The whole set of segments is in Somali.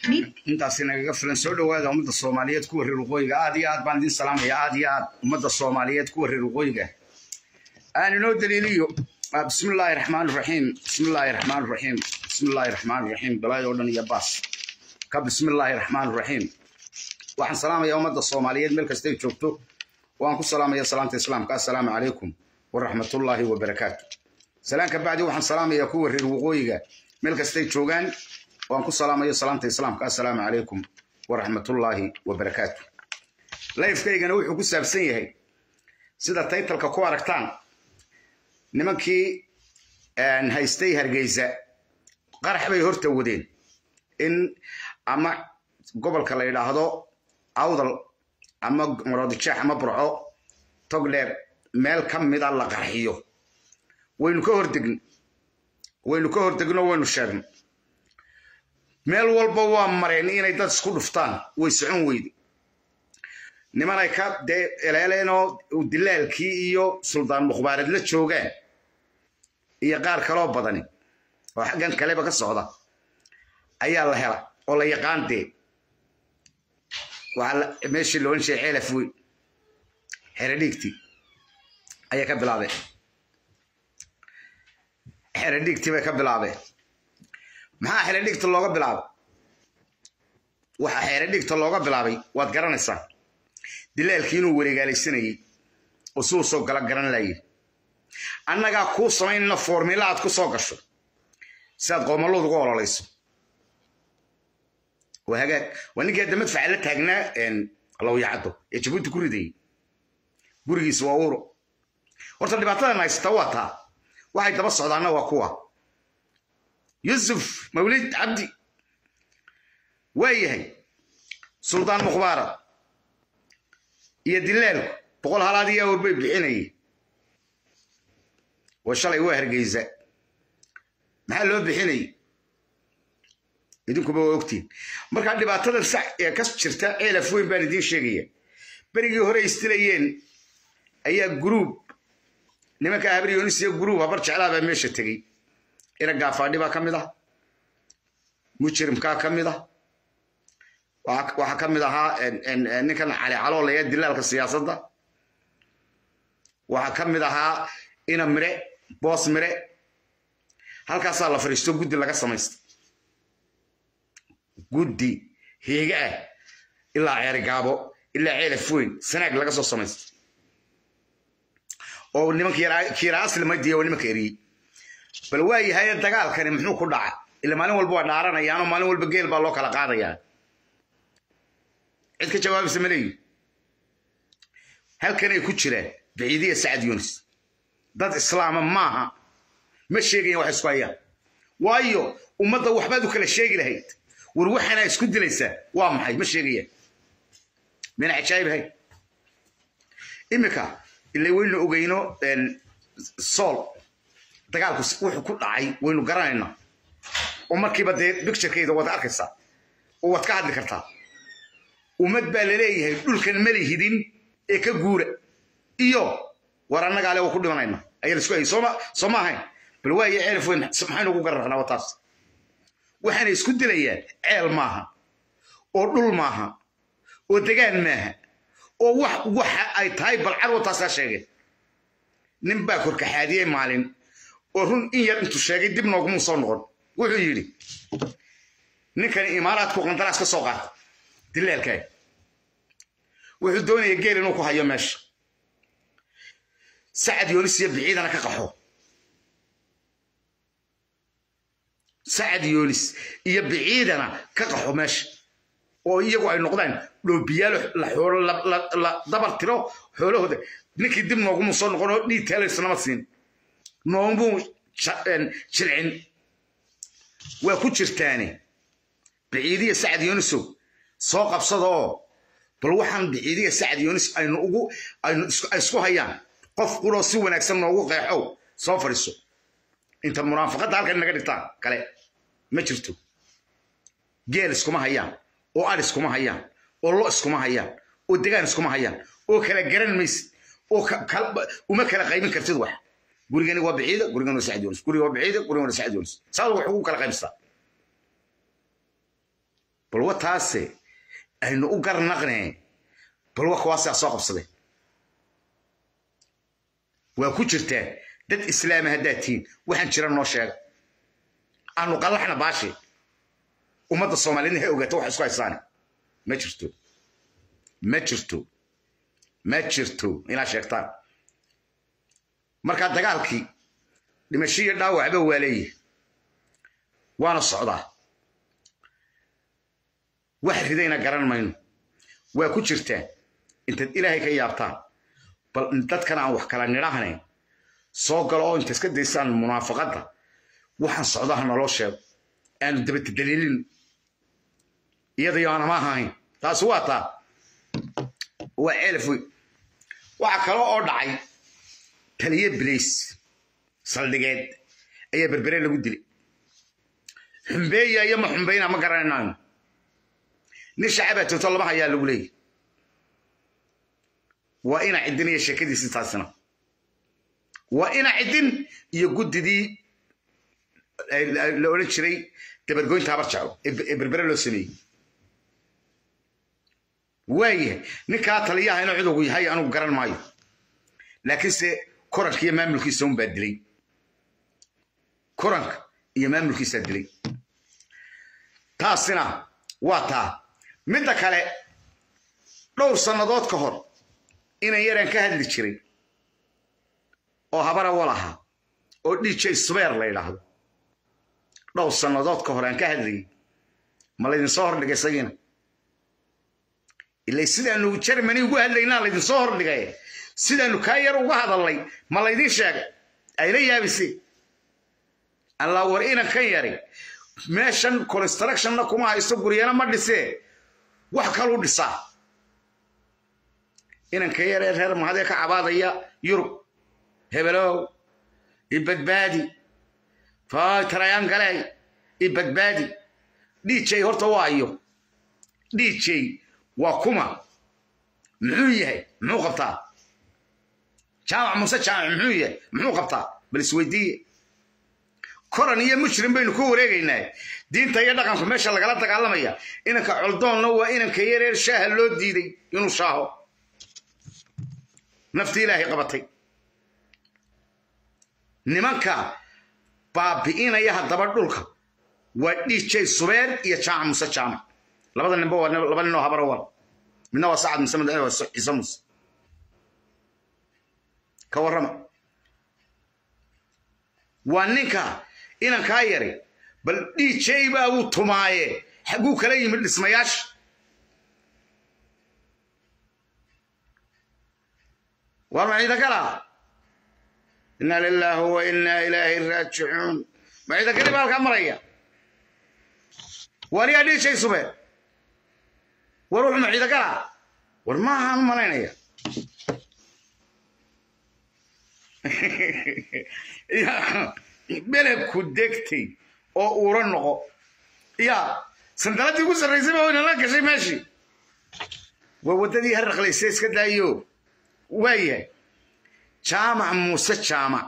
intaasi nagaga filan soo dhowaada ummadda soomaaliyeed kuwa reer waqooyiga aad iyo aad baan idin salaamaya aad iyo aad ummadda soomaaliyeed kuwa reer waqooyiga aan inoo daliiliyo bismi illaahi raxmaan raxiim bismi illaahi raxmaan raxiim bismi illaahi raxmaan raxiim balaayo dhan iyo baas ka bismi illaahi raxmaan raxiim waxaan salaamayaa ummadda soomaaliyeed meel kastay joogto waan ku salaamaya salaamta islaamka assalaamu calaykum waraxmatullaahi wabarakaatu salaan ka bacdi waxaan salaamayaa kuwa reer waqooyiga meel kastay joogaan waan ku salaamayo salaamta islaamka assalaamu calaykum waraxmatullaahi wabarakaatu layfkaygana wuxuu ku saabsan yahay sida taytalka ku aragtaan nimankii haystay hargeysa qarax bay horta wadeen in ama gobolka la yidhaahdo awdal ama maroodijeex ama burco togdheer meel ka mida la qarxiyo waynu ka hordegn waynu ka hordegno waynu sheegno meel walba waa mareen inay dad isku dhuftaan way socon weyde nimanay ka dee eleeleenoo dilaalkii iyo suldaan mukhbaareed la joogaan iyo qaar kaloo badani oo xaggan kaleba ka socda ayaa la hela oo la yaqaan dee waxaa meeshii la odhan jiray ceelaf weyn xeradhiigtii ayaa ka bilaabeen xeradhiigtii bay ka bilaabeen maxaa xeradhiigta looga bilaabay waxaa xeradhiigta looga bilaabay waad garanaysaa dilaalkii inuu wareegaalaysanayey oo siduu soo gala garan laayay annagaa kuu samaynayna foormila aad ku soo gasho si aad qoomaluud uga ololayso waa hagaag waa ninkii hadda madfaca la taagnaa lawyacaddo ee jabuuti ku ridayey gurigiisa waa uuro horta dhibaatadan haysata waa taa waxay daba socdaanna waa kuwa yusuf mawlid cabdi waa yahay suldaan mukhbaarad iyo dilaalku boqol halaad iyo awr bay bixinayay oo shalay waa hargeysa maxaa loo bixinayay idinkuba waa ogtiin markaa dhibaatadan sax ee ka jirta ceelaf weyn baan idiin sheegaya berigii hore istilayeen ayaa gruub nimanka habryonis iyo gruub habar jeclaa baa meesha tegey ina gaafaadhi baa ka mid ah mujrimkaa ka mid ah waxaa ka mid ahaa ninkan cali caloolaya dilaalka siyaasadda waxaa ka mid ahaa ina mire boos mire halkaasaa la fadhiisto guddi laga samaysta guddi heega ah ilaa ceerigaabo ilaa ceelaf weyn sanaag laga soo samaysta oo nimanka kiira asli madiya oo nimanka eriyey bal waa yahay dagaalkani muxuu ku dhaca ila maalin walba waa dhaaranayaanoo maalin walba geel baa loo kala qaadayaa cid ka jawaabaysa ma leeyihi halkanay ku jiraan baciidiya sacad yunis dad islaama maaha ma sheegayan wax isku hayaan waayo ummadda waxbaad u kala sheegi lahayd war waxaana isku dilaysaa waa maxay ma sheegayaan mina cajaayib ahayd iminka ila waynu ogeyno sool dagaalku wuxuu ku dhacay waynu garanaynaa oo markiiba dee bicturekeyda waad arkaysaa oo waad ka hadli kartaa ummad baa laleeyahay dhulkan ma lihidin ee ka guura iyo war annagaa le waa ku dhimanayna ayaa laisku hayay soo ma ahayn bal waayo ceelaf weyn maxaynu ugu gararnaa wataas waxaana isku dilayaan ceel maaha oo dhul maaha oo degaan maaha oo wax waxa ay tahay balcar wataasaa sheegeen nin baa korkaxaadiyey maalin oo run in yar intuu sheegay dib noogumuu soo noqon wuxuu yidhi ninkani imaaraadku qandaraas ka soo qaata dilaalkaa wuxuu doonaya geel inuu ku hayo meesha sacad yoonis iyo biciidana ka qaxo sacad yoonis iyo biciidana ka qaxo meesha oo iyagu ay noqdaan dhoobiyaalo la dabar tiro xoolahooda ninkii dib noogumu soo noqon oo dhiig teelaysnama siin noomuu jilcin waa ku jirtaane biciidiya sacad yoonisow soo qabsada oo bal waxaan biciidiya sacad yoonis aynu ugu aynu isku hayaan qof quroo si wanaagsan noogu qeexow soo fadhiiso inta munaafaqadda halkan naga dhigtaan kale ma jirto geel iskuma hayaan oo ad iskuma hayaan oo lo iskuma hayaan oo degaan iskuma hayaan oo kala garan maysid oo uma kala qaybin kartid wax gurigani waa biciida gurigani waa sacad yoonis guriga waa biciida guriga waa sacad yoonis saad wax ugu kala qaybsataa bal balwa taase aynu u garnaqne balwa kuwaasaa soo qabsaday waa ku jirtaa dad islaama haddaad tihiin waxaan jira noo sheega aanu qallaxna baashi ummadda soomaaliyedna ha ogaata wax isku haysaan ma jirto ma jirto ma jirto inaad sheegtaan markaa dagaalkii dhimasho iyo dhaawacba waa leeyahay waana socdaa wax ridayna garan mayno waa ku jirtaa intaad ilaahay ka yaabtaan bal dadkan aan wax kala nidhahnayn soo galo oo inta iska daysaan munaafaqadda waxaan socdaha naloo sheego aanu dabatadaliilin iyadayo aanama ahayn taasi waa taa waa ceelaf wey waxaa kale oo dhacay taliye bilays saldhigeed ayaa berbere lagu dilay xumbeeya iyo ma xumbayna ma garanaynayo nin shacabaa toogto lama hayaa lagu leeyahy waa ina ciddin iyo sheekadiisi taasina waa ina ciddin iyo guddidii la odhan jiray dabargoynta habar jeclo ee berbere loo sameeyey waayahay ninkaa taliyaha inuu cudugu yahay anugu garan maayo laakiinse koranka iyo maamulkiisa un baa dilay koranka iyo maamulkiisaa dilay taasina waa taa midda kale dhowr sannadood ka hor inan yaraan ka hadli jiray oo habara wal ahaa oo dj subeer la yidhaahdo dhowr sannadood ka hor aan ka hadlayay ma laydinsoo hordhigay isagiina ilay sidaanu jermany ugu hadlaynaa laydinsoo hordhigay sidaanu kaa yar uga hadalnay ma laydin sheegay ayna yaabisay allaa war inan kan yari meeshan constructionna kuma haysto guryana ma dhisee wax kaluu dhisaa inanka yaree reer mahadee ka cabaadaya yurub hebelow ibadbaadi tarayaan galey ibadbaadi dj horta waayo dj waa kuma muxuu yahay muxuu qabtaa jaamac muse jaamac muxuu yahay muxuu qabtaa bal isweydiiye koran iyo mujrim baynu ku wareegaynaa diinta iyo dhaqanku meesha lagala dagaalamaya inanka coldoonna waa inanka yareer shaaha loo diiday inuu shaaho naftii ilaahay qabatay nimanka baabi'inaya haddaba dhulka waa dj subeer iyo jaamac muse jaamac labada ninba waa laba ninoo habara wal midna waa sacad muse midna waa ciise muse ka warrama waa ninka inankaa yari bal dj baa uu tumaaye xagguu kala yimid dhismayaasha war ma ciidakala inna lilaahi wa inna ilaahi raajicuun ma ciidakali baa halkaa maraya war yaa dj sube war wuxuu ma ciidakala war maahaan u malaynaya belebku degtay oo uura noqo ya sandaladii ugu sarraysay baa inala gashay meeshii waa waddadii harraqlayse iska daayo waayahay jaamac muuse jaamac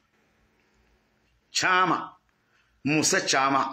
jaamac muuse jaamac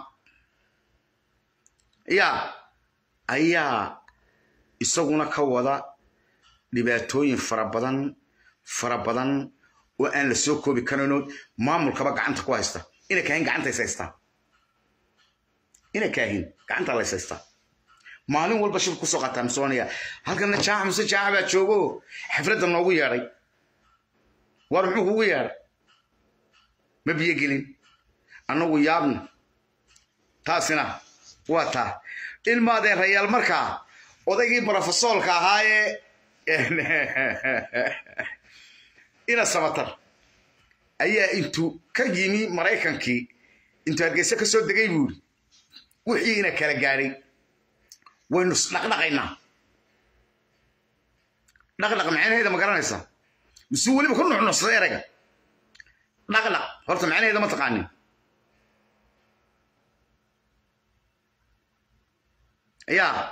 ya ayaa isaguna ka wada dhibaatooyin fara badan fara badan oo aan la soo koobi karayno maamulkaba gacanta ku haysta ina kaahin gacanta is haystaa ina kaahin gacanta lays haystaa maalin walba shib kusoo qaataa misoonaya halkana jaaca muse jaaca baa joogo xafladda noogu yeedhay war muxuu kugu yeedhay ma biyo gelin annagu yaabna taasina waa taa ilmaadeen rayaal markaa odaygii brofesoolka ahaayee ina samatar ayaa intuu ka yimi maraykankii intuu hargeysa ka soo degay buuri wixii ina kala gaadhay waynu dhaqdhaqaynaa dhaqdhaq macnaheeda ma garanaysaa mise weliba ku nuxnuxsaday erayga dhaqdhaq horta macnaheeda ma taqaanin yaa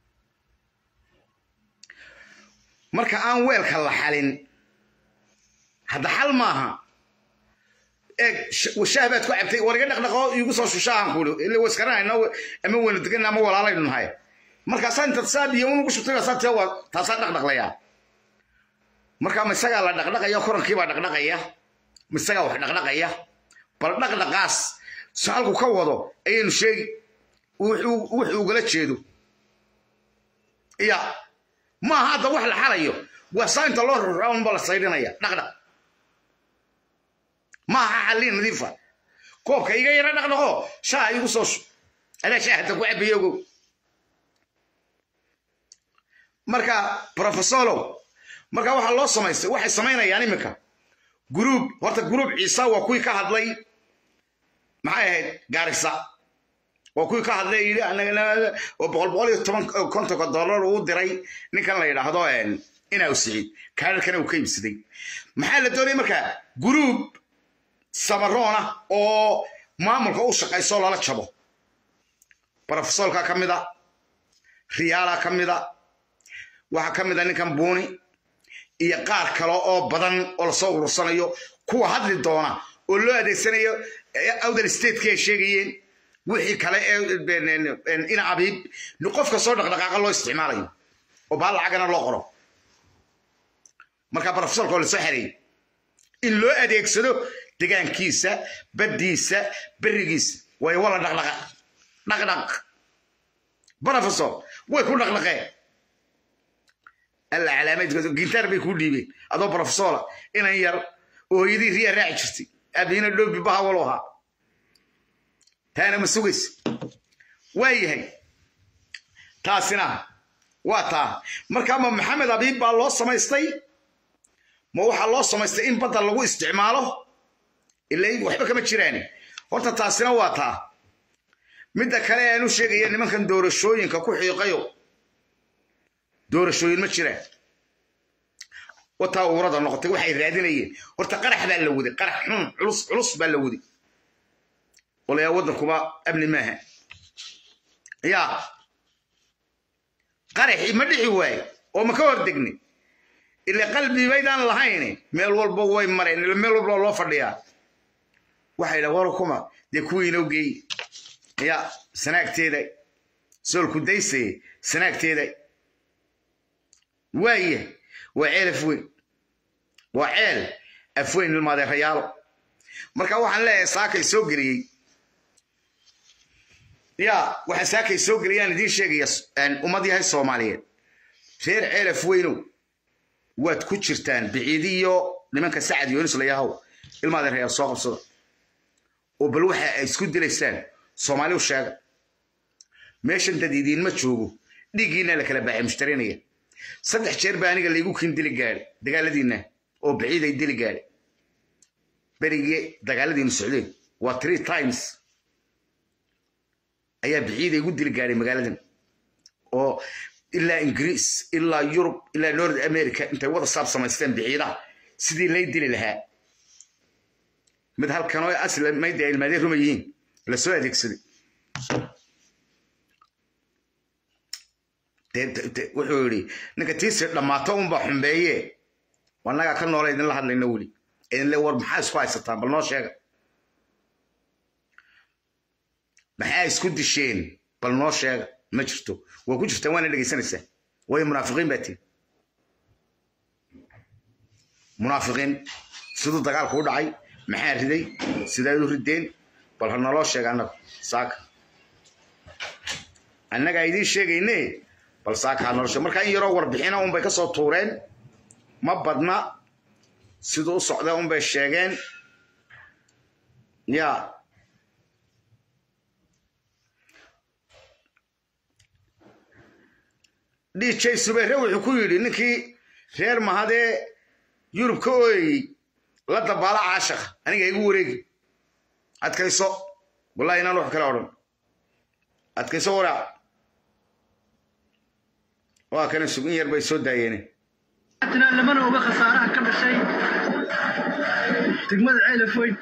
marka aan weelka la xalin hadda xal maaha eeg shaah baad ku cabtay war iga dhaqdhaqo iigu soo shushahan kuuli ila waskaranayna ama waynu deganna ama walaalaynu nahay markaasaa intaad saa biyo unugu shubtay baa saa tee waa taasaa dhaqdhaqlayaa markaa ma isagaa la dhaqdhaqaya korankiibaa dhaqdhaqaya ma isagaa wax dhaqdhaqaya bal dhaqdhaqaas si halku ka wado ayaynu sheegi wuxuu ugala jeedo ya maaha hadda wax la xalayo waa saa inta loo raraunba la saydhinaya dhaqdhaq maaha xallin nadiifa koobka iga yara dhaqdhaqo shaaha igu soo shub adaa shaahata ku cabayo ogow marka profesolow marka waxaa loo samaystay waxay samaynayaan iminka gruub horta gruub ciisa waa kuwii ka hadlay maxay ahayd gaarisa waa kuwii ka hadlay yidhi oo boqol boqol iyo toban kontonka dollar uu diray ninkan la yidhaahdo inaa siciid kaadharkana uu ka iibsaday maxaa la doonaya marka gruub samaroona oo maamulka u shaqayso lala jabo brofesolka ka mida riyaala ka mida waxaa ka mida ninkan buuni iyo qaar kale oo badan oo lasoo urursanayo kuwa hadli doona oo loo adeegsanayo outer stateki ay sheegayeen wixii kale ee ina abiib qofka soo dhaqdhaqaaqa loo isticmaalayo oo baa lacagana loo qoro marka brofesolka oo lasoo xereeyey in loo adeegsado degaankiisa baddiisa berigiisa way wala dhaqdhaqa dhaqdhaq brofesor way ku dhaqdhaqeen alla calaamaydka gintaar bay kuu dhiibeen adoo brofesola inan yar oo hooyadii riyaa raaci jirtay aabihina dhoobi bahawalo ahaa taana ma sugaysa waa yahay taasina waa taa marka ma maxamed abiib baa loo samaystay ma waxaa loo samaystay in badda lagu isticmaalo ila waxba kama jiraani horta taasina waa taa midda kale aanu sheegaya nimankan doorashooyinka ku xiiqayo doorashooyin ma jiraan wataa uurada noqotay waxay raadinayeen horta qarax baa la waday qarax xun culus culus baa la waday walayaa waddankuba amni maaha yaa qaraxii ma dhici waaye oo ma ka hordegnay ila qalbi baydaan lahayn meel walba way mareen ila meel walba loo fadhiyaa waxay dhaha war kuma dee kuwii inoo geey ya sanaagteeda soolku daysaye sanaagteeda waaya waa ceel afweyn waa ceel afweyn ilmaadeerayaalo marka waxaan leeyahay saakay soo geliyey ya waxaa saakay soo geliyaan idiin sheegaya ummad yahay soomaaliyeed reer ceel afweynow waad ku jirtaan biciidiyo nimanka sacad yoonis layahow ilmaadeerayaal soo qabsada oo bal waxa ay isku dilaysaan soomaali u sheega meeshan dad idiinma joogo dhiiggiina la kala baaxay mushtarinaya saddex jeer baa aniga laygu kin dili gaadhay dagaaladiinna oo baciid ay dili gaadhay berigii dagaaladiinu socdeen waa three times ayaa baciid igu dili gaadhay magaaladan oo ilaa ingiriis ilaa yurub ilaa north america intay wada saab samaysteen biciidaha sidii lay dili lahaa mid halkan oo asla mayda ilmaadeen ruma yihiin lasoo adeegsaday wuxuu yidhi ninka tiisi dhammaato unbaa xumbeeye annagaa ka noola idinla hadlayna weli idinle war maxaa isku haysataan bal noo sheega maxaa isku disheen bal noo sheega ma jirto waa ku jirtaan waana dhegaysanaysaa waayo munaafiqiin baa tihin munaafiqiin siduu dagaalku u dhacay maxaa riday sidaad u rideen bal ha naloo sheega annaga saaka annagaa idiin sheegayne bal saaka ha nolosha markaa in yaroo warbixina unbay ka soo tuureen ma badna siduu u socda unbay sheegeen ya dj subayre wuxuu ku yidhi ninkii reer mahadee yurub ka ooyey la dabaala caashaq aniga igu wareegi adkayso wallahi inaan wax kale odhan adkayso waraac waa kana sugin yar bay soo daayeene lamana oga khasaaraha ka dhashay degmada ceelafoyn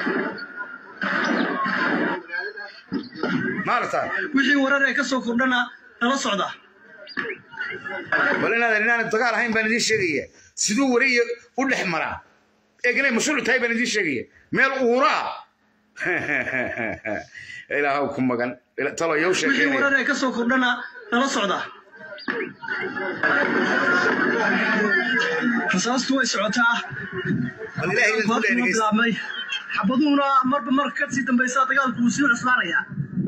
maarata wixii warar ee ka soo kordhana nala socda bal inaadan inaanan dagaal ahayn baan idiin sheegaya siduu wariya u dhex maraa eegnay mashruuc tahay baan idiin sheegaya meel uuraa ilaahaw ku magan talo yow wixii sheekeynaya warar ee ka soo kordhana nala socda rasaastu way socotaa bal ilaahay idinku Maanta ma dheerigeysta bilaabmay xabaduhuna marba marka ka sii dambaysa dagaalku wuu sii cuslaanaya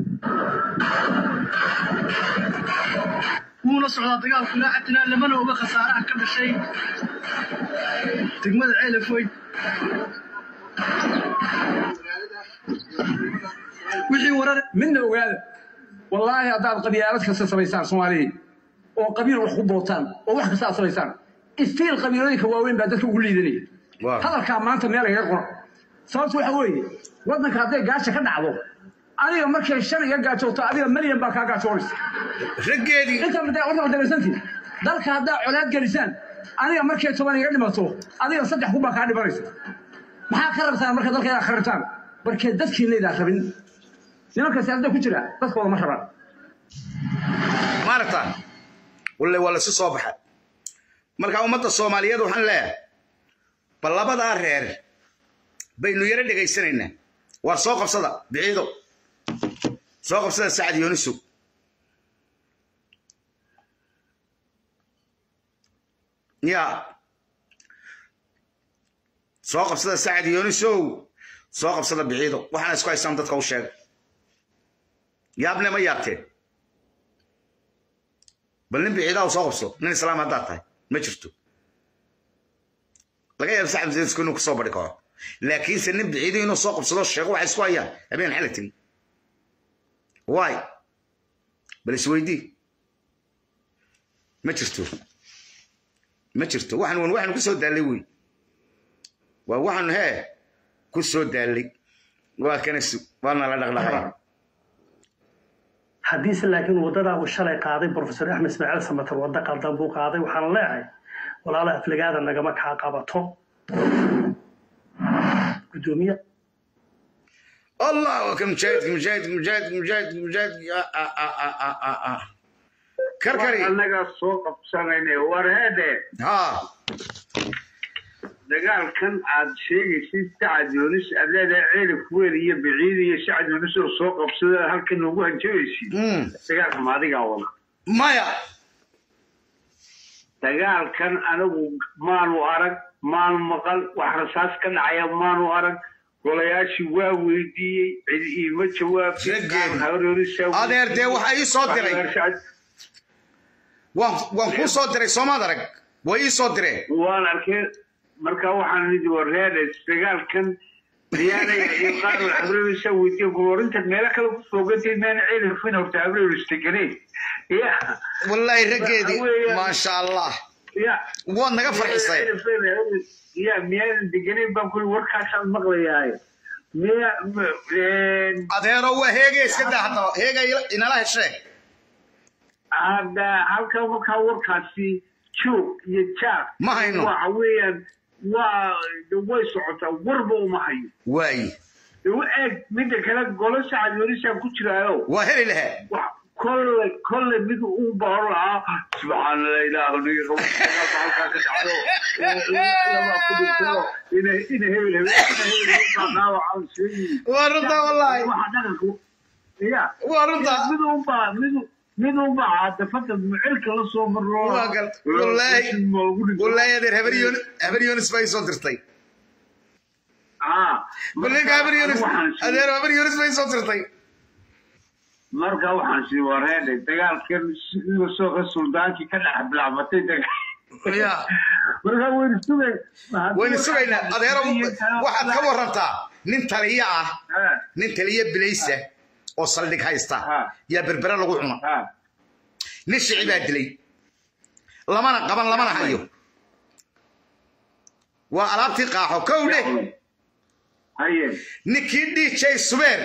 wuuna socdaa dagaalku laacatina lamana oga khasaaraha ka dhashay degmada ceelafoy wixii warar midna ogaada wallaahi haddaad qabyaalad kasta samaysaan soomaaliya oo qabiil wax ku bootaan oo wax kasta aad samaysaan istiil qabiilooyinka waaweyn baa dadka ugu liidanaya Waaw. hadalkaa maanta meel laga qoro sababtu waxa weeye waddanka hadday gaasha ka dhacdo adiga markay shan iga gaajooto adiga milyan baa kaa gaajoonaysa raggeedii inta mada warta madaleysantii dalka haddaa colaad gelisaan aniga markay toban iga dhimato adiga saddex kun baa kaa dhimanaysa maxaa ka rabtaan marka dalka inaad kharibtaan markee dadkiinaydaan rabin nimanka siyaasadda ku jira dadkooda ma rabaan maaragta walle waa lasu soo baxay marka ummadda soomaaliyeed waxaan leeyahay bal labadaa reer baynu yaro dhegaysanaynaa waar soo qabsada biciido soo qabsada sacad yoonisow ya soo qabsada sacad yoonisow soo qabsada biciido waxaana isku haystaan dadka u sheega yaabne ma yaabteen bal nin biciidaa soo qabso nin islaam haddaad tahay ma jirto laga yaabo saxab zeensku inuu kusoo bari karo laakiinse nin biciido inuu soo qabsado sheego waxay isku hayaan habeen xalag timi waay bal isweydii ma jirto ma jirto waxaan wan waxaanu ku soo daallay wey waa waxaanu hee ku soo daallay waa kana su waana la dhaqdhaqay haddiise laakiin waddadaa uu shalay qaaday profesor axmed ismaaciil samatar waddo qaldan buu qaaday waxaan leeyahay walaala aflagaada nagama kaa qabato gudoomiye الله وكم مجاهد مجاهد مجاهد مجاهد مجاهد آه آه آه آه آه آه. كركري annaga soo qabsanayna war heede ها dagaalkan aad sheegaysid sacad yoonis aad leedahay ceelif weyn iyo biciid iyo sacad yoonis oo soo qabsada halkan noogu hanjabaysid امم dagaalka ma adigaa wada مايا dagaalkan anigu maanu arag maanu maqal wax rasaas ka dhacaya maanu arag golayaashii waa weydiiyey cid iima jawaabtay Sheegeen. qaar habaryonisaa adeer dee waxa ii soo diray waan waan kuu soo diray soomaad arag way ii soo direen waan arkay marka waxaan nidi wareede dagaalkan diyaanaya iyo qaar habrewisa weydiiya gulorinta meelo kale ku foogantay maana ceelifin horta habrewis deganeen ya wallaahi raggeedii Weeyaan. maasha allah ya waad naga farxisay ya miyaadan deganeyn baan kuli warkaasaan maqlayaaye miya adeero waa heegay iska daa haddaba heegay inala heshee hadda halkan markaa warkaasi joog iyo jaaq Ma hayno. waxa weeyaan waa way socotaa warba uma hayo waayi u eeg midda kale golo sacad yonisaan ku jiraayo waa heli lahaa wax kolle kolle mid uu baaro lahaa subxaana allah ilaahu niga qabo halkaa ka dhacdo lama ku dhinto ina ina hebel hebel ina hebel hebel baa dhaawacaan sheegi waa runta wallaahi waxa dhaqanku ya waa runta mid un baa mid mid un baa caadafada mucilka la soo maro waa gal wallaahi wallaahi adeer habar yoonis habar yoonis baa ii soo dirtay bal ninka habar yoonis adeer habar yoonis baa ii soo dirtay marka waxaan sii wareedhay dagaalkan sidii soo ka suldaankii ka dhex bilaabmatay dagaal ya marka waynu sugay waynu sugaynaa adeero waxaad ka warantaa nin taliya ah Ha, nin taliya bilaysa oo saldhig haysta Ha. yaa berbere lagu cuna ha. nin shici baa dilay lamana qaban lamana hayo waa alaabtii qaaxo kow dheh haye ninkii dj subeer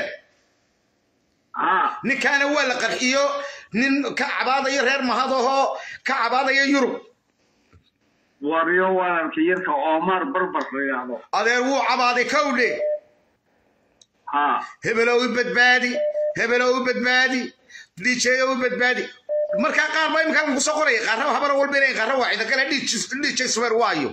ha ninkaana waa la qarxiyo nin ka cabaadayo reer mahadahoo ka cabaadaya yurub waryo walaalka yarka omar barbar la yidhaahdo adeer wuu cabaaday kow dheh ha hebelow i badbaadi hebelow i badbaadi dj u badbaadi markaa qaar baa imika kusoo qoraya qaarra habara walba inay qaarra waa ciidan kale dj subeer waayo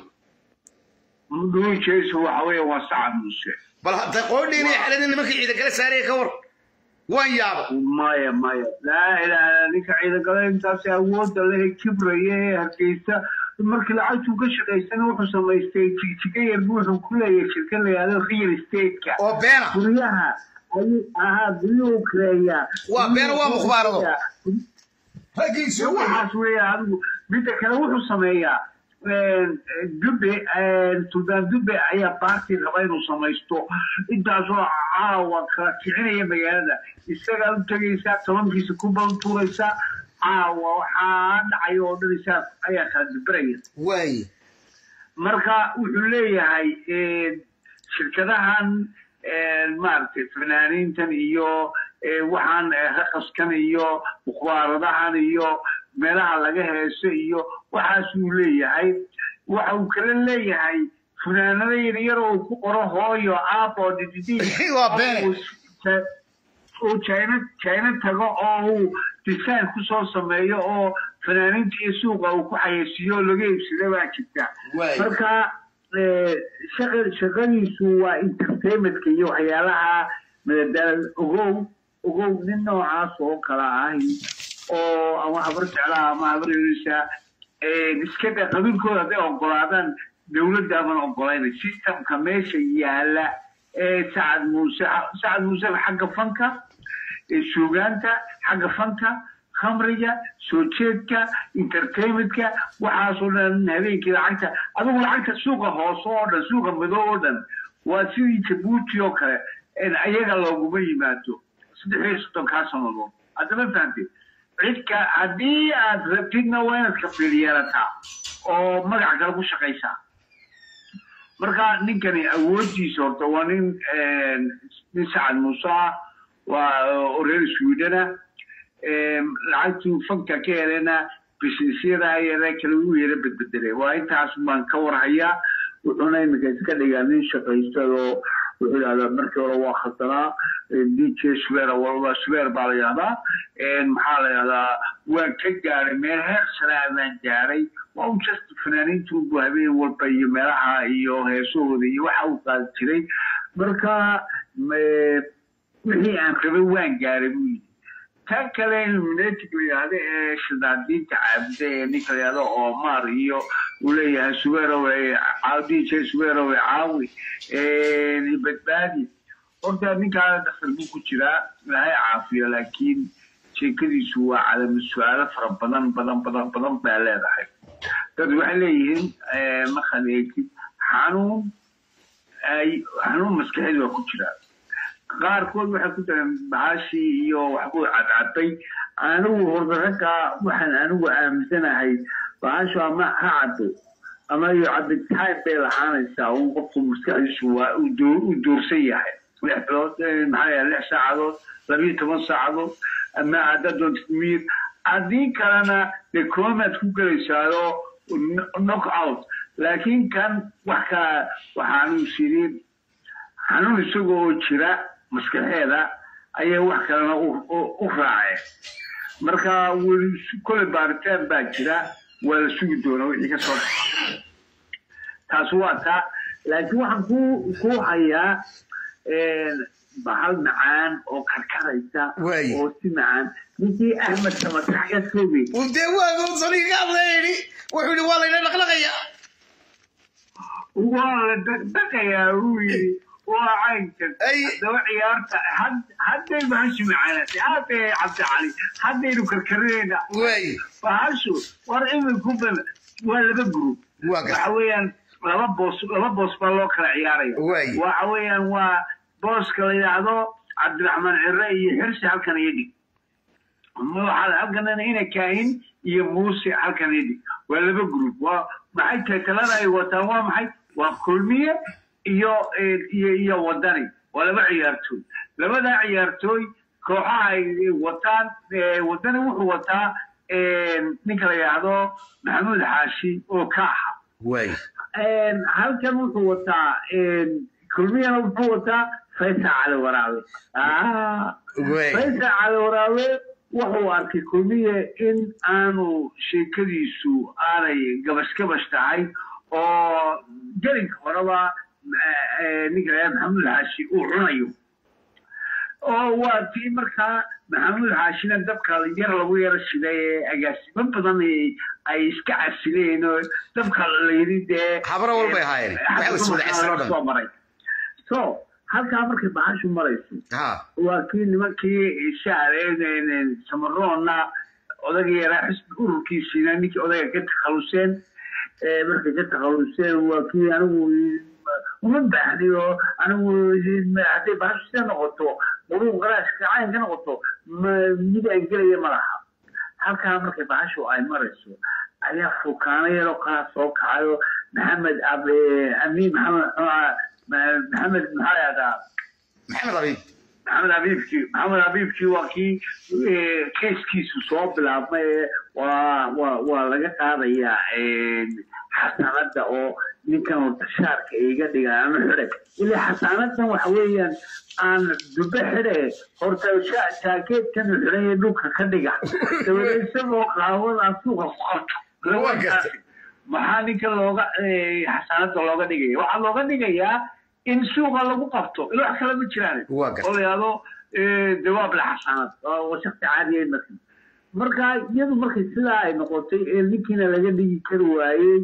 dhuujaysu waxa weeye waa sacad muuse bal hadda qoodhiin iyo xaladin nimankii ciidan kale saaraya ka war waan yaaba maya maya laa ilaaha ninka ciidagale intaasi awoodda leh kibraya ee hargeysa markii lacagtuu ka shaqaysana wuxuu samaystay jigjiga yar buu wuxuu ku leeyahay shirkad la yihahdo real estate-ka oo beena guryaha ayuu ahaa guryuhu kireeyaa Waa beena, waa mukhbaarado. raggiisu waxaas weeya adigu midda kale wuxuu sameeyaa dube suldaan dube ayaa baarti raba inuu samaysto intaasoo caawa kala kicinaya magaalada isagaa u tegaysaa tobankiisa ku baltuuraysaa caawa waxaa dhacay oo dhan isaas ayaa kala duberaya waay marka wuxuu leeyahay shirkadahan maaragtay fanaaniintan iyo waxaan raqaskan iyo mukhbaaradahan iyo meelaha laga heeso iyo waxaasuu leeyahay waxa uu kala leeyahay fanaanada yaryar oo ku qoro hooyo aabo dididi Waa beene. uu china china tago oo uu design kusoo sameeyo oo fanaaniinta iyo suuqa uu ku xayeysiiyo oo laga iibsada baa jirta Waay. marka eh, shaqa shaqadiisu waa entertainmentka iyo waxyaalaha madadaal ogow ogow nin noocaas oo kala ahi oo ama habar jeclaha ama habar yelisa iska da qabiilkooda hadday ogolaadaan dowladda aman ogolayna systemka meesha yaala ee sacad muuse sacad muuse xagga fanka ee suugaanta xagga fanka khamriga soo jeedka entertainmentka waxaasoo dhan habeenkii lacagta adigu lacagta suuqa hoose oo dhan suuqa madow oo dhan waa sidii jabuuti oo kale in ayaga looguma yimaado saddex iyo soddonkaa sannadood haddama fahamtid cidka haddii aad rabtidna waa inaad kafiil yeelataa oo magac kale ku shaqaysaa marka ninkani awooddiisa horta waa nin nin sacad muuse ah waa oo reer swedena lacagtuu fanka ka helena businessyada yare kale uu yara bedbedelay waa intaas baan ka warhayaa wuxuuna iminka iska dhigaa nin shaqaystadoo wuxuu yidhahdaa markii hore waa khasanaa d j swer walba swer baa la yidhahdaa maxaa la yidhahdaa waan ka gaaray meel heer sanaa baan gaaray waa un just fanaaniintu bu habeen walba iyo meelaha iyo heesahooda iyo waxa uu qaadi jiray marka me- wixii aan rabay waan gaaray buu yidhi tan kale illuminatic la yidhahdo ee shadaadiinta caabuda ee ninka la yidhahdo omar iyo uu leeyahay suwerowe d j suwerowe caawi badbaadi horta ninkaa dhaktar buu ku jiraa ilaahay caafiyo laakiin sheekadiisu waa calama su-aalo fara badan badan badan badan baa leedahay dad waxay leeyihiin markaad eegtid xanuun ay xanuun maskaxeed waa ku jiraa qaarkood waxay ku dareen bahashii iyo waxbuu cadcaday anigu horta ragga waxaan anigu aaminsanahay bahashu ama ha caddo ama iyo cabitaan bay lahaanaysaa un qofku maskaxdiisu waa uu doo- uu doorsan yahay lix bilood eh, maxaa yahay lix saacadood labiyo toban saacadood ama haddaad doontid miir haddii kalena dee koomaad ku gelaysaayoo knock out laakiin kan wax kala waxaanu sirin xanuun isaga oo jira maskaxeeda ayay wax kalena u- u u raaceen marka weli kole baaritaan baa jira waa la sugi doonaa wixii ka soo dhaca taas waa taa laakiin waxaan ku ku hayaa bahal macaan oo karkaraysa Waay. oo si macaan ninkii axmed samatax ka soogay dee waa saliga hadlayni wuxuu yidhi waa layna dhaqdhaqaya waa la dhaqdhaqayaa uu yidhi waa caynkan Ay. haddaba ciyaarta had- hadday bahashu macaanatay haddee cabdicali haddaynu karkarinayna waay bahashu war iminku ban waa laba group Waa gartay. waxa weeyaan laba boos laba boos baa loo kala ciyaaraya Waay. waxa weeyaan waa booska la yidhaahdo cabdiraxmaan cire iyo xirsi halkan iyo dhig waxaa halkanana ina kaahin iyo muuse halkan iyo dhig waa laba group waa maxay tahay talada ay wataan waa maxay waa kulmiye iyo iyo iyo wadani waa laba ciyaartooy labadaa ciyaartooy kooxaha ay wataan eh, wadani wuxuu wataa eh, ninka la yidhaahdo maxamuud xaashi oo ka aha waay halkan wuxuu wataa kulmiyana wuxuu wataa faysal cali waraabe Ah, Wey. faysal cali waraabe wuxuu arkay kulmiye in aanu sheekadiisu aanay gabash gabash tahay oo gelinka horeba eh, eh, ninka la yidhahdo maxamuud xaashi uu cunayo oo waa tii markaa maxamuud xaashina dabka yar lagu yaro shiday ee agaasimo badan ay- ay iska casileen oo dabka la yidhi dee Habro walbay ahaayeen. Waxay is wada casilo dhan. soo maray so halkaa markay bahashu marayso ha waa kii nimankii shacabeen samaroonna odagii yaraa xisbi ururkiisiina ninkii odayga ka takhaluseen ee markay ka takhaluseen waa kii anigu uma baahni oo anigu hadday bahashu sida noqoto muruun qaraashka cayn ka noqoto ma- mid aan gelaya ma laha halkaa markay bahashu ay marayso ayaa fukaano yaroo kala soo kacayo maxamed ab- amiin maxamed maxamed maxaa lahdaa maxamed abiib maxamed habiibkii maxamed habiibkii waa kii eh, keeskiisu soo bilaabmay ee waa waa waa laga qaadayaa eh, xasanada oo ninkan horta shaarka iga dhiga ama xidhe ilaa xasanadan waxa weeyaan aan dube xidhe horta sha- jaakeedkan uu xidhan yahay dhulka ka dhiga dabadeed isagoo qaawadaa suuqa ku qabto Waa gartay. maxaa ninka looga eh, xasanada looga dhigaya waxaa looga dhigayaa in suuqa lagu qabto ila wax kale ma jiraan Waa gartay. oo la yidhahdo eh, jawaab la xasanad oo shakti caadiya marka marka iyadu markay sidaa ay noqotay ee ninkiina laga dhigi kari waayey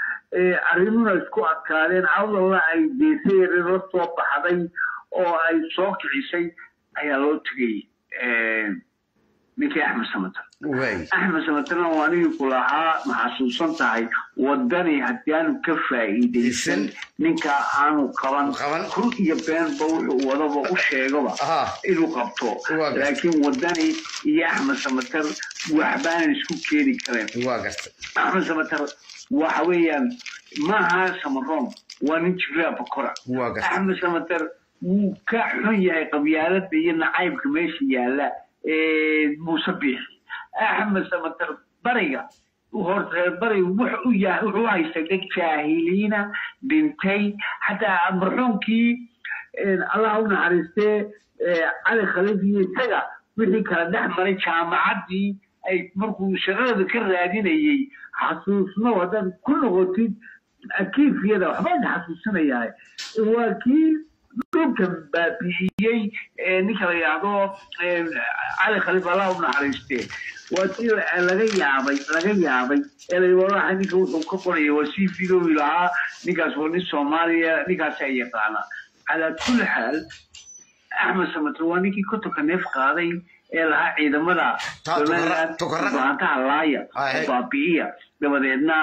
ee arrimuna isku adkaadeen cawdalla ay deesay la soo baxday oo ay soo kicisay ayaa loo tegay eh, ninkii axmed samatar waay axmed samatarna waa nigii ku lahaa maxasuusan tahay wadani haddii aanu ka faa'iidaysan ninka aanu qaban Qaban. run iyo beenba wuxuu wadaba u sheegaba Aha. inuu qabto Waa gartay. laakiin wadani iyo axmed samatar waxbaanan isku keeni kareen waa gartay axmed samatar waxa weeyaan maaha samaroon waa nin jiraa bakora Waa gartay. axmed samatar wuu ka xun yahay qabyaalada iyo nacaybka meesha yaala ee muuse biixi axmed samatar bariga horta bariga wuxuu u yahay wuxuu u haystay dad jaahiliina dhintay xataa marxuumkii allah u naxariistee ee, cali khaliif iyo isaga wixii kala dhex maray jaamacaddii ay markuu shaqada ka raadinayey xasuusno haddaad ku noqotid akiifiyada waxbaan xasuusinayaa waa kii dhulka baabi'iyey ee ninka la yidhaahdo ee, cali khaliif allah u naxariistee waa tii laga yaabay laga yaabay ee la yidhi wallahi ninka wuxuu ka qoraya waa sii fidowi lahaa ninkaas waa nin soomaaliya ninkaasaa yaqaana calaa kulli xaal axmed samatar waa ninkii kotonka neef qaaday ee lahaa ciidamada Ta- tukara- tukara- baantaha laaya Ahe. oo baabi'iya dabadeedna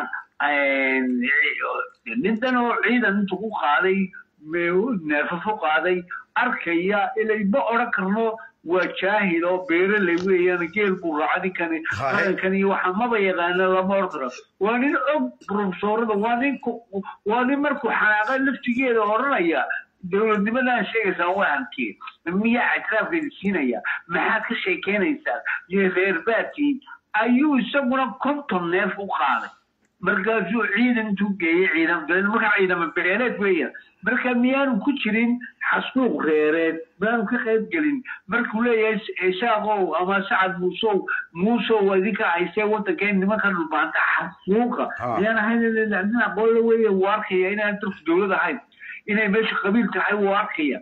nintan oo ciidan intuu ku qaaday me- neefafo qaaday arkaya ilay ma odhan karno waa jaahil oo beeraley weeyaan geel buu raaca ninkani Ahe. qarankan iyo waxa maba yaqaana lama odhan karo waa nin og profesorada waa nin ku- waa nin markuu xanaaqa laftigeeda odhanaya dowladnimadan sheegaysaan waa hankee miyaa ictiraafkeeda siinaya maxaad ka sheekeynaysaa iyo reerbaadkii ayuu isaguna konton neef u qaaday markaasuu ciidan intuu geeyey ciidan dabeedna markaa ciidama beeleed weeyaan marka miyaanu ku jirin xasuuq reereed miyaanu ka qayb gelin markuu leeyahay isaaqow ama sacad muusow muusow waa idinka haysee wadankeen nimanka dhulbaanta xasuuqa Ah. miyaan ahayn nin aqoonla weeye wuu arkaya inaan dalku dowlad ahayn inay meesha qabiil tahay wuu arkaya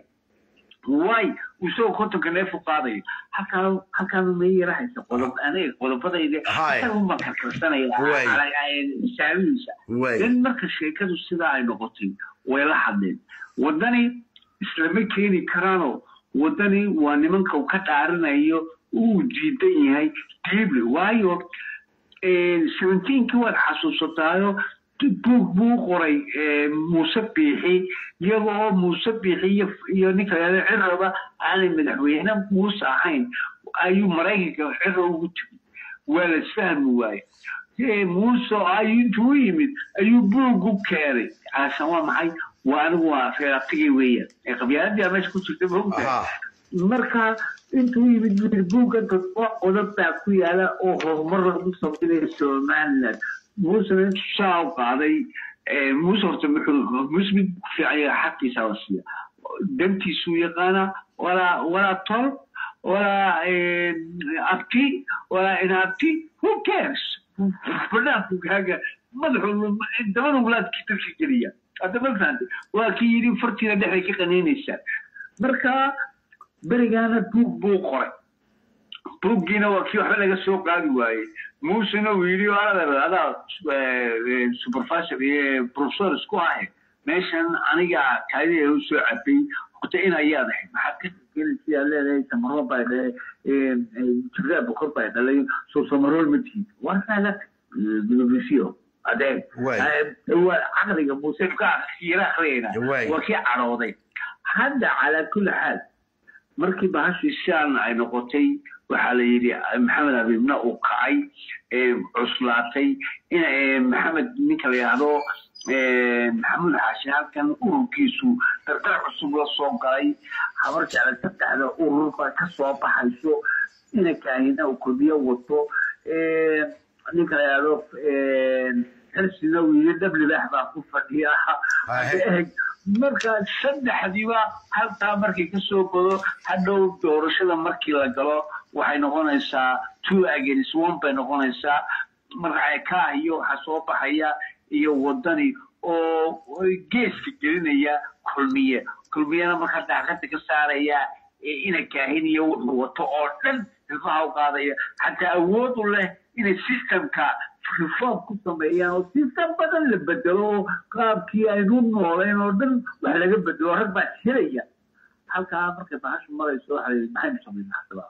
way isagoo kontonka neef u qaadayo halkaa halkaanu ma yara haysa qodob aniga qodobadayda Hay. isaga uma karkarsanaya Way. xisaabihiisa Way. in marka sheekadu sidaa ay noqotay way la hadleen wadani islama keeni karaanoo wadani waa nimanka uu ka dhaarinayo uu diidan yahay diible waayo seventeenkii waad xasuusataayo buug buu qoray eh, muuse biixi iyaga oo muuse biixi iyo- iyo ninka la ciraba aanay madaxweyne muuse ahayn ayuu maraykanka cira ugu timi waa la isfahmi waaye Eh, muuse ayuu intuu u yimid ayuu buug u keenay caasan waa maxay waa anigu waa reerabtigii weeyaan ee qabyaaladii aa meesha ku jirta maogtahay Aha. marka intuu yimid buu buugga dadba qodob baa ku yaala oo horumar lagu samaynayo somaliland muusena intuu saa u qaaday eh, muuse horta muxuu muuse mid ku fiican yahay xaqiisa la siiya dantiisuu yaqaana walaa walaa tol walaa eh, abti walaa inaabti who cares banaanku kaaga madaxu dabada walaadkii dalka geliya hadda ma fahantay waa kii yidhi fartiina dhexday ka qaniinaysaa marka berigaana buug buu qoray buuggiina waa kii waxba laga soo qaadi waayey muusena uu yidhi adaa adaa supervisor iyo professor isku ahe meeshan aniga kaadida u soo cabay horta in ayaad ahayd maxaad ka gelinsiyaa leedahay samaro baa dhahay jiraa bokor baa dhalay soo samarool ma tihid warkaaga bibisiyo adeeg Waay. waa caqliga muuse ka yara akhriyayna Waay. waa kii cadhooday hadda calaa kulli xaal markii bahashii sidan ay noqotay waxaa la yidhi maxamed abiibna uu kacay ee cuslaatay in ee, maxamed ninka la yidhaahdo ee, maxamuud xaashi halkan ururkiisu dardar cusub la soo galay habar jecla saddexda urur baa ka soo baxayso ina kaahina uu kodiyo wato ee, ninka la yidhaahdo ee, xilsina uu yidhi dhablibaax baa ku fadhiya Ahe. marka saddexdiiba halkaa markay ka soo godo hadhow doorashada markii la galo waxay noqonaysaa two against one bay noqonaysaa marka kaah iyo waxaa soo baxaya iyo wadani oo geeska gelinaya kulmiye kulmiyena markaa daaqada ka saaraya ee ina kaahin iyo wuxuu wato oo dhan hilfaha u qaadaya xataa awood u leh inay systemka reform ku sameeyaan oo system badan la bedelo oo qaabkii aynu noolayn oo dhan wax laga bedelo rag baa helaya halkaa markay bahashu marayso waxa la yidhi maxaynu samaynaa haddaba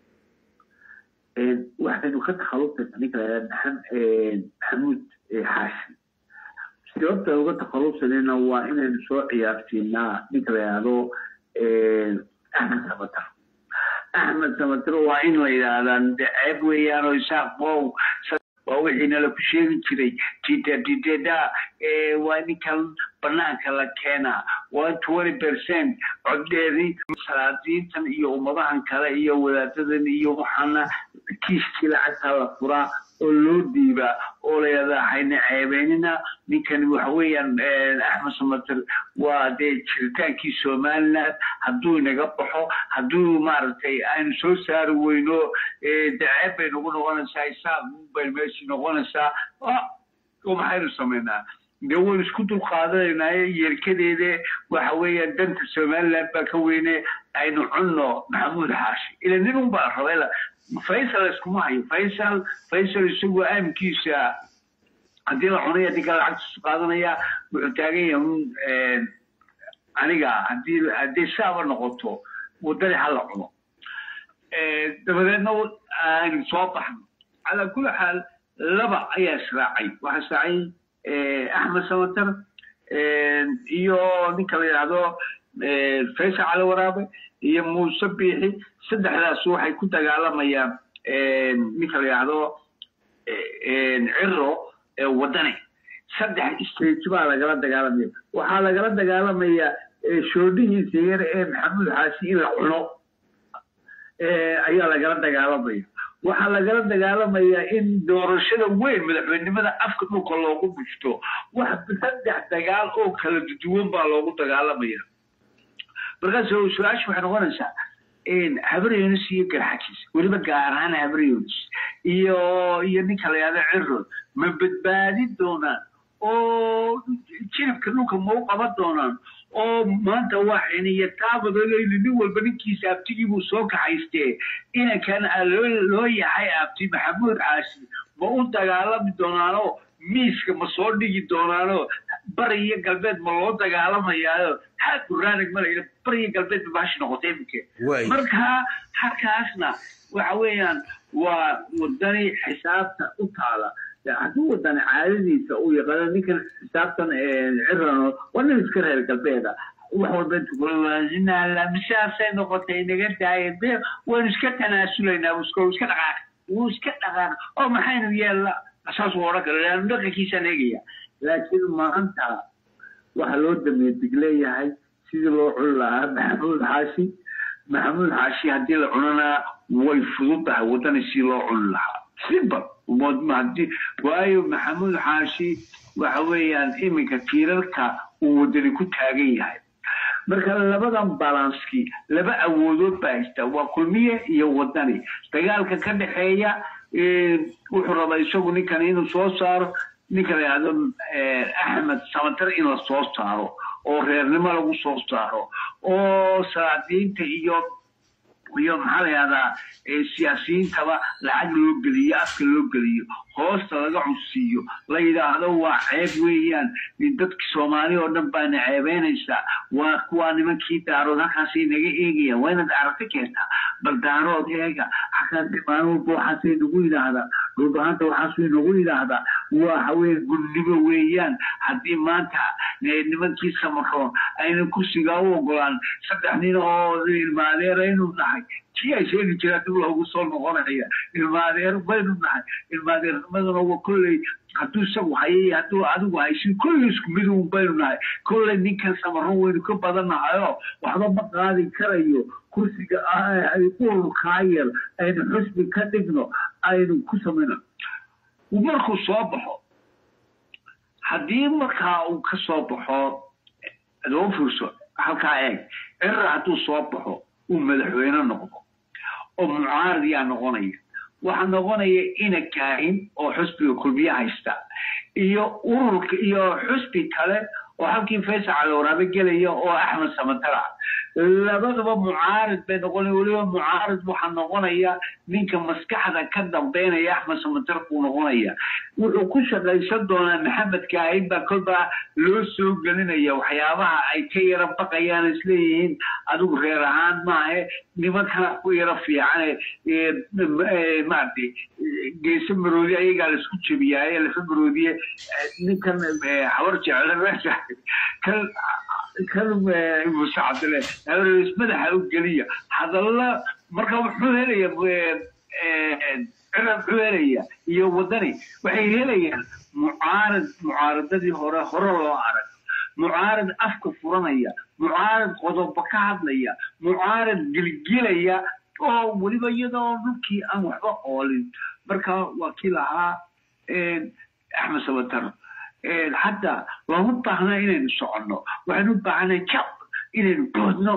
Een, waxaynu ka takhallusayna ninka la yidhahda maxam- maxamuud eh, xaashi sababta uga takhallusanayna waa inaynu soo ciyaarsiinaa ninka la yidhaahdo eh, axmed samatar axmed samatar waa in la yidhaahdaa ceeb weeyaan oo isaaq bow waa wixii nala ku sheegi jiray tita titeda waa ninkan banaanka la keenaa waa twenty percent coddeedii salaadiintan iyo ummadahan kale iyo wadaadadan iyo waxaana kiiskii lacagtaa la furaa oo loo dhiibaa oo la yidhahdaa hayna ceebeynina ninkani waxa weeyaan eh, axmed samater waa dee jiritaankii somaliland hadduu inaga baxo hadduu maaragtay aynu soo saari weyno eh, dee ceeb bay nagu noqonaysaa isaaq bay meeshii noqonaysaa Ah, oo maxaynu samaynaa dee waynu isku dulqaadanaynaa yeelkadeede waxa weeyaan danta somaliland baa ka weyne aynu cunno maxamuud xaashi ila nin un baa rabay faysal iskuma hayo faysal faysal isagu aamkiisa haddii la cunaya ninka lacagtiisu qaadanaya wuxuu taagan yahay un een, aniga haddii haddii saaba noqoto waddadii ha la cuno Ee, dabadeedna aynu soo baxno calaa kulli xaal laba ayaa israacay waxaa israacay ee, axmed samatar een, iyo ninka la yidhaahdo ee, faysal cali waraabe iyo muuse biixi saddexdaas waxay ku dagaalamayaan een, ninka la yidhaahdo een, ciro ee wadani saddex stage baa lagala dagaalamaya waxaa lagala dagaalamayaa ee, shoodhihiisa yar ee maxamuud xaashi in la cuno ee, ayaa lagala dagaalamaya waxaa lagala dagaalamayaa in doorashada weyn madaxweynimada afka dhulka loogu bushto wax saddex dagaal oo kala duwan baa loogu dagaalamaya markaas su-aasha waxay noqonaysaa habar yunus iyo garxajis weliba gaar ahaan habar yunus iyo iyo ninka la yihahdo cirod ma badbaadin doonaan oo jiribka dhulka ma u qaban doonaan oo maanta waa xiniya taabadagayni nin walba ninkiisa abtigii buu soo kaxaystee inankan loo loo yahay abti maxamuud caashi ma u dagaalami doonaanoo miiska ma soo dhigi doonaanoo bari iyo galbeed ma loo dagaalamayaayo haa guraanag malaya bari iyo galbeed ba baashi noqotay iminke Waay. marka halkaasna waxa weeyaan waa wadani xisaabta u taala hadduu wadani caadadiisa uu yaqaano ninkan xisaabtan cirano waa nin iska reer galbeeda wax walba intu kula misaasay noqotay naga daaya be waynu iska tanaasulaynaa iska iska dhaqaaq wuu iska dhaqaaq oo maxaynu yeella saas uu odhan kara dhaqankiisaan eegaya laakiin maanta waxaa loo dameedig leeyahay sidii loo cuni lahaa maxamuud xaashi maxamuud xaashi haddii la cunana way fududahay waddani si loo cuni lahaa simple hadii waayo maxamuud xaashi waxa weeyaan iminka tiirarka uu waddani ku taagan yahay marka labadan balanski laba awoodood baa haysta waa kulmiye iyo waddani dagaalka ka dhexeeya wuxuu rabaa isagu ninkan inuu soo saaro ninka la yidhahdo axmed samatar in la soo saaro oo reernimo lagu soo saaro oo salaadiinta iyo iyo maxaa la yihahdaa eh, siyaasiyiintaba lacag loo geliyo afka loo geliyo hoosta laga cunsiiyo la yidhaahdo waa ceeb weeyaan dadki soomaali oo dhan baana ceebeynaysaa waa kuwaa nimankii daarood halkaasay naga eegayaan waa inaad aragti keentaa bal daarood eega xakaasi maalin walba waxaasay nagu yidhaahdaa dhulbahanta waxaasay nagu yidhaahdaa waa haween gudnimo weeyaan haddii maanta eh, nimankii samaroon ayna kursigaa u ogolaan saddex nin oo ilmaadeer aynu nahay tii ay sheegi jiraan dib loogu soo noqonaya ilmaadeer baynu nahay ilmaadeernimaduna waa kolley hadduu isagu hayay hadduu adigu haysin kolley isku mid uun baynu nahay kolley ninkan samaron waynu ka badannahayo waxba ma qaadi karayo kursiga ah ay ururkaa yar aynu xusbi ka dhigno aynu ku samayno markuu soo baxo haddii markaa uu ka soo baxo adoo fiirso halkaa eeg cirra hadduu soo baxo uu madaxweyne noqdo oo mucaarad yaa noqonaya waxaa noqonaya ina kaahin oo xusbiga kulmiye haysta iyo ururka iyo xusbi kale oo halkii faysal calowraabe gelaya oo axmed samatara labadaba mucaarad bay noqonaya weliba mucaarad waxaa noqonaya ninka maskaxda ka dambeynaya axmed samatar buu noqonaya wuxuu ku shaqaysan doonaa maxamed kaahin baa kolbaa loo soo gelinaya waxyaabaha ay ka yara baqayaan isleeyihiin adigu reer ahaan maahe nimankana ku yara fiicane maaragtay geese maroodi ayagaa laisku jebiyaaye lafa maroodiye ninkan habar jecel meesha kan kan muuse cabdile habarees madaxa u geliya hadalla marka wuxuu helaya cirab muxuu helaya iyo wadani waxay helayaan mucaarad mucaaradadii hore hore loo arag mucaarad afka furanaya mucaarad qodobo ka hadlaya mucaarad gilgilaya oo weliba iyadoo dhulkii aan waxba oolin marka waa kii lahaa axmed sabatar hadda looma baahna inaynu soconno waxaynu u baahnay jab inaynu boodno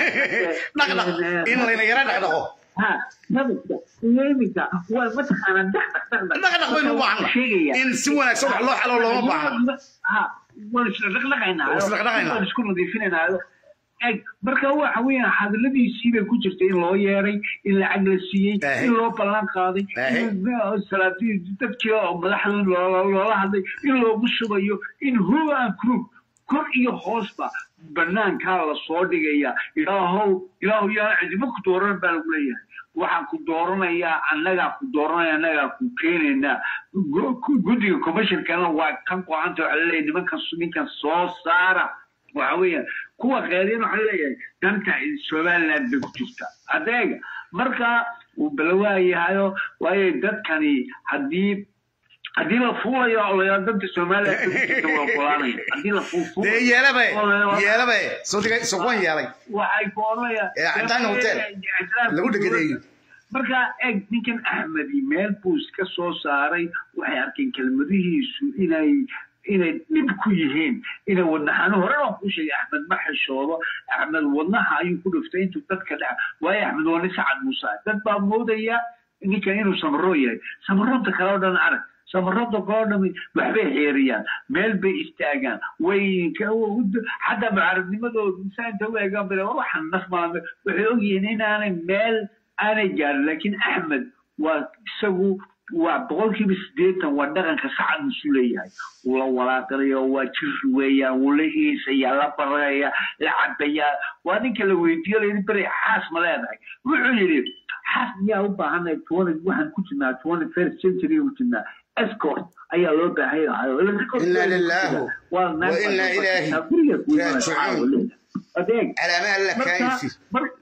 dhaqdhaq in layna yara dhaqdhaqo ha nabadka iyo iminka waa mataqaanaa dhaqdhaq dhaqdhaq dhaqdhaq baynu u baahna in si wanaagsan wax loo xalo looma baahna ha waan isla dhaqdhaqaynaa Waan isla dhaqdhaqaynaa. waan isku nadiifinaynayo eg marka waxa weeyaan hadaladiisii bay ku jirtay in loo yeeray in lacag la siiyey Ehe. in loo ballan qaaday Ehe. in salaadii dadkii oo madaxda loola loola hadlay in loogu shubayo in who and crook kor iyo hoosba banaankaa lasoo dhigaya ilaahow ilaahow yaa cidimo ku dooran baa lagu leeyahay waxaan ku dooranayaa annagaa ku dooranaya annagaa ku keenaynaa Gu- gu- guddiga commissionkana waa kan go-aanta waxa laleeyahay nimankan ninkan soo saara waxa weeyaan kuwa qeedin waxaa leeyahay danta somaliland bay ku jirta adeega marka uu balawaayahayo waayo dadkani haddii haddii la fuulayo oo la yidhahdo danta somaliland bay ku jirta waa ogolaanaya haddii la fuulfuul dee yeelabe yeelabe soodiga soqon yeelay waxay ku odhanayaan Ee, Cadaan Hotel. lagu dhegadeeyo marka eg ninkan axmedi meel buu iska soo saaray waxay arkeen kelmadihiisu inay inay dhib ku yihiin inay wadnaxanu hore waan kuu sheegay axmed ma xishoodo axmed wadnaha ayuu ku dhiftay intuu dadka dhex waayo axmed waa nin sacad muuse ah. dad baa moodaya ninkan inuu samaro yahay samaroonta kale oo dhan arag samaroonta kale oo dhami waxbay xeeriyaan meel bay istaagaan way ka- xataa mucaaradnimadooda insaanta u eegaan bale waxaan naf maame waxay ogyihiin inaanay meel aanay gaarin laakiin axmed waa isagu waa boqolkiiba sideetan waa dhaqanka sacad musu leeyahay wuu la walaaqanaya waa jiri weeyaan wuu la iisaya la baraya la cabayaa waa ninka la weydiiyo layidhi beri xaas ma leedahay wuxuu yidhi xaas miyaa u baahanay twenty waxaan ku jirnaa twenty first century ku jirnaa escort ayaa loo baahan yahay Inna lillahi wa inna ilaihi raaji'uun. adeeg calaamaha la marka kaayisi mar-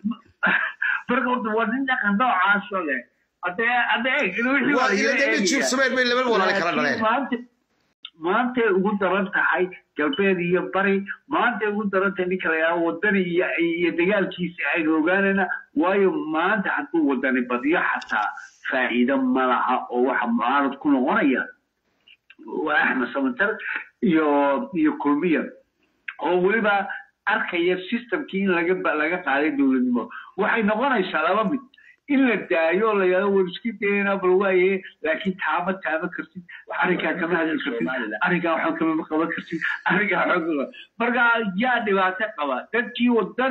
marka horta waa nin dhaqan noocaasoo leh adee adeeg wixii waa waa ila laga demi eegaya. jiibsameed bay laba walaale kala dhaleen Laakiin maanta maantay ugu daran tahay galbeed iyo bari maantay ugu daran tahay ninka la yidhaha wadani iyo iyo dagaalkiisa aynu ogaanayna waayo maanta hadduu wadani badiyo xataa faa'iido ma laha oo waxa mucaarad ku noqonaya waa axmed samatar iyo iyo kulmiya oo weliba arkaya systemkii in laga ba- laga qaaday dowladnimo waxay noqonaysaa laba mid in la daayo la yidhahdo war iska dayna bal waaye laakiin taama taama kartid arrinkaa kama hadli kartid arrinkaa waxba kama qaban kartid arrinkaa waxba kama marka yaa dhibaato qaba dadkii wadani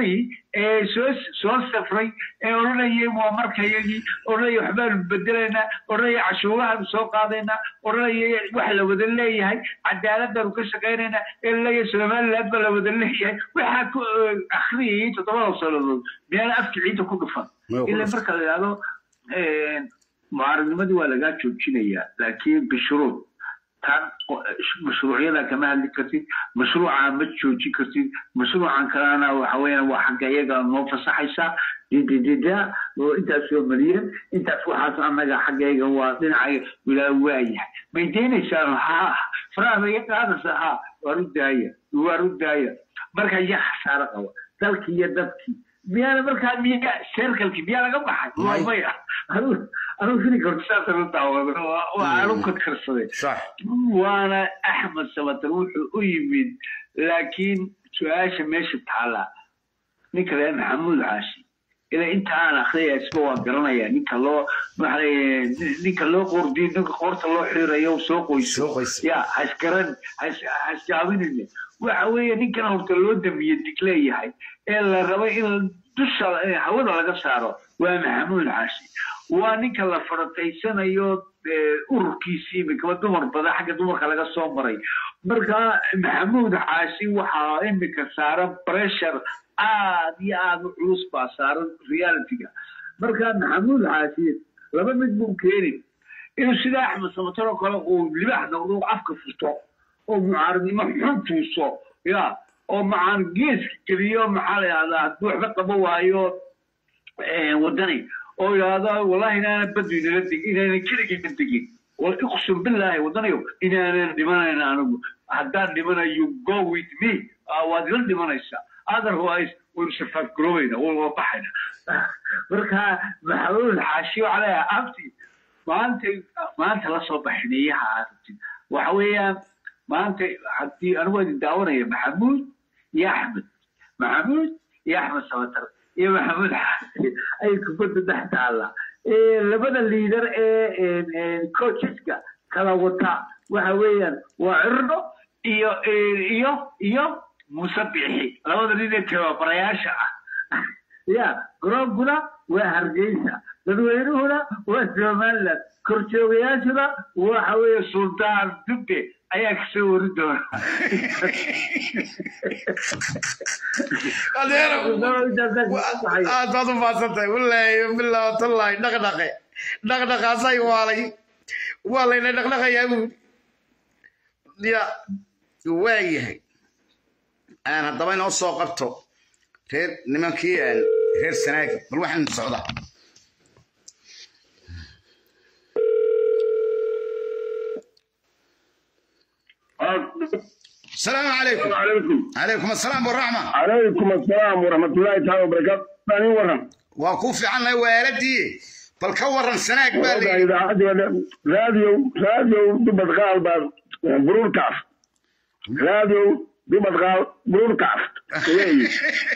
ee soo soo safray ee odhanayay waa markayagii odhanaya waxbaanu bedelaynaa odhanaya cashuurahaanu soo qaadaynaa odhanaya wax la wada leeyahay cadaaladdaanu ka shaqaynaynaa ee laleeyahay somaliland baa la wada leeyahay waxaa ku akhriyayay toddobada sannadood miyaana afki ciidda ku dhufan Maya ku ila dhufan. marka la yidhahdo mucaaradnimadii waa lagaa joojinayaa laakiin bishuruud tan qo- mashruucyada kama hadli kartid mashruuca ma joojin kartid mashruucan kalena waxa weeyaan waa xagga iyaga noo fasaxaysaa dididida oo intaas oo malyan intaas waxaas annaga xaggayga waa dhinaca wilaa waayahay may deenaysaan ha faraha bay qaadaysaa ha waaru daaya waaru daaya marka yaa khasaaro qaba dalkii iyo dadkii miyaana markaa miya seerkalkii miyaa laga baxay waa May. maya anuu anuu fili karto saasaan u daawada waa- waa aanu kadkarsaday صح waana axmed sabatar wuxuu u yimid laakiin su-aasha meesha taala ninka reer maxamuud caashi ilaa inta aan akhriyaya isba waa garanaya ninka loo maxaa ninka loo qordiyo ninka qoorta loo xirayo soo qoyso Soo qoyso. ya hasgaran hasjaaminine waxa weeye ninkan horta loo damiye dig leeyahay ee la rabay in dusha eh, hawada laga saaro waa maxamuud caashi waa ninka la farataysanayo eh, ururkiisii imikaba dumar badan xagga dumarka laga soo maray marka maxamuud caashi waxaa imika saaran pressure aad iyo aad u culus baa saaran realityga marka maxamuud caashi laba mid buu keeni inuu sida axmed samatar oo kale uu libax noqdo uu afka furto oo mucaaradnimo xun tuuso ya oo macaan geeska geliyo maxaa la yidhahdaa hadduu waxba qabo waayo eh, wadani oo yidhaahdo wallahi inaanan badu inala deg inaanan keligayna degin wal iqsum billaahi wadanayo inaanan dhimanayna anigu haddaan dhimanayo go with me ah, waad ila dhimanaysaa otherwise waynu safaafgaroobayna waa baxayna marka maxamuud xaashi waxaa leeyahay abti maanta maanta la soo baxiniyaha aad rabtid waxa weeyaan maanta haddii anigu waa idin daawanaya maxamuud iyo axmed maxamuud iyo axmed sabatar iyo maxamuud xaashi ay kubadda dhex taalla Eh, labada liidar ee coacheska kala wata waxa weeyaan waa cirdo iyo eh, iyo iyo muuse bixi labada nin ee tababarayaasha ah ya garoonkuna waa hargeysa dadweynuhuna waa somaliland korjoogayaashuna waxa weeye sultaan dubbe ayaa kasoo wari doona aad baad u maadsantahay wallaahi bilaa tallahi dhaqdhaqe dhaqdhaqaasay waalay waa layna dhaqdhaqayaa buu ya waa yahay aan haddaba inoo soo qabto reer nimankii aan reer sanaagi bal waxaan socdaa السلام عليكم عليكم عليكم السلام والرحمة عليكم السلام ورحمة الله تعالى وبركاته ثاني ورم وكوفي عنا والدي بل كورن سناك بالي إذا عاد راديو راديو دبت غال بعد برور كاف راديو دبت غال برور كاف كويس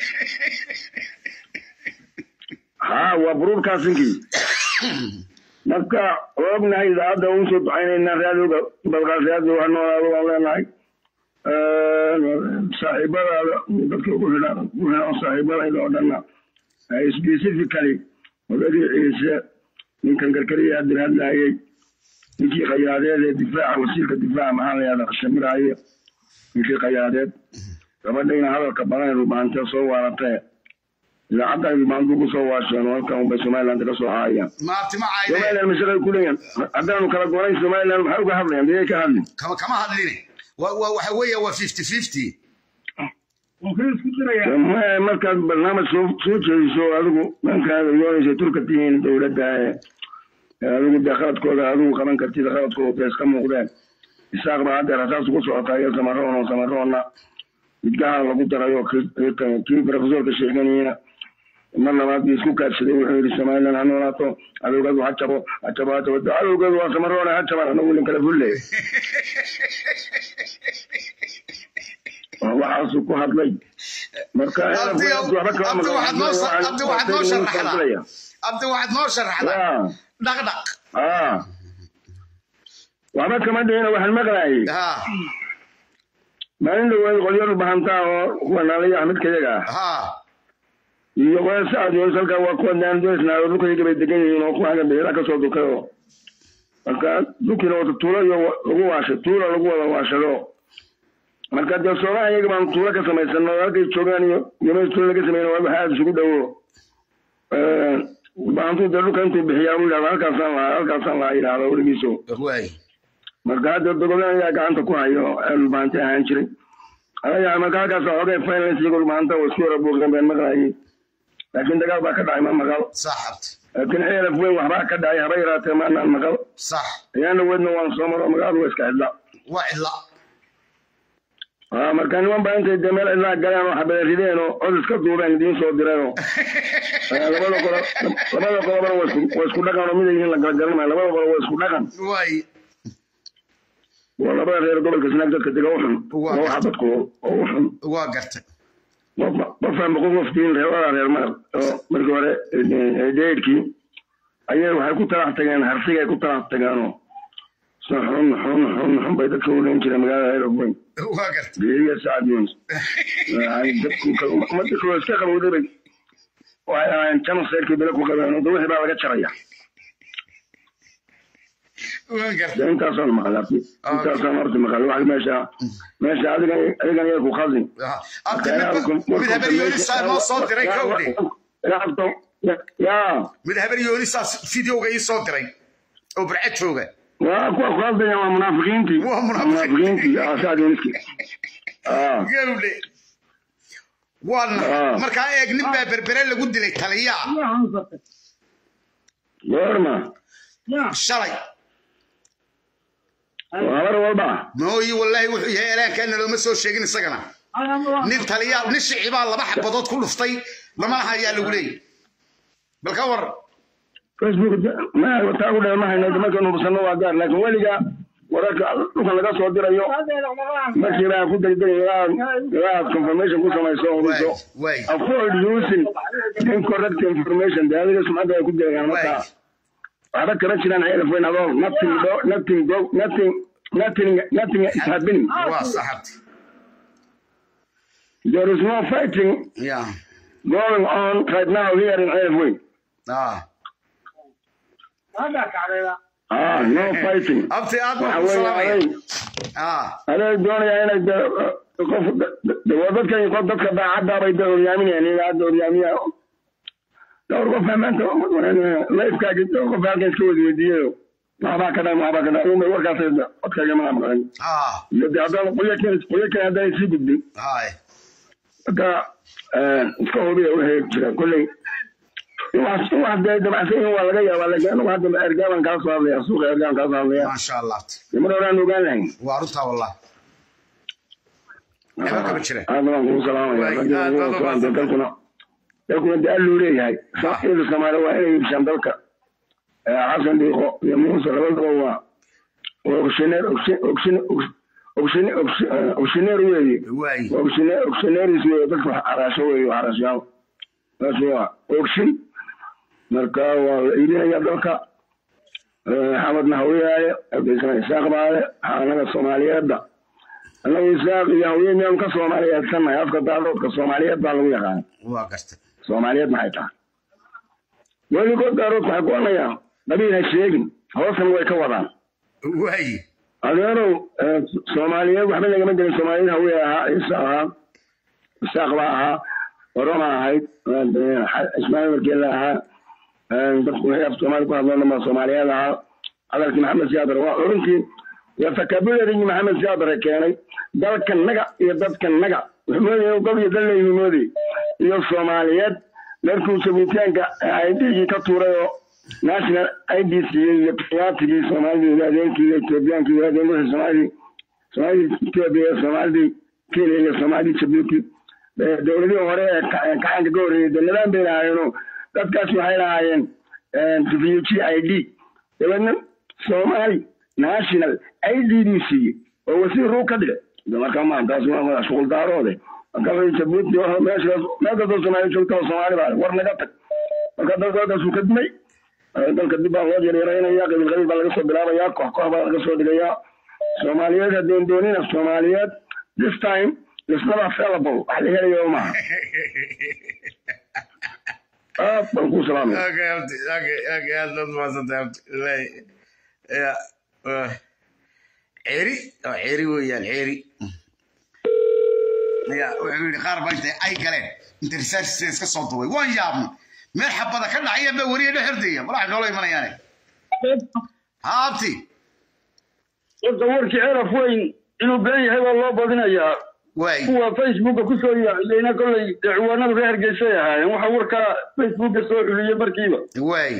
ها وبرور كاسنكي marka ognahay idaacadda uun soo ducaynaynaa raadioga balqaas raadio waa noolaado waan leenahay saaxiibadaada dadka ugu xidhan ugu xidhan saaxiibadayda oo dhanna specifically odagii ciise ninkan karkariya haddin hadlaayay ninkii khayaadeed ee difaaca wasiirka difaaca maxaa la yahda shamiraaye ninkii khayaadeed gabadhayna hadalka badan rubaantee soo waaratee idaacadda rubaantu ku soo waasheen oo halkan unbay somaliland ka soo haayaan ما ابتمع عيني somaliland mashaqay ku leeyahan haddaanu kala goonayn somaliland maxay uga hadlayaan miyay ka hadlin كما كما هذليني وحوية و 50 50 Ma- markaad barnaamij soo soo jeediso adigu dhankaada yoonaysa turka tihiin dowladda ee adigu dee khaladkooda adigu qaban kartid khaladkooda dee iska muuqdeen isaaq baa haddeer hasaas ugu socotaa iyo samaroon oo samaroonna midgaha lagu darayo kii- kii profesorka sheeganayena mar labaad bii isku kaadsaday wuxuu yidhi somaliland ha noolaato cadowgeedu ha jabo ha jabo ha jabo cadowgeedu waa samaroona ha jaban anagu idin kala fulley waxaasuu ku hadlay marka عبدي عبدي واحد نوصل عبدي واحد نوصل رحلة عبدي واحد نوصل رحلة دق دق ah waxba kama dhihina waxaan maqlaayay ها maalin dhaweed qolyo bahantaa oo kuwa naalaya midka yaga ah ها iyo waa sacad yoonis halkaa waa kuwa naandoysnaayo dhulkayga bay degan yihiin oo kuwaga beela kasoo dukay oo marka dukina wata tuulo iyo lagu waashay tuula lagu wada waashado marka dee soomaha iyaga baan tuulo ka samaysano halkay joogaan iyo yomay tuulo laga sameyn waa waxa aada isugu dhowo baantuu dee dhulka intuu bixiyaa u yidhahdo halkaasaan lahaa halkaasaan lahaa yidhahdo weligiiso waay marka hadda dogolan ayaa gacanta ku hayo dhulbaanti ahaan jiray aya marka halkaas xoogay finance iyago dhulbaanta waa isku yara buuqeen been maqlayay laakiin dagaal baa ka dhacay ma maqal sax abti laakiin ceelaf weyn waxbaa ka dhacay haba yaraatee maanaan maqal sax ayaana weydna waan soo maro magaaladu waa iska cidla waa cidla aa marka niman baa intay dee meel cidlaa galeen oo xabada rideen oo cod iska duubeen idiin soo direen oo labada qolo labada qolobana waa isku waa isku dhaqan oo miday yihiin la kala garanmaya labada qolo waa isku dhaqan waay waa labada reer gobolka snaag dadka dega u xun Waa. oo waxa dadku oo u xun waa gartay qofaan boqol qoftiin reerada reer marab oo markii hore deydkii ayay waxay ku talax tageen harsigay ku talax tageenoo so xun xun xun xun bay dadka uleyn jireen magaalada aeroboyn waa gartay geeriya sacad yons ummadda kaloo iska qabowday bay waxay ahaayeen jano seyrkii bele ku qabeen oo de wixii baa laga jaraya waa gartay de intaasaan maqal abti intaasaan horta maqal wax meesha meesha adigan adigan yay ku khaldin abti mid habar yoonisaa noo soo diray kowde yaa mid habar yoonisaa videoga ii soo diray oo barcad jooga waa kuwa ku hadlaya waa munaafiqiintii Waa munaafiqiin. munaafiqiintii aa sacad yoniski aa gawdhe waana Ah. markaa eeg nin baa berbere lagu dilay taliyaa goorma shalay waa habar walba mooyi wallaahi wuxuu yahay eelaankaana looma soo sheegin isagana nin taliyaa nin shicibaa laba xabadood ku dhuftay lama laha ayaa lagu leeyay bal ka war facebook ma taa ku dheer ma hayno markaynu hubsano waa gaar laakiin weliga wararka dhulkan laga soo dirayo markii baa ku degdeg ilaa ilaa aad confirmation ku samayso oo waay hubiso waay avoid using incorrect information dee adiga sumcadda ay ku degaan marka waay waxba kama jiraan ceelaf weyn adoo nothing do nothing go nothing nothing nothing is happening waa saxabti there is no fighting ya going on right now here in ceelaf weyn ah ah no fighting abti aad waxa baan ku weeye salaamaya aday ah aday doonaya inay de qof de- waa dadka qof dadka daacadda bay de horyaaminayaan iyaga hadda horyaamiya dhowr qof baa maanta lifekaagi dhowr qof baa halkan iska wadi weydiiyayo waxbaa ka dhan waxbaa ka dhan umay warkaas codkaaga mana maqan ah iyo de haddaan qoyo keen qoyo keen haddaan sii gudbin hay marka iska hubiya wixii jira kolley in wax in wax dee dabacsan yihin waa laga yaabaa laakiin anigu hadda ergaaban kaa soo hadlaya suuqa ergaan kaa soo hadlaya maasha allah mar horaan ogaan lahayn waa runtaa wallah Waxba kama jira. aad baan kugu salaamaya Waay, ragga aad baad ugu u salaamtay. mahadsan. dalkuna dalkuna de alluu leeyahay ciida soomaali waa inay iibshaan dalka Eh, xasan dhiiqo iyo muuse labadaba waa waa ogshineer ogshineer weeye waay ogshineeris weeye dadka wax araasho weeye wax araashayaal taas waa ogshin marka waa la iibinaya dalka Eh, xamadna hawiyaaye abdisana isaaq baale anaga soomaaliyeedda annagu isaaq iyo hawiye miyaanu ka soomaaliyeedsannahay afka daadoodka soomaaliyeed baa lagu yaqaana waa gartay soomaaliyeed maxay tahay weligood daaroodka waxay ku odhanayaan qabiil ha sheegin hoosna way ka wadaan waay adeerow eh, soomaaliyeed waxba lagama gelin soomaaliyeed hawiye ahaa ciise ahaa isaaq baa ahaa oroma ahayd eh, ismaaciil markeela ahaa eh, dadku waxay af soomaali ku hadlaan baa soomaaliyeed ahaa hadalkii maxamed siyaadar waa xurintii waa fakabularigii maxamed siyaadare keenay dalka naga iyo dadka naga wuxuu moodaya inuu gol iyo dal leeyihi moodayay iyo soomaaliyeed markuu sabitaanka idgii ka tuuray oo national id siiyey iyo qiyaatigii soomaalidii iyo adeerkii iyo ethoobiyankii iyo adeer wixii soomaalidii soomaalidii etoobiya iyo soomaalidii kenya iyo soomaalidii jabuuti Eh, dowladihii hore ee ka- ee kacaanka ka horreeyey dee nidaam bay lahaayeenoo dadkaas waxay lahaayeen refugee i d dabeedna soomaali national i d buu siiyey oo wasiir ruu ka dhigay De marka ma taas waa shuqul daaroode marka waxay jabuuti oo meeshaas meel kastoo soomaali joogta oo soomaali baa war naga tag marka dalka halkaasuu ka dimay Eh, dalka dib baa loo yaryaraynaya qabiil qabiil baa laga soo bilaabaya koox koox baa laga soo dhigayaa soomaaliyeed haddeen doonina soomaaliyeed this time is not available wax la helayo maaha aad baan ku salaamay Okay, abti, okay, okay, aad baad mahadsantahay abti. Wallaahi. Ya, ah. Ceeri, waa ceeri weeyaan, ceeri. Ya, wuxuu yidhi qaar baa intay ay galeen, inta research iska soo duubay. Waan yaabnay. Meel xabada ka dhacaya baa weriye dhex hordaya. Walahi noola imanayaane. Ha, abti. horta warkii ceraf weyn inuu been yahay baa loo badinayaa Waay. kuwa facebooka kusoo yaaciyeyna kolley dee ciwaanadu reer hargeysay ahaayeen waxa warka facebooka soo xuliyey markiiba Waay.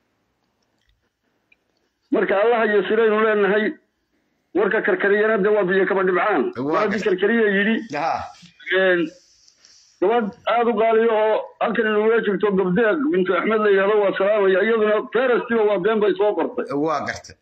marka allaha iyo siraynu leenahay warka karkariyana dee waa biyo kaba dhibcaan Waa waa haddii karkariya yidhi Ha. een, gabadh aada u qaaliyo oo halkan inugula jirto gabdeeq bintu axmed la yidhahdo waa salaamaya iyaduna ferastiba waa been bay soo qortay Waa gartay.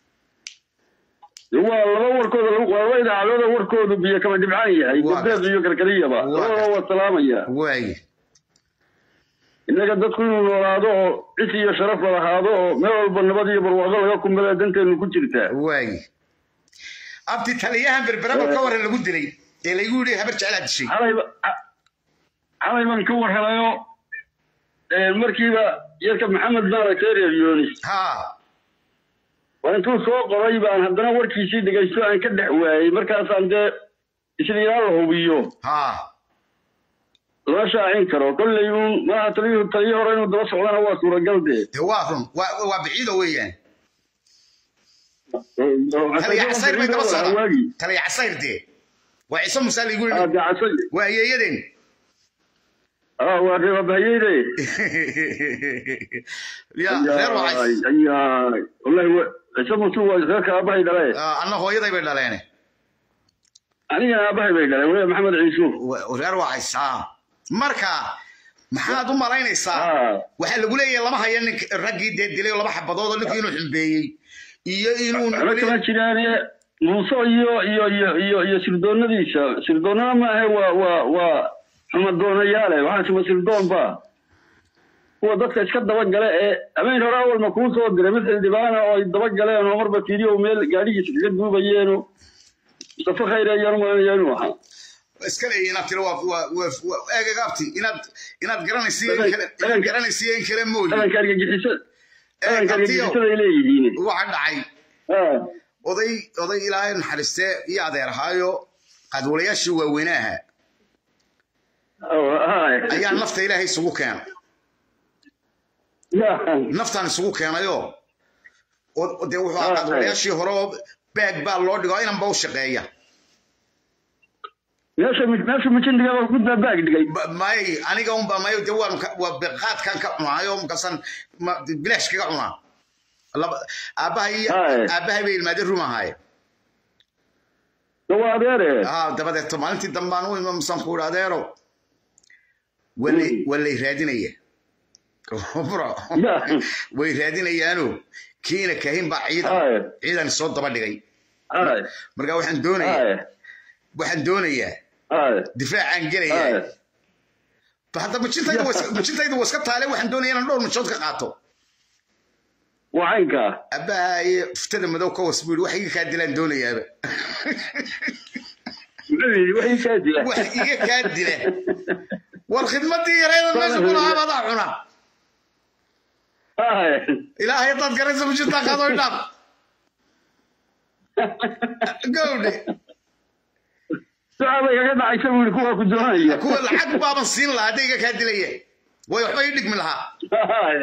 waa laba warkooda lagu- waa laba idaacadooda warkoodu biyo kaba dhibcaan yahay Waa gabdeeq iyo karkariyaba Waa labadaba waa salaamaya Waay. innaga dadku inuu noolaado oo cis iyo sharaf la lahaado oo meel walba nabad iyo barwaaqo laga kumbala danteenu ku jirtaa Waay. Abti taliyahan berberaba ka waran lagu dilay. Ee lagu yidhi habar jecel aad dishay. xalay ba- xa- xalay baan ka war helayo een, markiiba yarka maxamed maaragtay reer yoonis Ha. waa intuu soo qoray baan haddana warkiisii dhegaysto aan ka dhex waayey markaasaan dee isla ilaa la hubiyo Ha. lama shaacin karo kolley uun maaha taliyuhu taliyo hore inuu daba socdana waa suuragal dee dee waa run waa waa biciido weeyaan taliya casayr bay daba socdaan waagi taliya casayr dee waa ciise muuse ligu ah yidhi dee casay waa ayeeyadeen ah waa reebabahayeyde ya reer wacay ayaay wallahi wa- ciise muuse waa reerka aabahay dhale anna hooyaday bay dhaleen anigana aabahay bay dhaleen waliba maxamed ciisuuf Wa- reer wacaysaa marka maxaad u malaynaysaa ah waxaa lagu leeyahay lama haya nink raggii dee dilay oo laba xabadood oo ninkii inuu xumbeeyey iyo inuu waxba kama jiraane muuse iyo iyo iyo iyo iyo sirdoonadiisa sirdoonada maahe waa waa waa xumadoonayaale waxaa suma sirdoon ba kuwa dadka iska dabagale ee habeen hore awalma kuu soo diray mid xildhibaana oo ay dabagaleen oo marba fiiriyo meel gaadhigiisa kaga duubayeeno mustafa khayre ayaan umalanaya inuu ahaa iska leeyahay inaad tiro waa waa waa- waa eegag abti inaad inaad garanaysiyo in Dhagan- kale inaad dhagan- garanaysiyo in kale mooyi dhalanka argagixisada dhalanka abtiyo argagixisada ay leeyihiin waxa dhacay ah oday oday ilaahay naxariistee iyo adeer ahaayo qadwalayaashii waaweynaha oh, ah ayaa nafta ilaahay isugu keenay ya naftaan isugu keenayoo oo dee wuxuu Ah, ahaa qadwalayaashii hore oo baag baa loo dhigo inanba u shaqeeya meesha meesha mijindiga ku baag dhigay Ba- may aniga unba mayo dee waan ka- waa beqaadkan ka cunaayo makasan ma- bilaash kaga cunaa laba aabbahay iyo Aye. aabbahay bay ilmaadeen rum ahaaye waa adeere ah dabadeeto maalintii dambaan u imamsan ku idhi adeero walay Mm. walay raadinaya bro Ya. way raadinayaano kiina kahin baa ciidan Aye. ciidan soo daba dhigay ay marka waxaan doonayaa ay waxaan doonayaa ay difaacaan ay gelayaa ba hadda mujintayda waa iska- mujintayda waa iska taale waxaan doonayaa inaan dhowr mujood ka qaato waa caynka abbaha iyo ftada madow ka was buu yidhi wax iga kaa dilaan doonayaaba waxay kaa dila wax iga kaa dila war khidmadii yareeda meesha ku lahaa badaa cuna ay ilaahay haddaad garaysa mujintaa qaado idhaaf gowdhe ducaa bay kaga dhacaysa buu yidhi kuwaa ku doonaya kuwa lacag baaban siin lahaa hadday iga kaa dilaya way waxba ii dhigmi lahaa Ay.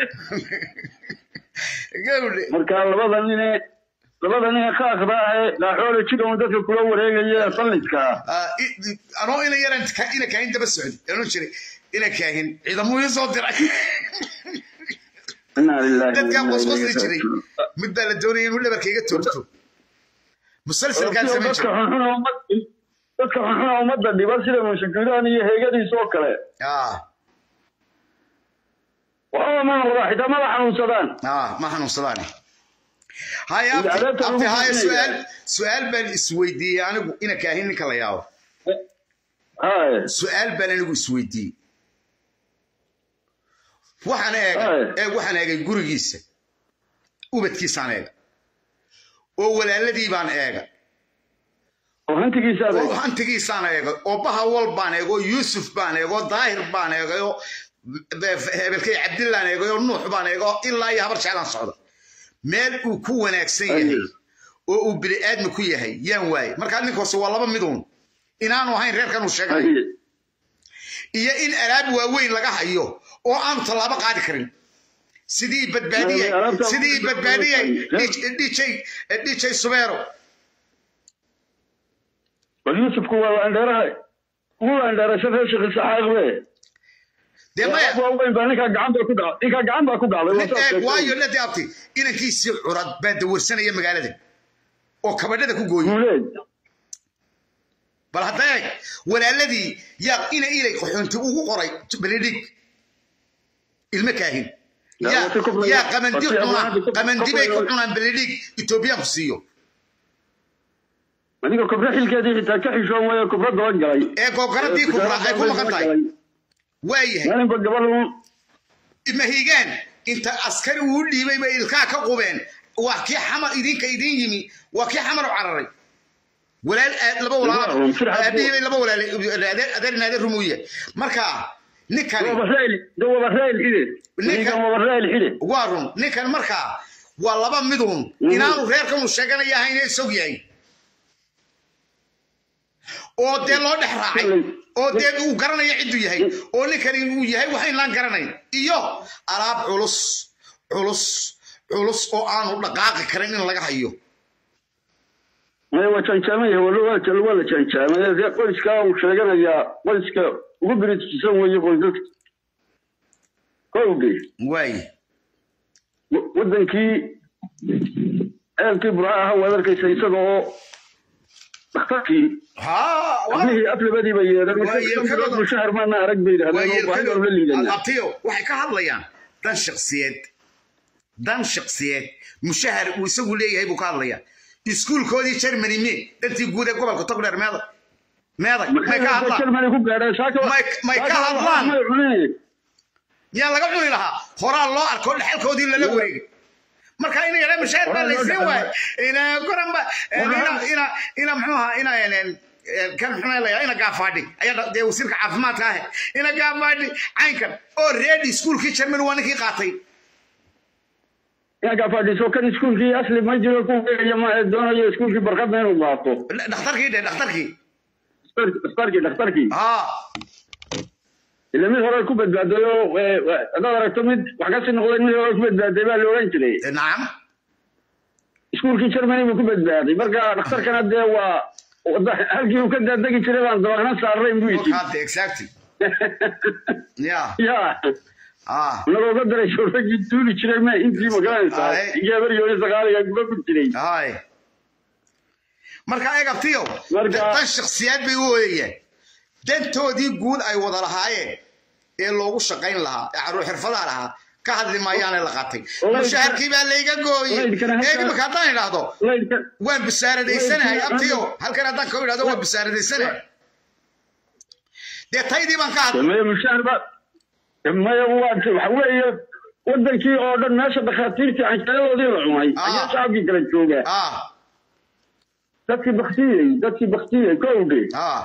gowdhe marka labada nine labada nine kaakda ahe laaxoole jira un dadka kula wareegaya sallidka Ah, i- anoo ina yaran ka- ina kaahin daba socdi anuu jiray ina kaahin ciidamuu ii soo diray inaa lillahi dadkaa qosqosli jiray mid baa la doonaya inuu dhabarka iga toogto musalsalkaan samayn dadka jiray xunxuna ummad dadka xunxuna ummadda dhiba sida mushakiraan iyo heegadiisa oo kale ah waxba ma noqdaa xitaa maba xanuunsadaan ah ma xanuunsadaani haya abti Adaabta lagu abti haya bixinaya. su-aal su-aal baan isweydiiyey anigu ina kaahin ninka la yaabo hay su-aal baan anigu isweydiiyey waxaan eegay Ay. ee waxaan eegay gurigiisa ubadkiisaan eegay oo walaaladii baan eegay oo hantigiisa oo adag hantigiisaan eegay oo bahawal baan eegay oo yuusuf baan eegay oo daahir baan eegay oo hebelkay cabdillaan eego oo nuux baan eego ilaa iyo habar jeclaan socda meel uu ku wanaagsan yahay oo uu bini aadmi ku yahay yaan waaye markaa ninkaasi waa laba miduun inaanu ahayn reerkan uu sheegay iyo in alaab waaweyn laga hayo oo aanu tallaabo qaadi karin sidii badbaadiyey sidii badbaadiyey dj dj subeero bal yuusufku waa laandheeraha ugu laandheerasha reer sheekh isaxaaq be dee maya waaweyn baa ninkaa gacan baa ku dhacday ninkaa gacan baa ku dhacday waa saas eeg sheegtay. waayo lade abti inankiisii curad baa dawarsanaya magaalada oo kabadhada ku gooyey guuleed bal hadda eeg walaaladii yaa ina ilay qaxoonti ugu qoray beledhig ilmo kaahin Yaa yaa wati kubra- yaa qamandi wati cunaan abwaanka qamandi bay ku kubra- cunaan beledhig etoobiyaanku siiyo aniga kubra xilkeedii xitaa ka xishoon wayo kubra daban galay ee googaradii kubra ay ku maqan tahay waayahay maalinba gabadhu mahigaan inta askari uu dhiibay bay ilkaa ka qubeen waa kii xamar idinka idin yimi waa kii xamar u cararay walaal aad laba walaal Waa, sir xad- aabihii bay laba walaal adeer naader rumuye marka ninkani wabareel de wabareel xide ninkan wabareel xide waa run ninkan markaa waa laba midun inaanu reerkan uu sheeganaya ahayna isog yahay oo dee loo dhex raacay oo dee uu garanayo cidduu yahay oo ninkani uu yahay waxaynaan garanayn iyo alaab culus culus culus oo aanu dhaqaaqi karin in laga hayo maya waa jaanjaamaya waa waa la jaanjaamaya dee qoyskaa uu sheeganayaa qoyska ugu birijisan weeye qoysaska kowge waaye wadankii ceelkii burca ahaa waad arkaysa isaga oo dhakhtarkii haa waa ablihii aflabadii bay yeedhan Waa yeelkadooda. mushahar maana arag bay yidhahdeen oo baahidoon la liidanaa abtiyo waxay ka hadlayaan dan shaksiyeed dan shaksiyeed mushahar uu isagu leeyahay buu ka hadlayaa iskuulkoodii germany me dantii guud ee gobolka togdheer meedag meedag may ka hadlaan Germany ku gaadhay saaka May- may ka saaka hadlaan. may cuneen miyaa laga cuni lahaa horaa loo arko dhexalkoodii lala wareegay marka ina yadha mushahar baa Horaa loo laysiin dhexal- waaye ina goranba ina ina ina muxuu ahaa ina ina- kan muxuu layaa ina gaafaadhi ayaa dha- dee wasiirka caafimaadka ahe ina gaafaadhi caynkan oo reedi iskuulkii germany waa ninkii qaatay yaa fadhiiso kan iskuulkii asli ma jiro ku weeraya ma ee doonayo iskuulkii barqadna inuu qaato dhakhtarkii dhe dhakhtarkii dhakhtarkii dhakhtarkii haa ila mid hore ku badbaaday oo ee, haddaad aragto mid wax ka sii noqday mid hore ku badbaaday baa la oran jiray nacam iskuulkii germany buu ku badbaaday marka dhakhtarkana dee waa wada- halkii uu ka daadegi jiray baan dabaqna saarnayn buu yidhi Kolkaate, exactly ya ya ah anagoo ka daray shooragii tuuli jiray ma intii magaranaysaa Aye. geebaryooni sagaaliga guba ku jiray hay marka egabtiyo Marka- dan shaksiyaad bay u ooyayeen dantoodii guud ay wada lahaayeen ee loogu shaqayn lahaa ee caruur xirfadaha lahaa ka hadli maayaane la qaatay Walaydka- mushaharkii baa layga gooyey walaydkana halkaa- eeg imika haddaan idhaahdo laydka waan bisaaradaysanay Walaydkana- abtiyo halkan haddaan ka idhahdo waan bisaaradaysanay dee taydii baan ka hadlay maya mushaar ba maya waa waxa weeye wadankii oo dhan meesha dhakhaatiirtii canjaradoodii la cunay Ah. ayaa shacabkii kala jooga ah dadkii baktiyey dadkii baktiyey kowdhe ah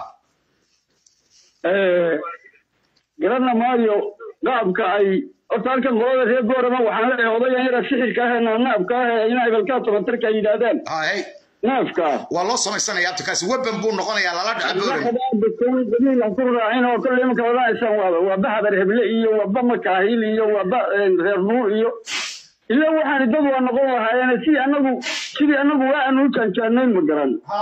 garana maayo qaabka ay horta halkan qolada reer goorama waxaan leeyahay odayan yara sixirka ah ee naanaabka ah ee in abalkaa tobantarka ay yidhaahdaan hay naafka waa loo samaysanaya abtikaasi weban buu noqonayaa lala dhaca booran daliil aan ku raacin oo kolle imanka wadanaysaan waa waa bahadar heble iyo waa ba makaahil iyo waa ba reer nuur iyo ila waxaan dad waa noqon lahaayeen si anagu sidii anagu waa aanu u jaanjaanayn ma garan ha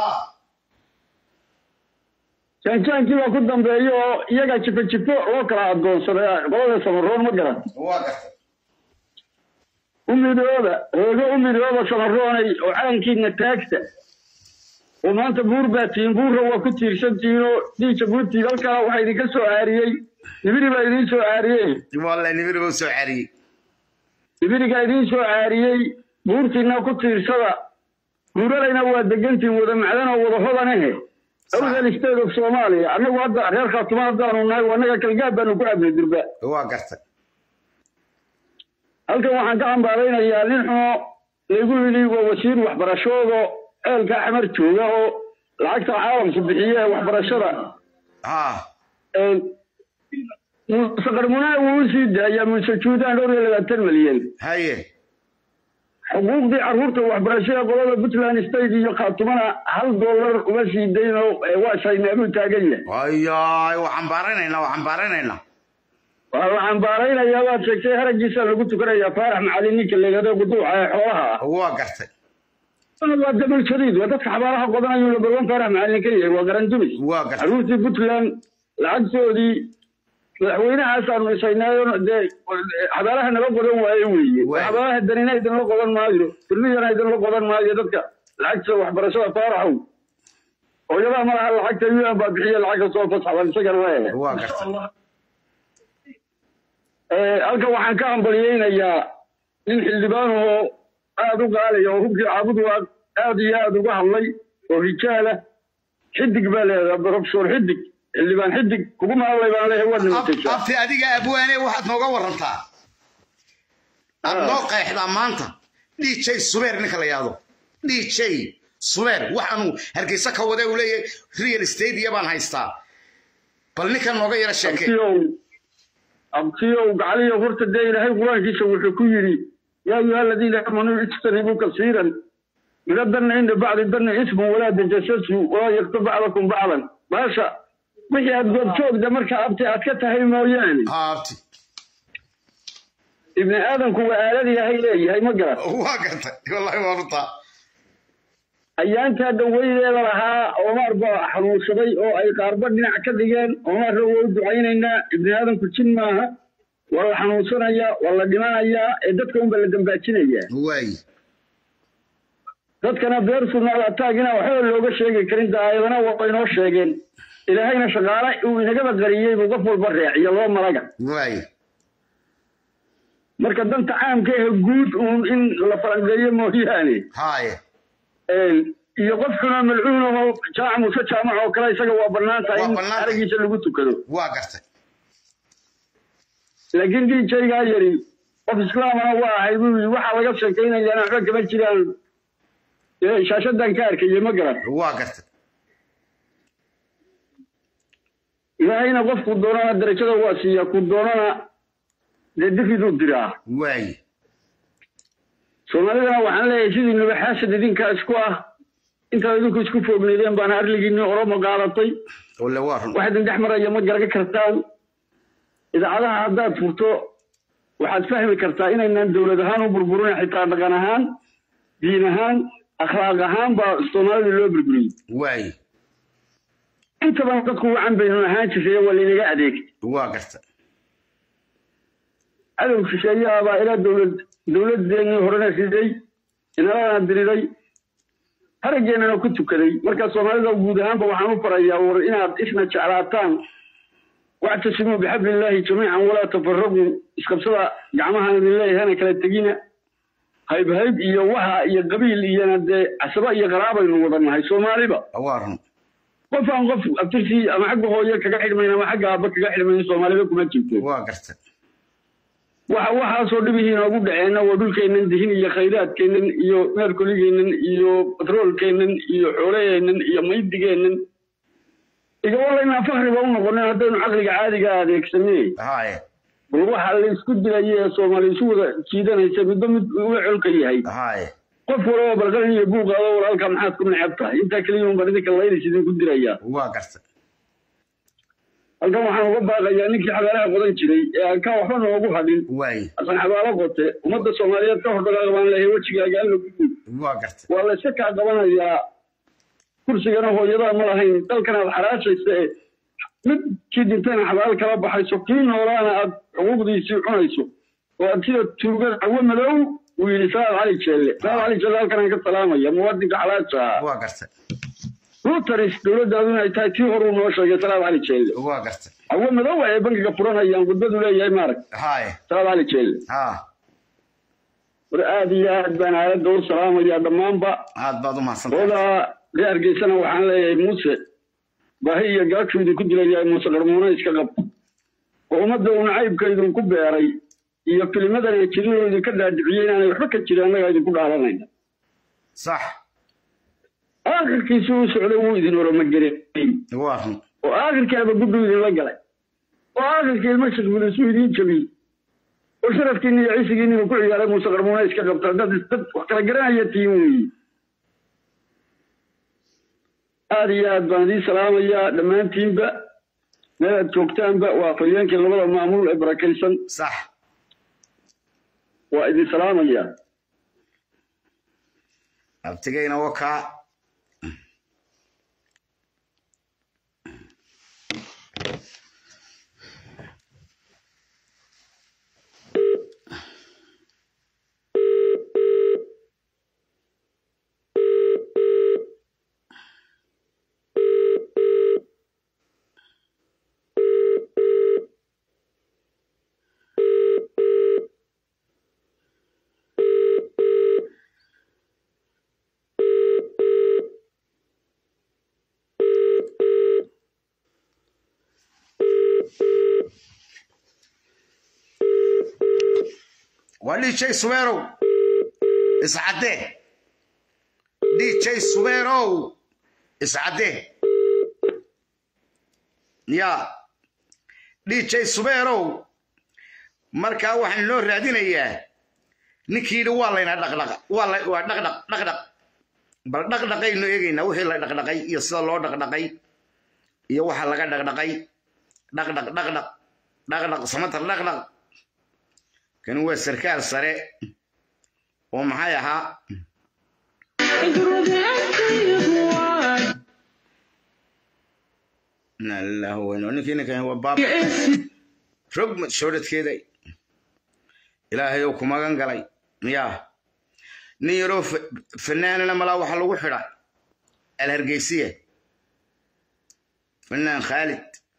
jaanjaankii baa ku dambeeya oo iyaga jifo jifo loo kala adoonsaday qolada samaroon ma garan waa gartay umidooda hoogo umidooda samaroonay oo calankiina taagta oo maanta buur baa tihiin buurra waa ku tiirsantihiin oo dhiija buurtii halkaa waxaa idinka soo caariyey nibiri baa idiin soo caariyey wallahi nibir buu soo cariyey nibirigaa idiin soo caariyey buurtiina ku tiirsada buuralayna waa degantiin wada macdan oo wada hodanahe awdal state of soomaaliya annagu hadda reer khaatuma haddaanu nahay annaga kalgaab baanu ku cabnay durba waa gartay halkan waxaan ka cambaaraynayaa nin xumo laygu yidhi waa wasiir waxbarashooda ceelka xamar jooga oo lacagta caalamku bixiye ee waxbarashada ha Een, muuse qarmunaa wuu u sii daayaa muuse juudaan dhowr iyo labaatan malyan haye xuquuqdii carruurta waxbarashada qolada puntland state iyo khaatumana hal dollar uma sii dayn oo eh, waa shaynaabuu taagan yahay ayaay waa cambaaranaynaa waa cambaaranaynaa waa la cambaaraynayaa waad sheegtay haragiisa lagu tukanayaa faarax macalin ninka leegado quduuca ee xoolaha ah waa gartay waa dabal jadiid waa dadka xabaalaha qodanayuu labalwan faarax macalin ka yahay waa garan dumis waa gartay carruurtii puntland lacagtoodii madaxweynahaasaan isaynaayo dee xabaalaha nala qodan waaye weeye Waay. xabaalaha danina idinla qodan maayo firmiyana idinla qodan maayo dadka lacagta waxbarashada faaraxow hooyadaha malaha lacagta un baa bixiya lacag kastoo fasaxban isagana waa waa gartay halkan waxaan ka hambaliyeynayaa nin xildhibaan oo aad u qaalaya oo hubkii caabud waa aad iyo aad uga hadlay oo rijaala xidig baa leedaha profesor xidig xildhibaan xidig kuguma hadlay baan leeyahay waad Ab- nimataysaa abti adiga abwaane waxaad nooga warantaa aad noo qeexdaa maanta dj subeer ninka la yahdo dj subeer waxaanu hargeysa ka wade uu leeyahay real estate iyo baan haystaa bal ninkan nooga yara sheekay abtiyow abtiyow gacaliyo horta dee ilaahay qur-aankiisa wuxuu ku yidhi yaa ayuha aladiina aamanuu ijtanibuu kasiiran min adanna inda bacdi danna ismun walaa tajasasu walaa yaktu bacdakum bacdan baasha wixii aad goobjoogda marka abti aad ka tahay mooyaane haa abti ibni aadamku waa aalad ilaahay leeyahay ma garan waa gartay wallahi waa runtaa ayaantaa dhaweydeeda lahaa omar baa xanuunsaday oo ay qaarba dhinac ka dhigeen omarna waa u ducaynaynaa ibni aadamku jin maaha waa la xanuunsanayaa waa la dhimanayaa ee dadka unba la dambaajinayaa waay dadkana beer sunnaada taagina waxba looga sheegi karin daayadana waa inoo sheegeen ilaahayna shaqaale uu inagaba qariyey buu qof walba reeciyo loo malaga waay marka danta caamka ee guud uun in la falanqeeyo mooyaane haaye iyo qofkuna malcuun oo jaamac muuse jaamac oo kale isaga waa bannaan tahay Waa in bannaan tahay. aragiisa lagu tukado waa gartay laakiin djgaa yari qof islaamana waa ahay buu yidhi waxaa laga sheekaynayaana waxba kama jiraan ee shaashadan ka arkayay ma garan waa gartay ilaahayna qofku doonana darajada waa siiya ku doonana dee difiduu diraa waay soomaalidana waxaan leeyahay sidii nubaxaasad idinkaa isku ah intaad idinku isku foogneydeen baana arligiinni oromo qaadatay walle waa run wax idin dhex maraya ma garaga kartaan idaacadaha haddaad furto waxaad fahmi kartaa inaynaan dowlad ahaan u burburin xitaa dhaqan ahaan diin ahaan akhlaaq ahaan baa soomaalida loo burburiyey waay intaban dadku wacan baynu ahaan jirray waa laynaga adeegay waa gartay cadow shisheeyaha baa ilaa dowlad dowladeennii horena riday inalana diriday harageennana ku tukaday marka soomaalida guud ahaanba waxaan u farayaa war inaad isna jeclaataan wactasimuu bixabliillaahi jamiican walaa tafaraquu isqabsada gacmahaan idin leeyahana kala tegina hayb hayb iyo waha iyo qabiil iyona dee casaba iyo qaraabaynu wada nahay soomaaliba waa run qof aan qof abtirtii ama xagga hooye kaga xidhmayn ama xagga aabba kaga xidhmayn soomaaliba kuma jirto waa gartay waxa waxaasoo dhibihii inoogu dhaceenna waa dhulkeennan dihin iyo khayraadkeennan iyo meerkoligeennan iyo batroolkeennan iyo xoolaheennan iyo maydigeennan iga walaynaa fakriba u noqonin haddaynu caqliga caadiga adeegsanay haaye bal waxa la isku dilaya ee soomaali isu wada jiidanaysa midba mid uga colka yahay haaye qof walaba balqalin iyo buuqaado walaalka maxaad ku necab tahay intaa keliya un baan idinka laylis idinku dirayaa waa gartay halkan waxaan uga baaqayaa ninkii xabaalaha qodan jiray ee aan ka waxba noogu hadhin waay asan xabaalo qote ummadda soomaaliyeed ka hordhagaa baan leeyahay wejigaaga alla ku guud waa gartay waa la iska kaa qabanayaa kursigana hooyadaa ma lahayn dalkan aad xaraashaysa ee midkii dintayna xabaal kala baxayso kii noolaana aad xuquuqdiisii cunayso oo aad sida tuugada cawo madow uu yidhi salaad cali jeelle salaad cali jeelle halkan aan ka salaamaya muwaadinka xalaasha ah waa gartay rutaris dowladdaadu inay tahay tii horuu noo sheegay salaad cali jeelle waa gartay cawo madow ay bankiga furanayaan gudbadu leeyahay maarag haaye salaad cali jeelle haa war aad iyo aad baan aaladda u salaamayaa dhammaanba aad baad u mahadsantahay odaa ree hargeysana waxaan leeyahay muuse baahi iyo gaagtu idinku dilayahay muuse qarmuuna iska qab oo ummadda uu nacaybka idinku beeray iyo filmadan ee jirinoo idinka dhaadhiciyey inaanay waxba ka jirin annagaa idinku dhaalanayna sax aakhirkiisi uu socday wuu idin oromagelay waa run oo aakhirkii abaguddu idinla galay oo aakhirkii ilmo shaqbul isu idiin jabiyey oo sharafkiinni iyo cisigiinniba ku ciyaaray muuse qarmuuna iska qabta dad dad wax kala garanaya tiin weeye aada iyo aad baan idiin salaamayaa dhammaantiinba meel aad joogtaanba waa afhayeenkii labada maamul ee barakaysan sax waa idin salaamayaa abtigayna wakaa waa dj subeerow iscaddee dj subeerow iscaddee ya dj subeerow markaa waxaan loo raadinayaa ninkii yidhi waa layna dhaqdhaqa waa la waa dhaqdhaq dhaqdhaq bal dhaqdhaqaynu eegaynaa wixii la dhaqdhaqay iyo sida loo dhaqdhaqay iyo waxa laga dhaqdhaqay dhaqdhaq dhaqdhaq dhaqdhaq samatar dhaqdhaq kani waa sarkaal sare oo maxay ahaa ninkii ninkan waa baab rog shoodhadkeeda ilaahay oo ku magan galay ya nin yaroo fanaanana malaa waxaa lagu xidha alhargeysiya fanaan khaalid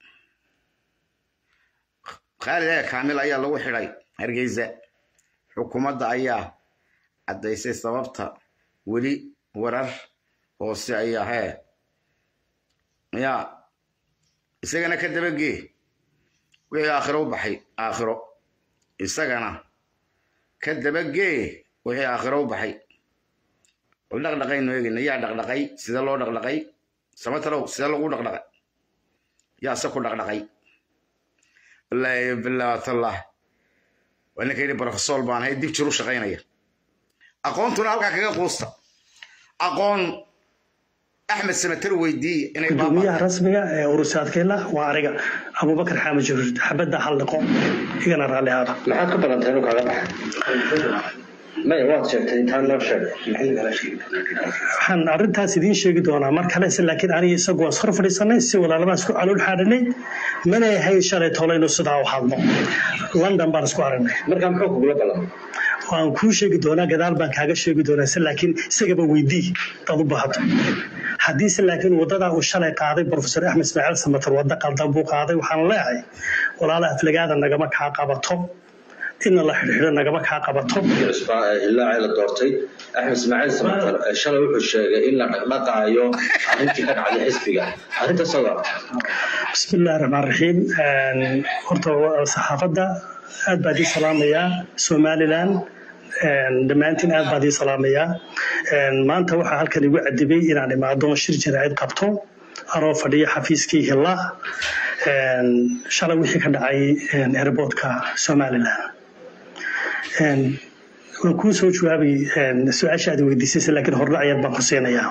khaalid ee kaamil ayaa lagu xidhay hargeysa xukuumadda ayaa caddaysay sababta weli warar hoose ayaa hee ya isagana ka dabagee wixii aakhiro u baxay aakhiro isagana ka dabagee wixii aakhiro u baxay bal dhaqdhaqaynu eegayna yaa dhaqdhaqay sida loo dhaqdhaqay samatalow sida lagu dhaqdhaqay yaa se ku dhaqdhaqay wallaahi bilaatallah waa ninka yidhi brofesor baan ahay dib jir u shaqaynaya aqoontuna halkaa kaga quusta aqoon axmed samater weydiiye inay gudoomiyaha rasmiga ee urusaadkeela waa aniga abubakar xaamid jibriil xabadda hal dhiqo igana raalli aada maxaad ka balantay inuu kaaga baxay maya waad sheegtay intaan loo sheegay waxaan arrintaas idiin sheegi doonaa mar kale se laakiin aniga isagu waan iskor fadhiisanay si walaalabaan isku calool xaadhanay mana ahayn shalay tolaynu sidaa u hadlo london baan isku aragnay markaa muxuu kugula ballamay waan kuu sheegi doonaa gadaal baan kaaga sheegi doonaa se laakiin isagaba weydii dad u baahato haddiise laakiin waddadaa uu shalay qaaday profesor axmed ismaaciil samatar wadda qaldan buu qaaday waxaan leeyahay walaala aflagaada nagama kaa qabato inna la xidhxidho nagama kaa qabato ilaa la doortay axmed ismaaciil samatar shalay wuxuu sheegay in la dhaqdhaqaayo arrintii ka dhacday xisbiga arrintaas oga بسم الله الرحمن الرحيم horta saxaafadda aad baa idin salaamayaa somalilan dhammaantiin aad baa idin salaamayaa maanta waxaa halkan igu cadibay inaan imaado shir jaraa'id qabto anoo fadhiya xafiiskii hilla shalay wixii ka dhacay airportka somalilan waan kuu soo jawaabay su-aasha aad weydiisay laakiin hordhac yar baan ku siinayaa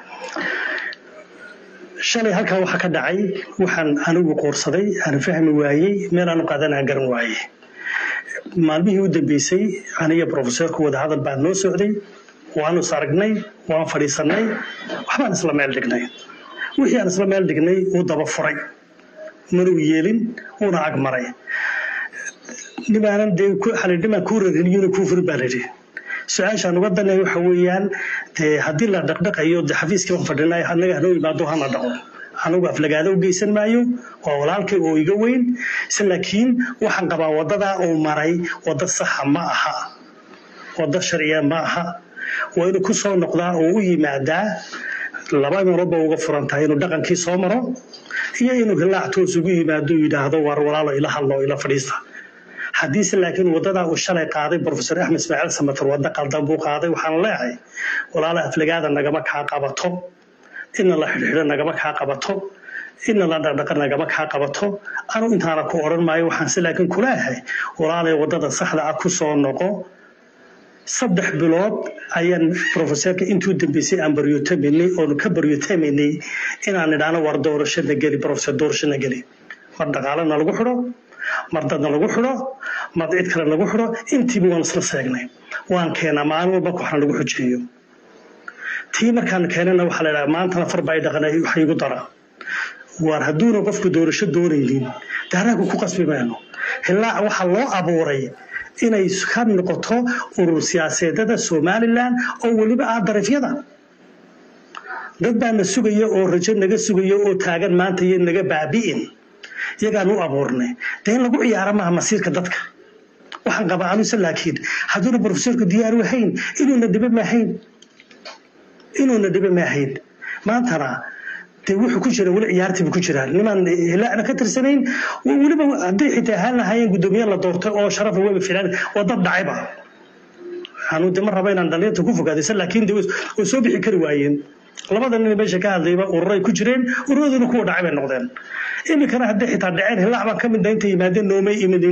shalay halkaa waxaa ka dhacay waxaan anigu qoorsaday aan fahmi waayey meel aanu qaadanaa garan waayey maalmihii u dambeysay aniga profesorku wadahadal baan noo socday waanu is aragnay waan fadhiisanay waxbaan isla meel dhignay wixii aan isla meel dhignay wuu daba furay manuu yeelin wuuna ag maray nimaanan dee xalidhimaan kuu rariniyona kuu furin baan idhi su-aashaan uga danay waxa weeyaan dee haddii la dhaqdhaqayo de xafiiskii baan fadhinay annaga hanoo imaado hana dhaqo anigu aflagaado u geysan maayo waa walaalkay oo iga weyn se laakiin waxaan qabaa waddadaa uu maray waddo saxa ma aha waddo sharciya ma aha waa inuu ku soo noqdaa oo u yimaadaa laba meeloodba uga furan tahay inuu dhaqankii soo maro iyo inuu hilaac toos ugu yimaado yidhaahdo war walaalo ila hadlo ila fadhiista haddiise laakiin waddadaa uu shalay qaaday profesor axmed ismaaciil samatar wadda qaldan buu qaaday waxaan leeyahay walaala aflagaada nagama kaa qabato inna la xidhxidho nagama kaa qabato ina la dhaqdhaqa nagama kaa qabato anu intaana ku odhan maayo waxaan se laakiin kuleeyahay walaalay waddada saxda ah ku soo noqo saddex bilood ayaan profeseerka intuu dambeysay aan baryootaminay oonu ka baryootaminay inaan idhaano war doorashana geli profeser doorashana geli mar dhaqaalena lagu xidho mar dadna lagu xidho mar cid kale lagu xidho intiiba waan isla seegnay waan keenaa maalin walba waxna lagu xujeeyo tii markaan keenana waxaa la idhaha maantana farba ay dhaqan waxa igu dara waar hadduuna qofku doorasho doonaynin daaraagu ku qasbi mayno ilaa waxaa loo abuuray inay ka noqoto urur siyaaseedada somalilan oo weliba ah darafyada dad baa na sugaya oo rajo naga sugaya oo taagan maanta iyo naga baabi'in iyagaan u abuurnay dee in lagu ciyaaro maaha masiirka dadka waxaan qabaa anuse laakiin hadduuna profesorku diyaar u ahayn inuuna dhibe maahayn inuuna dhibe maahayn maantana dee wuxuu ku jira weli ciyaartiiba ku jiraa nimaan hilaacna ka tirsanayn weliba hadday xitaa ahaan lahaayeen guddoomiye la doortay oo sharafa weba filaan waa dad dhacayba anu de ma raba inaan dhalinyarta ku fogaadaysa laakiin de way soo bixi kari waayeen labada nin meesha ka hadlayba ururay ku jireen ururaduna kuwa dhacay bay noqdeen iminkana hadday xitaa dhaceen hilaac baan ka midna intay yimaadeen noomay imidin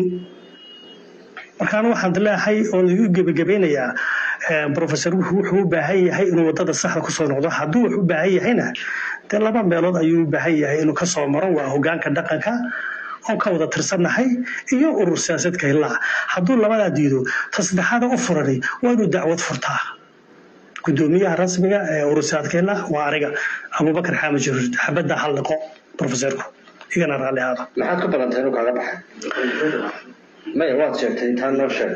markaan waxaan leeyahay oo lagu gebagabeynayaa professor wuxuu u baahan yahay inuu wadada saxda kusoo noqdo hadduu wax u baahan yahayna dee laba meelood ayuu u baahan yahay inuu kasoo maro waa hogaanka dhaqanka oon ka wada tirsannahay iyo urur siyaasadka hilaac hadduu labadaa diido ta saddexaada u furani waa inuu dacwad furtaa gudoomiyaha rasmiga ee urur siyaasadka hilaac waa aniga abubakar xaamid jiruur xabadda halliqo professorku igana raalli ahaada maxaad ka balantay inuu kaaga baxay maya waad sheegtay taa noo sheeg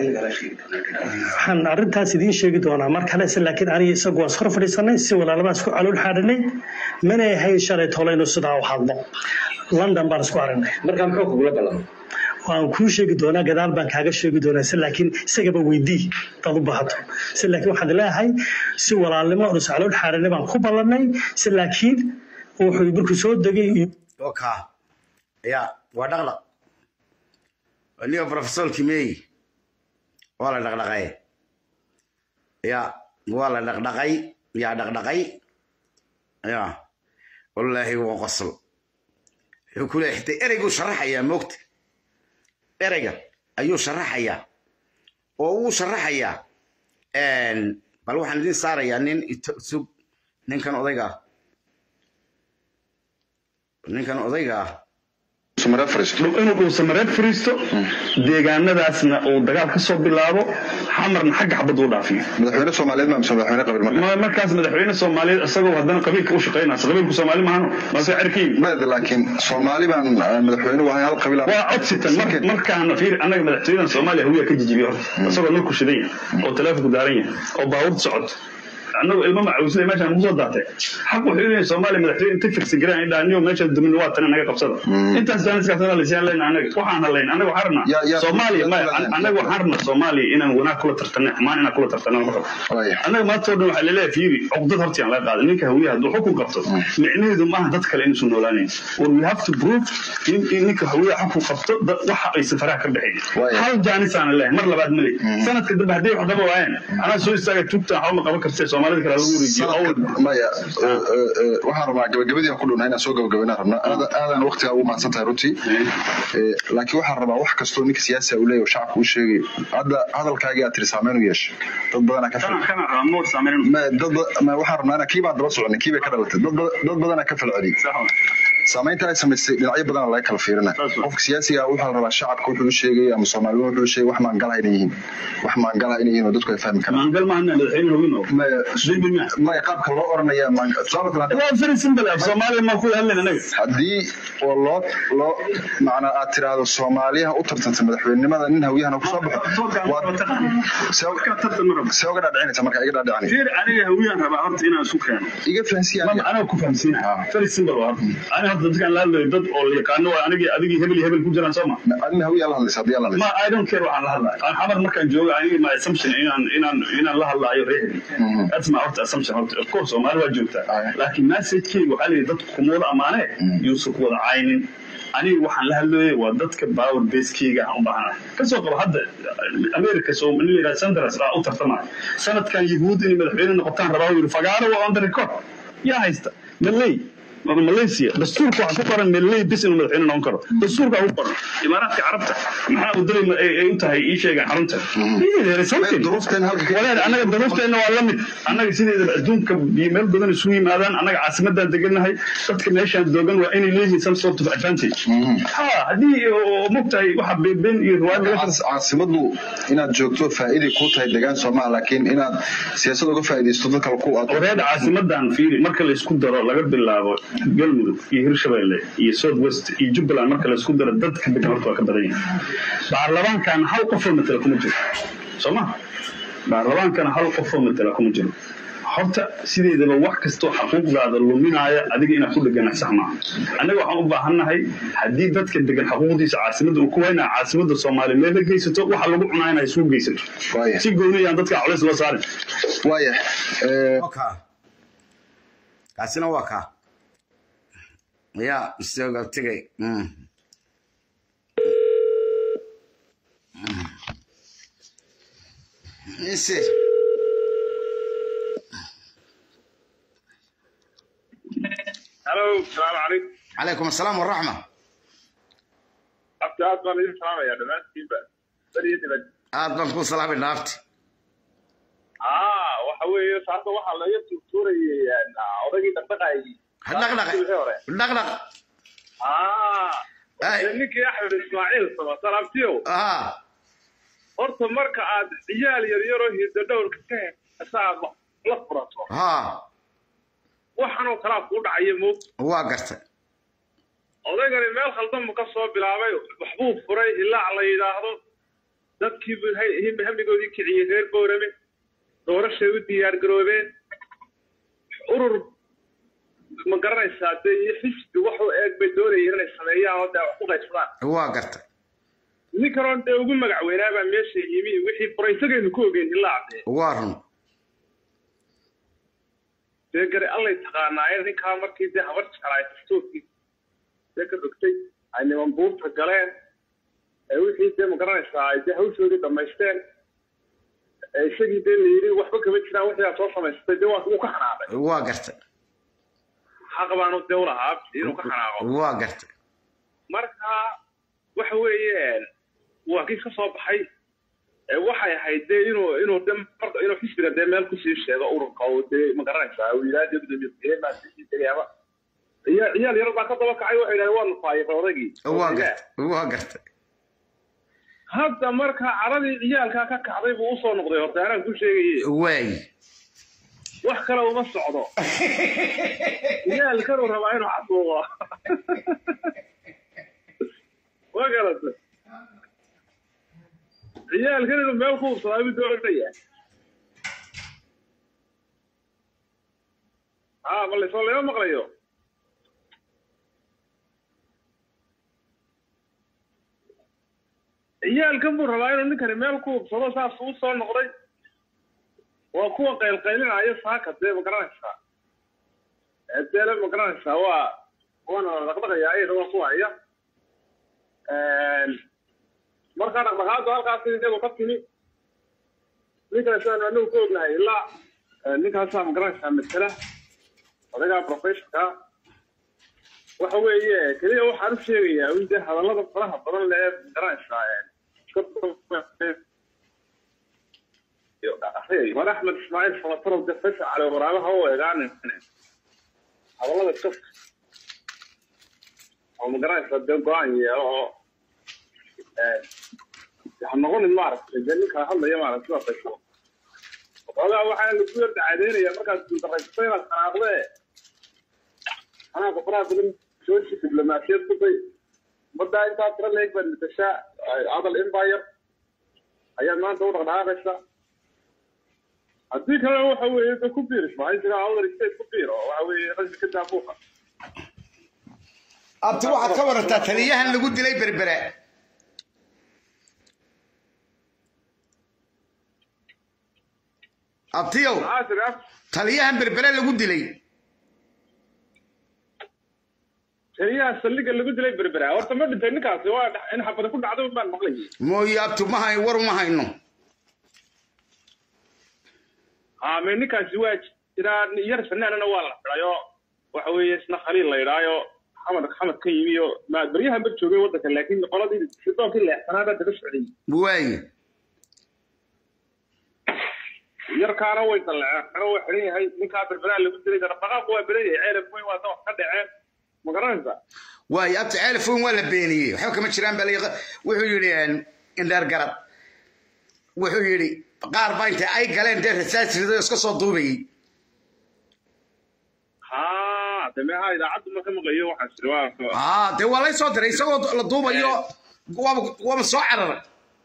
waxaan arrintaas idiin sheegi doonaa mar kale se laakiin aniga isagu waan iskor fadhiisanay si walaalabaan isku calool xaadhanay mana ahayn shalay tolaynu sidaa u hadlo london baan isku aragnay markaa muxuu kugula ballamay waan kuu sheegi doonaa gadaal baan kaaga sheegi doonaa se laakiin isagaba weydii dad u baahato se laakiin waxaan leeyahay si walaalnimo oon is calool xaadhanay baan ku ballanay se laakiin wuxuu markuu soo degay oka ya waa dhaqdhaq aniga profesorki mey waa la dhaqdhaqay ya waa la dhaqdhaqay yaa dhaqdhaqay ya wallaahi waa qosol wuxuu ku leeyahay xitaa ereyguu sharaxayaa moogta ereyga ayuu sharaxayaa oo uu sharaxayaa bal waxaan idin saarayaa nin sug ninkan odayga ah ninkan odayga ah inuu dhuusamareed fariisto deegaanadaasna uu dagaal ka soo bilaabo xamarna xagga xabad uu dhaafiyo madaxweyne soomaaliyeed ma mise madaxweyne qabiil marka Ma- markaas madaxweyne soomaaliyeed isagoo haddana qabiilka u shaqaynaysa qabiilku soomaali maahano mase cerkiin maya laakiin soomaali baan ah, madaxweyne wahay hal qabiil aan- waa codsitan mar- markaana fiir annaga madaxtooyadan soomaaliya hawiya ka jijibiyo horta isagoo nurku shidan yahay oo taleefonku daaran yahay oo baabuurta socoto annagu ilmo macawisle meeshaan nagu soo daatay xaq wuxuu leeyahay soomaaliya madaxtooye inta firsi garaan indhaa niyo meesha dumin waa tan naga qabsada intaas jaaniskaasna laysiyaan leyna annaga waxaan hadlayna annaga waxaan Ya- rabnaa ya- soomaaliya ya- maya ya- annaga waxaan rabnaa soomaaliya inaan wanaag kula tartanay xumaan inaan kula tartano lama rabo Waaya. annaga maanta oo dhan waxaa laleeyahay fiiri cuqdad hortiaan laga qaaday ninka hawiyaha hadduu xukun qabto micnaheedu maaha dad kale inuusan noolaanayn or we have to prove in in ninka hawiyaha xukun qabto dad- waxa aysan faraha ka baxayn Waaya. hal jaanisaan leeyahay mar labaad male sanadka dambe hadday wax qaba waayeen anaa soo istaaga tugtaan waxba ma qaban kartee soomaalida kale lagu wareejiyo awal Sanadkan- maya eh, eh, eh, waxaan rabaa gabagabadii aan ku dhownahay inaan soo gabagabaynaan rabnaa Aad- aadaan waqtigaa ugu mahadsan tahay runtii Eh, laakiin waxaan rabaa wax kastoo ninka siyaasiga uu leeyahay oo shacabka uu sheegay hadda hadalkaagii aad tiri saameyn u yeeshay dad badanaa ka kana kana raamoor saameyn ma dad ba- ma waxaan rabnaa inaan kii baan daba soconay kii bay ka dhalatay dad ba- dad badanaa ka falceliyay saamaynta ay samaysay dhinacyo badan laga kala fiirina Saas waa. qofka siyaasiga ah waxaa la rabaa shacabka wuxuu u sheegay ama soomaalidu wuxuu u sheegay wax maangala inay yihiin wax maangala inay yihiin oo dadku ay fahmi karaan maangal maahan madaxweyne hawin oo maya Dembi miya? maya qaabka loo oranaya maanga tusaale kale hadda- waa very simple af soomaaliya ma ku hadlayn anaga haddii oo loo loo macnaa aad tiraahdo soomaaliyaha u tartanta madaxweynenimada nin hawiyahana kusoo baxo waad- see uga- see uga dhaadhicinaysa marka iga dhaadhicini fiir aniga hawiyaan rabaa horta inaan isu keeno iga fahansiya mama aniga ku fahamsiinaha very simple waa horta aniga horta dadkaan la hadlayo dad oo la yaqaano waa anigii adigii hebel iyo hebel ku jiraan soo ma adina hawiyaa la hadlaysa haddii aa la hadlaysa ma I don't care waxaan la hadlayo aan xamar markaan joogo aniga my assumption inaan inaan inaan la hadlaayo reehdi that's my horta assumption horta of course Soomaali waa joogtaa Aye. laakiin message-keyga waxaa leeyahay dadku kumooda amaane yuusan ku wada caynin aniga waxaan la hadlayay waa dadka power base-keyga aan u baahanahay kasoo qabo hadda America soo nin la yidhaha Sanders aa u tartamaya sanadkan yahuud inay madaxweyne noqotaan rabaa uu yidhi fagaaro waa on the record yaa haysta maley malaysia dastuurka waxaa ku qoran meley bis inuu madaxweyne noqon karo dastuurka ku qoran imaaraadka carabta maxaa u dalay ay u tahay ii sheegaan xarunta walaal annaga duruufteenna waa la mid annaga sideedaba adduunka iyo meel badan isugu yimaadaan annaga caasimadaan degannahay dadka meeshaan doogan waa inay leeyihiin some sort of advantage ha haddii mogtahay waxa beenbeen iyo riwaayad caasimadu inaad joogto faa'iiday kuu tahay degaan soomaa laakiin inaad siyaasad uga faa'iidaysto dad kale ku aad oreeda caasimadan fiiri marka la isku daro laga bilaabo galmudug iyo hirshabelle iyo south west iyo jubbaland marka la isku daro dadka degan horta waa ka badan yahay baarlamaankan hal qofoo matala kuma jiro soo ma baarlamaankana hal qofoo matala kuma jiro horta sideedaba wax kastoo xaquuqdaada luminaaya adiga inaad ku dhegana sax maaha annaga waxaan u baahannahay haddii dadka degan xaquuqdiisa caasimada uu ku waynaa caasimada soomaaliya meel la geysato waxa lagu cunaa inay isugu geysato si gooniyaan dadka culays loo saarin waaya kaasina waa kaa ya isaga tegay mise هلو السلام عليكم عليكم السلام والرحمة أبت أصلا إيه سلام يا دمان كيف بدي تبد aad baan ku salaamay dhaafti آه وحوي صارت واحد لا يسوي سوري أوريجي تبقى dhaqdhaq dhaqdhaq آه إنك يا أحمد إسماعيل صبا سلامتيو آه horta marka aad ciyaal yar yaroo hiddo dhowrka ka hesaa la furato ها waxanoo kalaa kuu dhacaya moog waa gartay odaygani meel khaldanbu ka soo bilaabay waxbuu furay ilaa la yidhaahdo dadkiibu hamigoodii kiciyey reer boorame doorashay u diyaar garoobeen urur ma garanaysaa dee iyo xisbi wax u eeg bay doonayeen inay sameeyaan oo dee wax ku qaybsadaan waa gartay ninkaroon dee ugu magac weynaabaa meesha yimi wixii furay isagaynu ku ogeyn ilaa cadee waa run dee gari allay taqaanaaye ninkaa markii dee habar jeclaay dastuurkii dee ka rogtay ay niman buurta galeen ee wixii dee ma garanaysaa ay dee hawshoodii dhammaysteen ee isagii dee la yidhi waxba kama jiraan wixii aad soo samaysatay dee waa uu ka xanaaqay waa gartay xaq baanu dee ulahaa inuu ka xanaaqo waa gartay marka waxa weeye waa kiis ka soo baxay ee waxay ahayd dee inuu inuu de marka inuu xisbiga dee meel kusii sheego ururka oo dee ma garanaysaa uu yidhaha dee gudoomiye baa sii degaaba ciyaal ciyaal yar baa ka daba kacay waxay yidhahdeen waa nufaayiqay odaygii waa gartay waa gartay hadda marka caradii ciyaalkaa ka kacday buu usoo noqday horta anaan ku sheegaye waay wax kale uma socdo ciyaalkanuu rabaa inuu xasuuqo ma garata ciyaalkan inuu meel ku hubsadaa mid doonaya ها بل يصلي يوم مقليو ciyaalkan buu rabaa inuu ninkani meel ku hubsado saas uu soo noqday waa kuwa qaylqaylinaya saaka dee ma garanaysaa deele ma garanaysaa waa waana dhaqdhaqaya ayada waa ku haya markaa dhaqdhaqaadu halkaas iyagu ka timi ninkana sidaan anagu ka ognahay ilaa ninkaasaa ma garanaysaa masala odagaa professionka waxa weeye keliya waxaan u sheegayaa in dee hadallada faraha badan lee garanaysaa war axmed ismaaciil samataro de faysal cali waraabaha u eegaanin hadallada iska oo ma garanaysaa dee go-aan yeelo oo ha noqonin maaragtay dee ninkaa hadlaya maaragtay sida faysal waxoogaa waxaa lagu yar dacadeynaya markaad guuldaraysato inaad xanaaqdee xanaaqa faraha badan jooji diblomaasiyad ku day ummaddaa intaa tira leeg baad matashaa adal empire ayaad maanta u dhaqdhaqaaqaysaa haddii kale waxa weeye de ku biir ismaaciil jira awdal state ku biir oo waxa weeye rasmi ka daabuuqa abti waxaad ka warantaa taliyahan lagu dilay berbere abtiyow taliyahan berbere lagu dilay taliyaha saldhigga lagu dilay berbera horta ma dhintay ninkaasi waa in xabada ku dhacdo baan maqlayay mooye abti ma hay war uma hayno ame ninkaasi waa jiraa yar fanaanana waa la xidhay oo waxa weeye isna khaliil la yidhaayo xamad xamad ka yimi oo ma- baryahan bar joogay waddanka laakiin qoladii sidoonkii leexsanaa baa daba socday waaye yarkaana way dalleceen oo way xidhan yahay ninkaa berberaa lagu dilay darafaqaaqu waa beran yahay ceelaf weyn waa wax ka dhaceen ma garanaysaa waaye abta ceelfoon waa la beeniyey waxba kama jiraan baa la wuxuu yidhi indheer garad wuxuu yidhi qaar baa intay ay galeen dee rasaasrido iska soo duubayey haa de meeha idaacaddu marka maqlayo waxaan jiri waa aa dee waa lay soo diray isagoo la duubayo waaba waaba soo cararay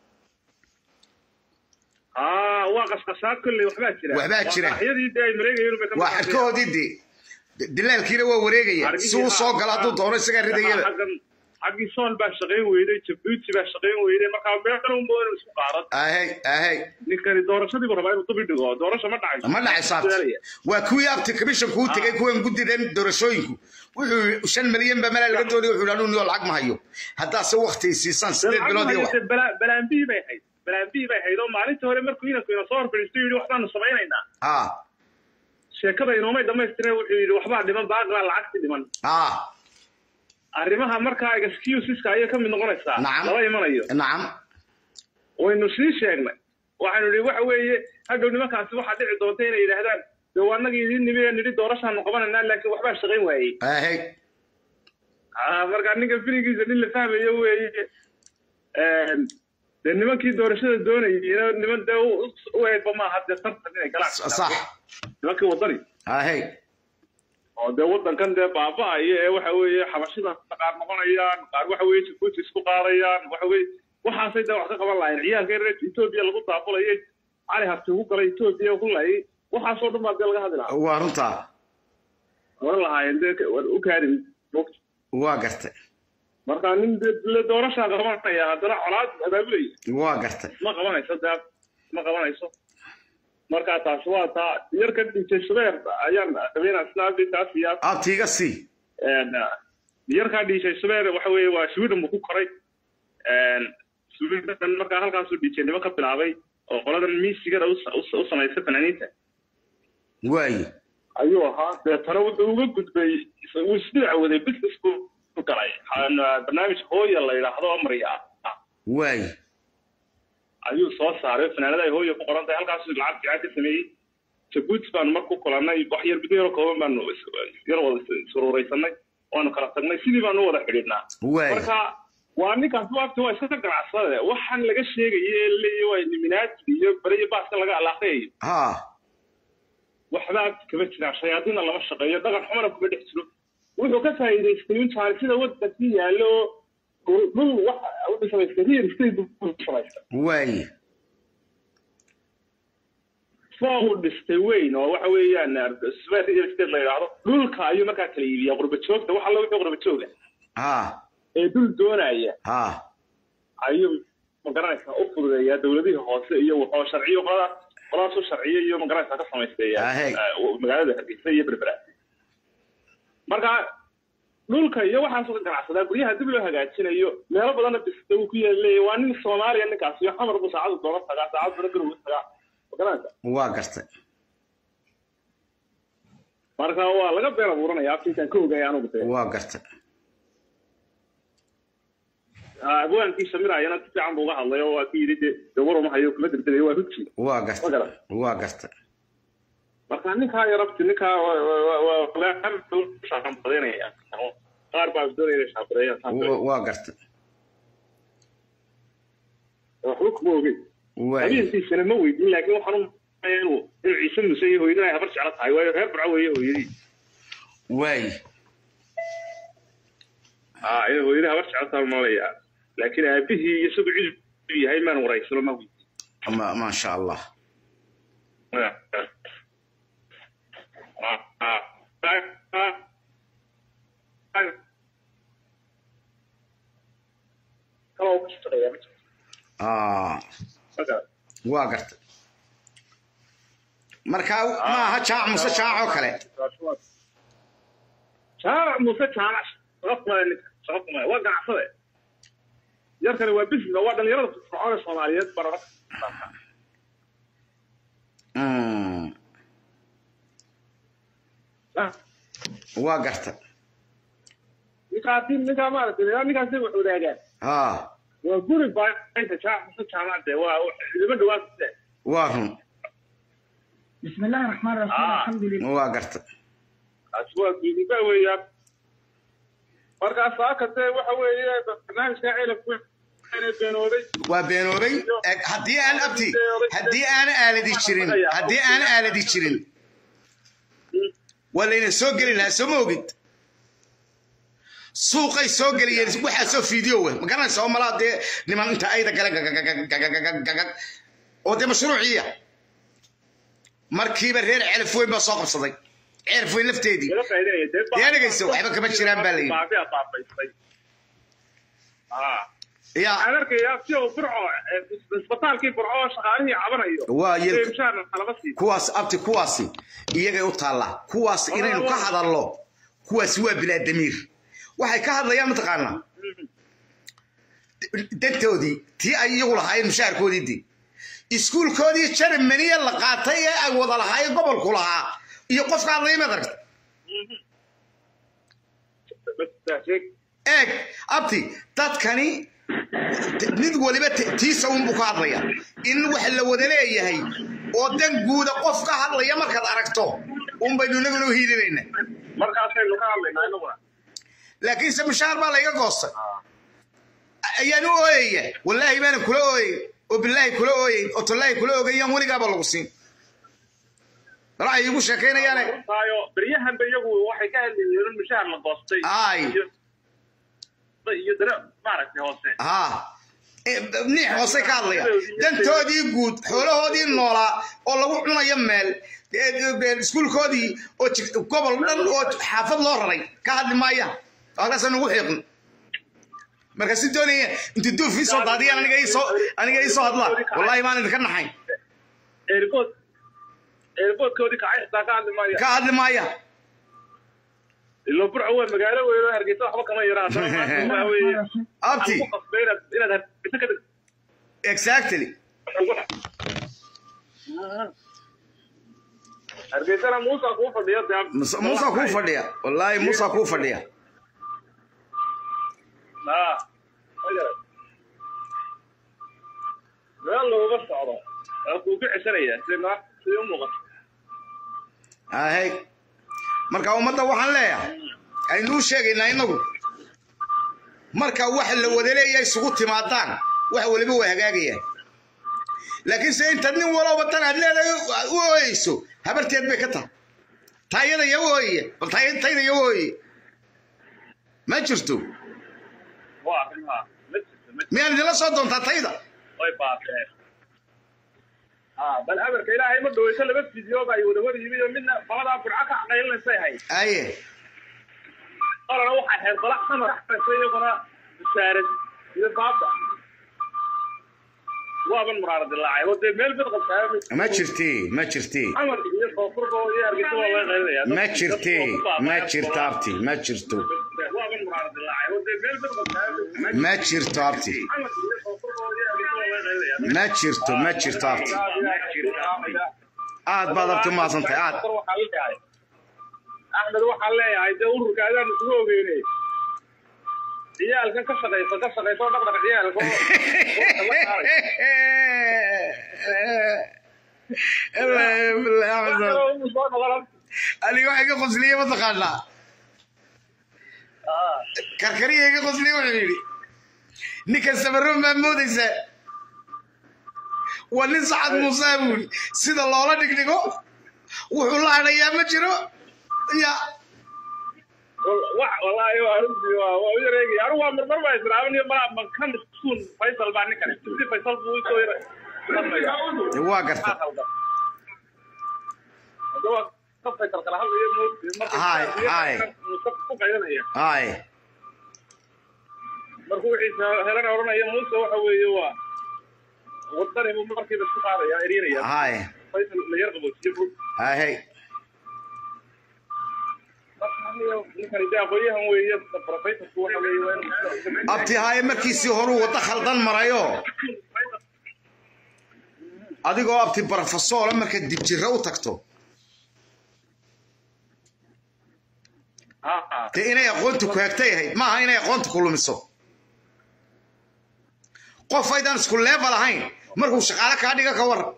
haa waa qasqasaa kolley waxbaa jira Waxbaa jira. waxyadii dee ay mareegayeen bay ka waa xadkahoodii dee dilaalkiina waa wareegaya si uu soo galo hadduu doono isagaa ridayaba xaggan xaggii sool baa shaqayn weyday jabuuti baa shaqayn weyday markaa meeqan un moodan isku qaadan ahey ahey ninkani doorashadiibu rabaa inuu dubi dhigo doorasho ma dhacayso ma dhacay saabta waa kuwii abti commission kuu tegay kuwan guddidan doorashooyinku wuxuu yidhi shan milyan baa malaa laga doonaya wuxuu yidhi anuu lacag ma hayo haddaase wakti siisaan sideed bilood iyo wax balaambii bay hayd balaambii bay hayd oo maalintii hore markuu inanku ina soo horfadhiisto yidhi waxbaanu samaynaynaa aa sheekada inoomay dhammaystireen wuxuu yidhi waxbaa dhiman baaqbaa lacagti dhiman aa arrimaha markaa excuseska ayay ka mid noqonaysaa Nacam. lama imanayo nacam waynu sii sheegnay waxaynu idhi waxa weeye hadhow nimankaasi waxaa dhici doonta inay yidhaahdaan dee waa annagii idiin nimi ee nidhi doorashaanu qabanaynaa laakiin waxbaa shaqayn waayey ahey Ah, marka ninka filigiisa nin la fahmayo weeye Een, dee nimankii doorashada doonayay niman dee u- u- u eegba maaha dee tartan inay galaan sax nimankii wadani ahey oo dee waddankan dee baaba'aya ee waxa weeye xabashida qaar noqonayaan qaar waxa weeye jabuuti isku qaadayaan waxa weeye waxaasay dee wax ka qaban lahayn ciyaalka reer etoobiya lagu daabulayay cali harti ugu galay etoobiya ku layay waxaasoo dhan baa dee laga hadli lahaa waa runtaa oran lahaayeen dee ka- war u kaadin mogta waa gartay marka nin dee le doorashaa qabanaya haddana colaad abaabulaya waa gartay ma qabanayso dee ma qabanayso marka taas waa taa yarka dhintay shubeer ayaan qabeenaa snaabitaas iyo abtiiga sii Een, uh, yarkaa dhiishay subeer waxa weeye waa sweden buu ku koray Een, sweden markaa halkaasuu dhiijay ka bilaabay oo qoladan miisigada u sa- u sa- u samaysa fanaaniinta waaye ayuu ahaa deetana wuxuu uga gudbay wuu isdhiica waday business buu ku galay Een, uh, barnaamij hooya la yidhaahdo amriga ah waaye ayuu soo saaray fanaanada ay hooya ku qoran tahay halkaasuu lacag fiican ka sameeyey jabuuti baanu mar ku kulannay wax yar bido yaro kooban baanu is- yar wada sururaysanay waanu kala tagnay sidii baanu u wada xidhiidhnaa waaye marka waa ninkaas waagti waa iska ka ganacsade waxaan laga sheegaya ee leeyahy waa niminaati iyo beriyo baaska laga alaaqayayo ha waxba agti kama jiraan shayaadiinna lama shaqeeyo dhaqan xumana kuma dhex jiro wuxuu ka faa'iidaystay intaan sida waddankii yaallo dhul dhul waxa u samaystay real estate buu samaystay waaye foo uu dhistay weyn oo waxa weeyaan square real estate la yidhaahdo dhulka ayuu markaa kala iibiyaa qurba joogta wax alla wixii qurba jooga ha ee dhul doonaya ha ayuu magaranaysaa u fududeeyaa dowladihii hoose iyo wuxuu sharciyo qoladaas qoladaas u sharciyo iyo magaranaysaa ka samaysteeya Ahey. eh, magaalada hargeysa iyo berbera marka dhulka iyo waxaasoo ka ganacsadaa guryaha dib loo hagaajinayo meelo badanna bista uu ku yeelaya waa nin soomaaliya ninkaas iyo xamar buu saacadu doona tagaa saacad bana garow tagaa magaranaysa waa gartay marka waa laga been abuuranaya afkiisaan ka ogaya anugu dee waa gartay abwaankii shamirayana si fiican buu uga hadlay oo waa ku yidhi dee dee war uma hayo kuma degdegayo waa hugji waa ma gartay garan waa gartay marka ninkaa yarabti ninkaa shaqanbadanaya qaar baa doonaya inay shaqabadeeyaan Wa- waa gartay waxba kuma ogey waaye habeenkiisana ma weydin laakiin waxaan u malaynaya inuu inuu ciise muuse iyo hooyadin ay habar jeclo tahay waayo reer burco weeye hooyadii waaye aa inay hooyadii habar jeclo tahay malaya laakiin aabihii iyo isagu cid uu yahay maan waraysano ma weydin ma maasha allah ah waa gartay marka ma aha jaac muse jaac oo kale jaamac muuse jaamac shaqo kumale ninka shaqo kumale waa ganacsade yarkani waa business waa dhalinyarada firfircoon ee soomaaliyeed barara Mm. waa garta ninkaasi ninkaa maaragtay ninkaasi wax wadaagaan ha waa guri baainta jaamacada jaamacadde waa idima dhawaasise waa run بسم الله الرحمن الرحيم آه. الحمد لله waa garta kaasi waa guudiba weeyaan markaas saakate waxa weeye barnaamijka ceelabku beenooday waa beenoobay Eg, haddii aan abti haddii aan aaladi jirin haddii aan aaladi jirin waa layna soo geli lahaa soo ma ogid suuqay soo geliyeen waxaasoo fiideo we ma garanaysa oo malaa dee niman inta ayda gale gagagagagagagagagag oo dee mashruuciya markiiba reer celaf weyn baa soo qabsaday celaf weyn lafteedii Dee dhegayso, waxba kama jiraan baa la yidhi. Baabi'a baabaystay. Ah. yaa Waxaan arkayaa si uu burco eh, isbitaalkii burco oo shaqaalihii cabanayo Waa yar- Ee, mushaharna lama siiyo. kuwaas abti kuwaasi iyagay u taallaa kuwaas inaynu ka hadallo kuwaasi waa bilaadamiir waxay ka hadlayaan mataqaanaa dantoodii tii ay iyagu lahaayeen mushaharkoodii dii iskuulkoodii jermaniya la qaatay ee ay wada lahaayeen gobolku lahaa iyo qofka hadlaya maad aragta Bas, sheeg. eeg abti dadkani t- mid waliba t- tiisa unbuu ka hadlaya in wax la wada leeyahay oo dan guuda qof ka hadlaya markaad aragto unbaynu inaguna u hiilinayna Markaasaynu ka hadlaynaa inaguna. laakiinse mushaar baa layga goostay ayaan u ooyaya wallaahi baanan kula ooyay oo bilaahi kula ooyayn oo tallaahi kula ogayaan weligaaba lagu siin bal waxay iigu sheekaynayaane Runtaayo, beryahanba iyagu waxay ka hadlayeen in mushahar la goostay. Ay. Iyo- iyo dare maaragtay hoose. haa niix hoosay ka hadlaya dantoodii guud xoolahoodii noolaa oo lagu cunayo meel ee, iskuulkoodii oo jig- gobol dhan oo xaafad loo raray ka hadli maayaan halkaasa nugu xiiqin marka si doonaya intu duuf ii soo daadiyaan aniga ii soo aniga ii soo hadlaa wallaahi maan idinka naxayn Eerbood eerboodkoodii kacay xitaa ka hadli maayo. ka hadli maaya ilo burco waa magaalo weyn oo hargeysa waxba kama yaraa haddana maanta waxa weeye abti waxaan ku qasbay inaad inaad hargeysa ka dhigto exactly hargeysana muusa kuu fadhiyo dee Musa- muusa kuu fadhiya wallaahi muusa kuu fadhiya Ah, ma garan. meel looga socdo waa kuu ku ceshanaya sida sida u muuqato ahey marka ummadda waxaan leeyahay aynuu sheegaynaa innagu marka waxa la wada leeyahay isugu timaadaan wax waliba waa hagaagayaan laakiin se intaad nin walowba tan aad leedahay u ooyeyso habarteed bay ka tahay taayada iyo u ooyaya bal taay- tayda iyo u ooyaya ma jirto waa arrimaha ma jirto ma jirto miyaad idinla soo doontaa tayda way baabeen ah bal amarka ilaahay ma dhaweyso laba fideo baa ay wada wada yimid oo midna qoladaa burco ka caqaylinaysa ahayd aye qolana waxay ahayd qola xamar axbaysa iyaguna busaarad iyo baaba waaban muraara dilaacay oo dee meel bad qabtaa ma jirti ma jirti xamar iyo koonfurba iyo hargeysa waa laga qaylinaya ma jirti ma jirto abti ma jirto waaban muraara dilaacay oo dee meel bad qabtaa ma jirto abti xamar iyo koonfurba iyo hargeysa waa laga qaylinaya ma jirto ma jirto abti aad baad abti umahadsantahay aad axmed waxaan leeyahay dee ururka adaan isugu ogeynay ciyaalkan ka shaqaysa ka shaqaysa oo dhaqdhaq ciyaalka oo- oo kala saaray. Wax uu soo noqon. aniga waxay ka qosliye mataqaanaa Ah, karkariya iga qosliye wuxuu yidhi ninkan samaroon baa moodaysa waa nin sacad muuse buuri sida loola dhigdhigo wuxuu la hadhayaa ma jiro ya wax wallaahi waa runtii waa waa u yareegay anigu waa marmar baa islaamin iyo malaa ma ka maskuun faysal baa ninkan si faysal buu usoo yara dee waa garta Hadda waa ka faysal kala hadlayo moogtay marka Haay, haay. ku qaydanaya ay markuu wixiisa helana odhanaya muuse waxa weeye waa wadani buu markiiba isku qaadaya erinaya ay faysal la yar qaboojiye buu ahey ninkani dee aqoonyahan weeye profesorku waxa weeye waa inuu abti haaye markiisii horuu waddo khaldan marayo adigoo abti barofesoola marka dibjiro u tagto ha dee inay aqoonta ku hegtay ahayd maaha inay aqoonta ku lumiso qof aydaan isku level ahayn markuu shaqaale kaa dhiga ka waran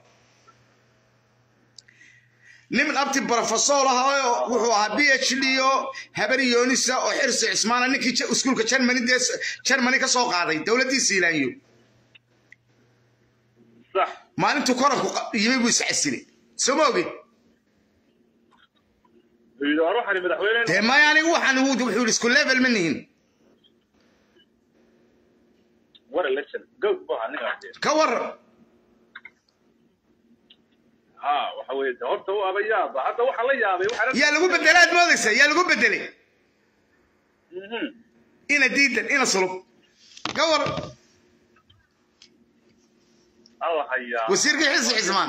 nin abti brofesor ah oo wuxuu ahaa b h d oo habar yoonisa oo xirsi cismaana ninkii Ja- iskuulka germany dee germany ka soo qaaday dowladdii siilaanyo sax maalintuu koranku qa- yimi buu iscasilay soo ma ogid wuxuu yidhi war waxaan madaxweyne dee maya anigu waxaan uu- wuxuu yidhi isku level ma nihin war election gow bu ahaa ninkaas ka waran ha waxa weeye de horta u aba yaaba hadda waxaa la yaabay waxaa yaa lagu bedelaad moodaysa yaa lagu bedelay Mhm. ina diidan ina sulub ka waran alla hayaa wasiirkii xilsi cismaan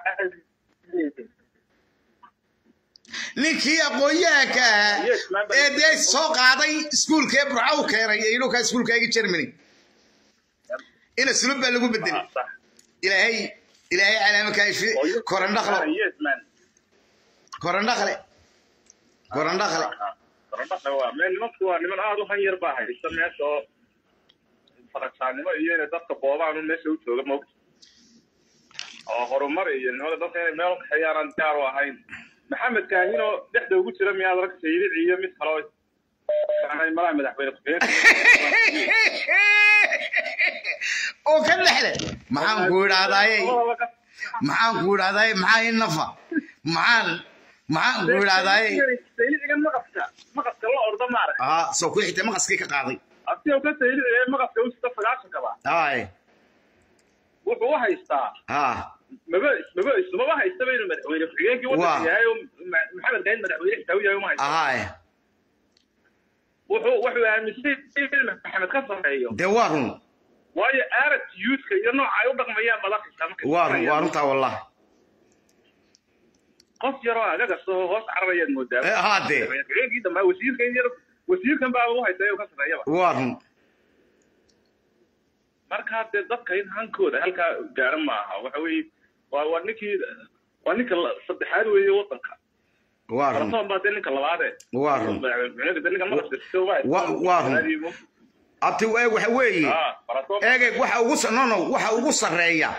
ninkii aqoon-yahanka ahaa ee dee soo qaaday iskuulka ee burca u keenay ee inuka iskuulkaagi germany ina sulub baa lagu bedelay Ah, sax ilaahay ilaahay calaama kaafi korandhaqlo yes man korandhaqle korandhaqle korandhaqle waa meel nimanku waa niman aada u hanyar baa haysta meesha oo faragsaanimo iyo inay dadka boobaan un meesha u jooga moogta oo horumar iyo nimada dadka inay meel kaxeeyaan aan diyaar u ahayn maxamed kaahinoo dhexda ugu jira miyaad arka sayrici iyo mid kaloo aanay malaha madaxweyne ku-xigeenka oo ka dhexle maxaan ku idhahdaaye maxaan ku idhahdaaye maxaa i nafa maxaan maxaan ku idhahdaaye saylicigan maqaska maqaska la orda maarag aa soo ku xigtay maqaskii ka qaaday asigoo ka sayliciga maqaska u sita sagaashankaba haay wuxuu u haystaa haa maba maba ismaba haystaba inuu madaxweyne ku-xigeenkii Waa. wadanka yahay oo Ma- maxamed gayn madaxweyne xitaa u yahay uma haysta haay wuxuu wuxuu aaminsan in maxamed ka sarreeyo dee waa run waayo arag youthka iyo nooca ay u dhaqmayaan madaxisa markay waa run shaqeeyaan. waa runtaa wallah qof yaroo agagas oo hoos cararayaad moodaa Eh, haa dee. Madaxweyne ku-xigeenkii dambe wasiirkan yar wasiirkan baa u haysta inuu ka sarreeyaba waa run markaa dee dadka in hankooda halkaa gaara maaha waxa weeye waa waa ninkii waa ninka la- saddexaad weeye wadanka waa run faratoon baa dee ninka labaade waa run madaxweyne ninka madaxda sita uma haysta. Wa- waa run. abti eeg waxa weeye Ah, faratoon eegeg waxa ugu sa- no no waxa ugu sarreeya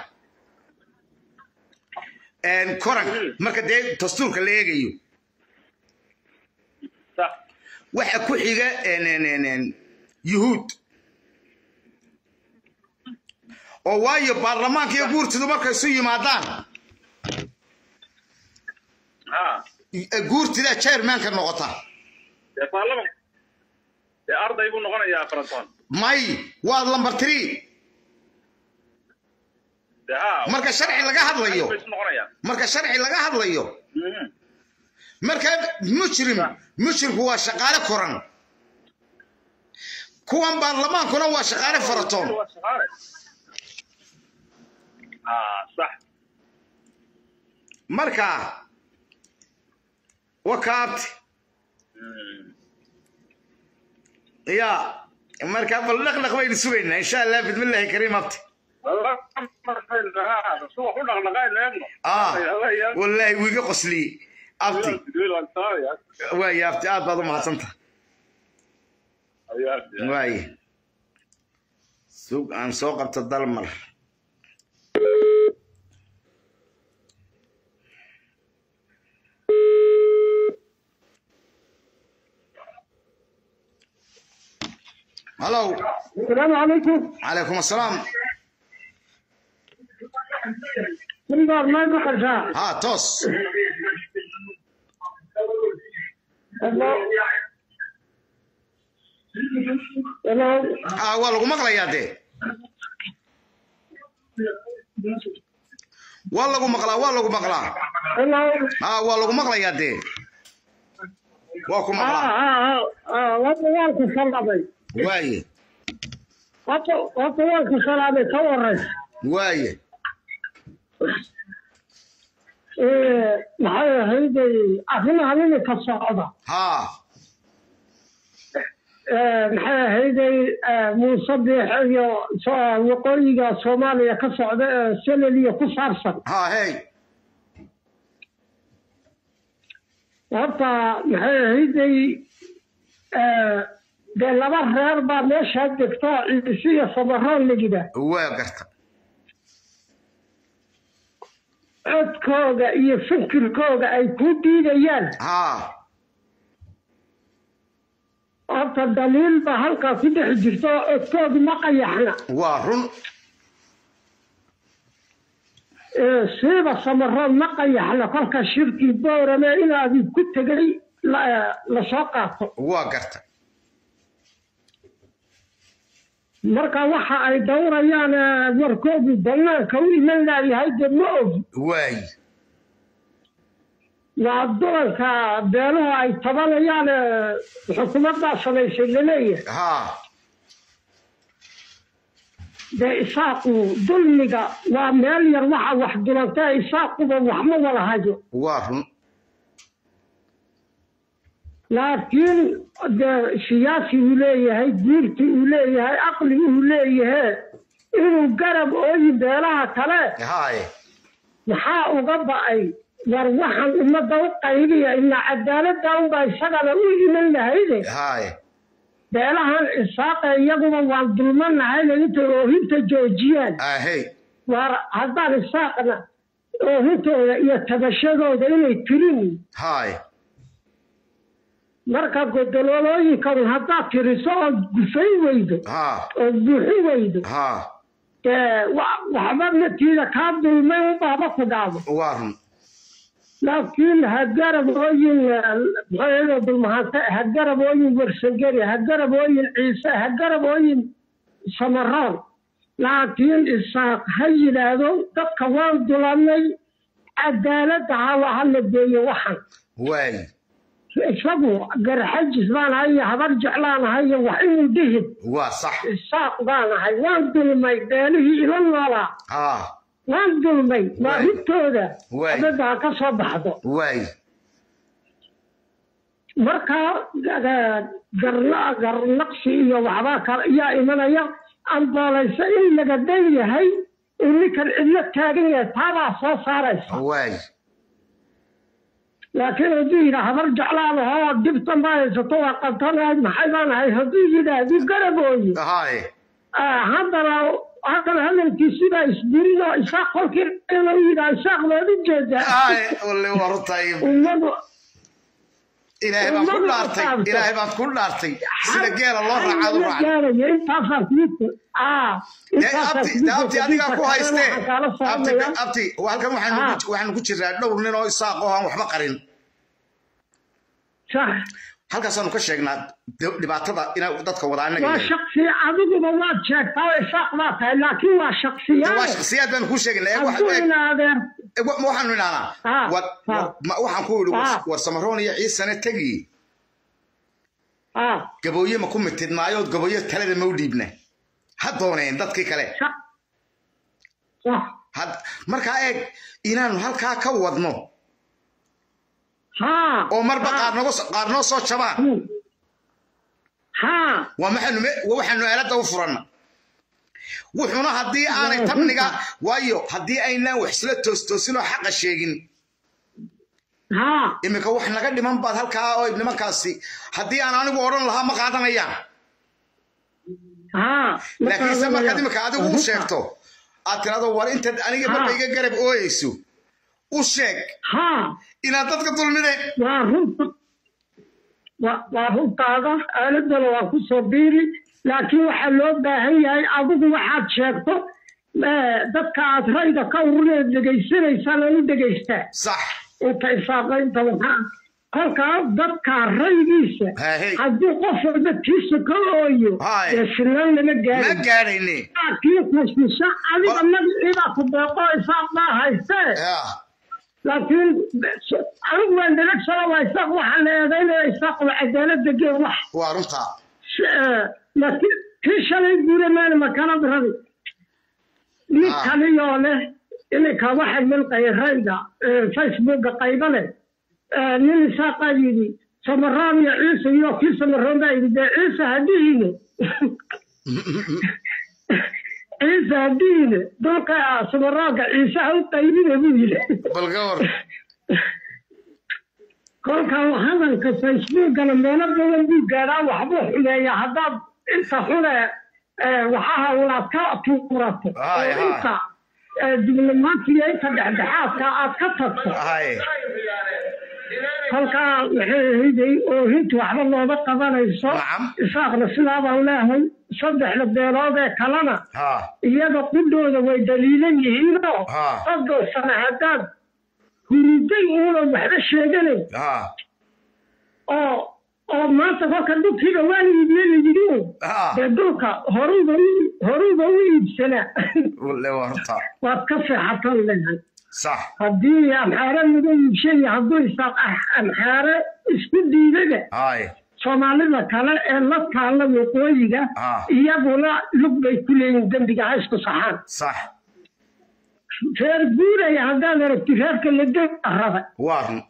een, koranka marka dee dastuurka la eegayo sax waxa ku xiga een, een, een, een, yuhuud oo waayo baarlamaanka iyo guurtidu markay isu yimaadaan ha eh, guurtida chairmanka noqota dee baarlaman dee arday buu noqonayaa faratoon may waa lambar three dee ha marka sharci laga hadlayo bay isu noqonayaan marka sharci laga hadlayo Mhm. marka mujrim mujrimku waa shaqaale koran kuwan baarlamaankuna waa shaqaale faratoon Waa shaqaale. ah sax marka wakaabti ya marka bal dhaqdhaq baynu sugaynaa insha allah bidmillaahi kariim abti subax u dhaqdhaqaaynu eegno ah wallaahi wiiga qosliyey abti waaya abti aad baad u mahadsantaha waaye sug aan soo qabto dalmar halow السلام عليكم calaykum assalaam من دار ما بقرشا ها toos الله الله ah waa lagu maqlayaa dee waa lagu maqlaa waa lagu maqlaa الله ah waa lagu maqlayaa dee waa ku اه maqlaa اه اه وطوالك صلابي waaye وطوالك صلابي تورس waaye إيه محل هيدي أخينا هذين كالصعودة haa maxay ahayday muusabix iyo so- waqooyiga soomaaliya ka socda ee seleliya ku saabsan haa hey horta maxay ahayday eh, dee laba reer baa meeshaa degto ciise iyo samaroon la yidhaah waa garta codkooga iyo fikirkooga ay ku diidayaan ha horta daliil baa halkaa ku dhex jirta oo codkoodu ma qayaxna waa run Eh, siiba samaroon ma qayaxna kolka shirkii boorame inaadi ku tegay la- lasoo qaato waa garta marka waxa ay dowrayaan eh, warkoodu banaanka u iman laayahay dee ma ogi waay waa dulanka beeluhu ay tabanayaan eh, xukuumaddaa samaysay laleeyahay ha dee isaaqu dulmiga waa meel yar waxa wax dulantee isaaquba wax ma wada hayo waa run laakiin dee siyaasi uu leeyahay diirti uu leeyahay aqli uu leeyahay inuu garab ooyin beelaha kale haye maxaa uga ba'ay war waxaan ummadda u qaybiya ilaa cadaaladda unbaa isagana u iman lahayde haye beelahan isaaqa iyaguba waan dulmanahayna intay oohinta joojiyaan ahey war haddaan isaaqna oohintooda iyo tabashadooda inay tirin haye marka godololooyinkan haddaad tiriso ood gufay weydo ha ood buuxi weydo ha dee wa- waxba natiida kaa dulmay unbaaba ku dhaabo waa run laakiin ha garab ooyin maxaa dulmahante ha garab ooyin warsangeri ha garab ooyin ciise ha garab ooyin samaroon laakiin isaaq ha yidhaahdo dadka waan dulanay cadaaladda hawa ha la geeyo waxan waay isagu garxajis baan ahay iyo habar jeclaan ahay iyo wax inuu dhihin waa sax isaaq baan ahay waan dulmay beelihii ila noolaa ha waan dulmay waa Waay. hibtooda Waay. abadda ha ka soo baxdo waay marka ga- garna- garnaqsi iyo waxbaa kale ayaa imanaya amboolaysa in laga dan yahay in ninkan cidlo taagan yahay taabaa soo saaraysa waay laakiin hadduu yidhaa habar jeclaan ahoo dhibta ma haysato waa qantanahay maxay baan ahay hadduu yidhaahdu garabooyi haye Ah, haddana haddana hadalkiisibaa isdirin oo isaaq kolkii inuu yidhaa isaaq baad u jeedaa haye walle waa runtaay ummadu ilaahay baan ku dhaartay ilaahay baan ku dhaartay sida geela loo raacaad u raaca gaaraya intaasaa kugu ah dee abti dee abti adigaa ku haystee abti abti halkan waxaanu ku- waxaanu ku jiraa dhowr nin oo isaaq oo aan waxba qarin sax halkaasaanu ka sheegnaa de- dhibaatada inay dadka wadaa anaga waa yahay. shaksi adiguba waad sheegtaa oo isaaq baa tahay laakiin waa waa shaksiyaal shaksiyaad baanu kuu sheegnaa ee wax- hadduu ee- inaadeer ee, wa- ma waxaanu idhahnaa Ah, war- ah. war- ma- waxaan ku idhi war- Ah. war samaroon iyo ciisane tegi ah gabooye ma ku mitid maayood gabooye talada ma u dhiibna ha dooneen dadkii kale sax sax had- markaa eeg inaanu halkaa ka wadno haa oo marba qaar nogo qaar noo soo jabaan Hmm. haa waa maxaanu me- waa waxaanu aaladda u furanna wuxuuna haddii aanay tamniga waayo haddii aynaan wax isla toostoosin oo xaqa sheegin haa iminka wax naga dhiman baad halkaa oo nimankaasi haddii aan anigu odhan lahaa ma qaadanayaan haa laakiinse markaad iminka adigu u sheegto aad tirahdo war intaad aniga marba iga garab ooyeyso u sheeg haa inaad dadka dulmideen waa runta waa waa runtaada aaladana waa ku soo biiri laakiin waxaa loo baahan yahay adigu waxaad sheegto eh, dadka aad rayda ka uruneed dhegaysanaysaan aan u dhegaystaa sax inta isaaqaynta waxaa kolkaa dadka raygiisa Haahey. haddii qof walba tiisa ka ooyo Haay. dee sinaan lama ma gaari gaadhayne laakiin kasisa adiga Ba- magaciibaa ku deeqo isaaq baa haystee Ya, laakiin anigu waan dhagagsana waa isaaq waxaa la eedaynaya isaaq waa cadaalada gee wax waa runtaa laakiin kii shalay guuramaana makalad rabi mid Ah. kaliyoo leh iminka waxay milqaya rayga facebooka qaybo leh Eh, nin isaaqaa yidhi samaraan iyo ciise iyo kii samaroon baa yidhi dee ciise hadihiine ciise hadihiine dulka samaraanka ciise ha u qaybine buu yidhi bal ka war kolka hadalka facebookana meelo badan buu gaadhaa waxbuu xumeeya haddaad inta xune ee, waxaha ulaad ka tuurato Hay, oo hay. inta ee, diblomaatiga inta dhexdhexaadka aad ka tagto hay kolkaa waxay ahiday oo hinta waxba looma qabanayso isaaqna sidaa baan leehay saddexda beelood ee kalena ha iyaga qudhooda way daliilan yihiinoo Ha. soddon sano haddaad huriday uunan waxba sheeganayn ha oo oo maanta kolka dhulkiiba waa la iibiye la yidhi un ha dee dhulka horuba u horuba u iibsanaa walle waa horta waad ka seexatan lehay sax haddii amxaare laga iibshay hadduu isaaq amxaare isku diidada hay soomaalida kale ee la taalla waqooyiga Ah. iyaguna lug bay ku leeyihin dembiga ha isku saxaan sax reer guuraya haddaad aragti reerka la raba waa run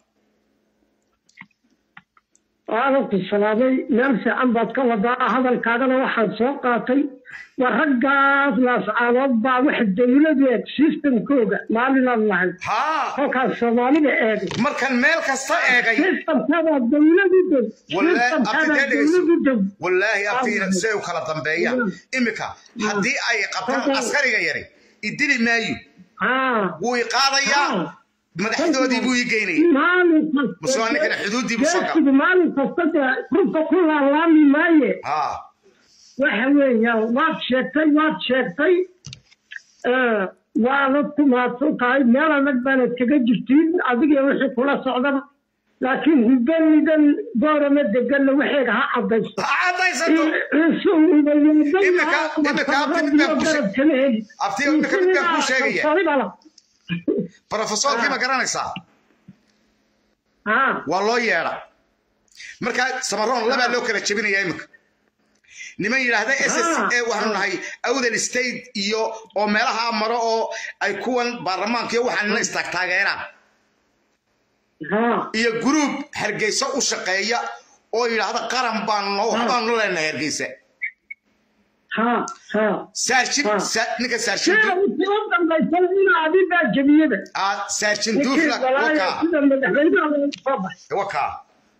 waadan ku salaamay meel fiican baad ka wadaa hadalkaagana waxaan soo qaatay waa raggaas laascaanood baa wax dawladu eeg systemkooga maalinaan lahayd ha kolkaas soomaalida eegay markan meel kasta eegay systemkadaa dawladu dow wallaahi systemkadaa abtitee dhegeyso dawladu dow wallaahi abtiina siday u kala dambeeyaan imika haddii ay qabtaan askariga yari idili maayo haa wuu i qaadayaa madaxdoodii buu ii geynaya maalin kasta Mase waa ninkana xuduuddii buu soo galay. geesigu maalin kasta dee runta ku laalaami maaye ha waxa weeyaan waad sheegtay waad sheegtay ee, waanad ku mahadsan tahay meel adag baanad kaga jirtiin adiga wixii kula socdaba laakiin hubanidan goorama deganna waxeega ha cadayso ha caddaysato Imika- imika abti mid baan kuu sheeg- abti imika mid baan kuu sheegaya. brofesorkii ma garanaysaa waa loo yeedha marka samaroon labaa loo kala jebinaya imika niman yidhaahda s s a waxaanu nahay awdal state iyo oo meelaha maro oo ay kuwan baarlamaanka iyo waxaanina istaag taageeraan iyo gruub hargeysa u shaqeeya oo yidhaahda qaran baanu waxbaanu leenahay hargeysa saarjin sa- ninka saarjin Ah, saarjin duufla wakaa wakaa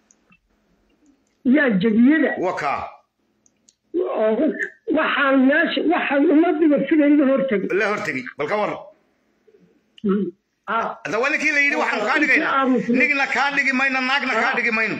yaa jebiyada wakaa waxaan meesha waxaan ummadiba siday la hortegay la hortegi bal ka waran hadda waa ninkii la yidhi waxaanu kaa dhigaynaa nigna kaa dhigi mayno naagna kaa dhigi mayno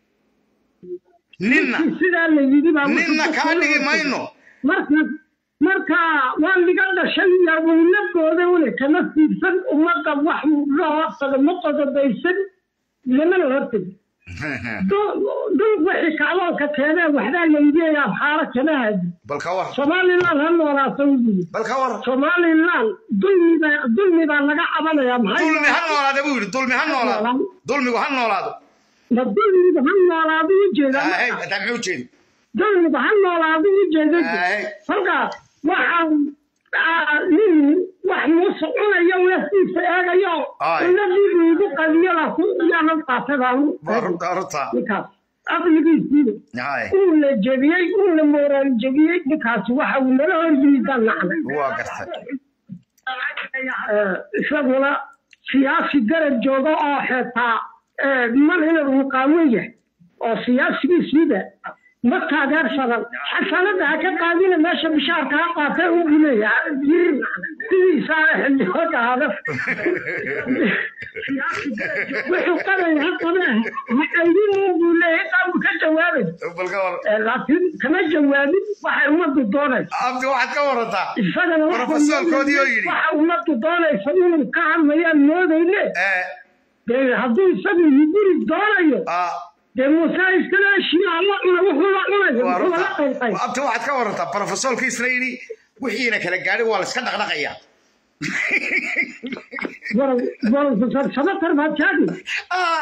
ninna sidaa la yidhi baa ninna kaa dhigi mayno marka marka waa liga dhashay iyo weyladooda ule kama fiirsan ummadda wax la horsada ma qodobaysan lamana hortegi dhul wixii kacdoonka keenee waxbaa la yidhi abxaaro kama hadi bal ka war somaliland ha noolaato wuyii bal ka war somaliland dulmiba dulmi baa laga cabanaya maxay dulmi ha noolaada buu yidhi dulmi ha noolaado dulmigu ha noolaado ma dulmiga ha noolaado ujeeda Ahey, hadda muxuu jeedi dulmiga ha noolaado ujeeda Ahey. halkaas waxaan ah, nin wax muuse cunayo naftiisa eegayo Ay. nafdiibu igu qadiyadaas yaanan qaatadaan waa runta runta ninkaas aqligiisiiba Hay, uu la jebiyey uu la mooraan jebiyey ninkaasi waxa uu nala horyiidaan nacday waa gartay Eh, isaguna siyaasi garab jooga oo xitaa eh, mar inuu muqaamin yahay oo siyaasigiisiiba ma taageersadan xasanada ha ka qaadina meesha bishaarka ha qaatay u buleeya yiri sidiisaa xildhibaanka hada wuxuu qabay ha qabee ha qaydin buu leeyahay qaabku ka jawaabay bal ka war Eh, laakiin kama jawaabin waxay ummaddu doonaysa abdi waxaad ka warantaa isagana waxa Profesorkoodii oo yidhi. waxa ummaddu doonaysa inuu ka hadlayaan moodayne ee dee hadduu isagu yidiri doonayo ah dee muuse iskala heshiiya alla cuna wuxuu la cunayo waa wuxuu la runta qaybqay abdi waxaad ka warantaa profesorkii isla yidhi wixiina kala gaadhin waa la iska dhaqdhaqayaa profesor samatar baad jaadi Ah,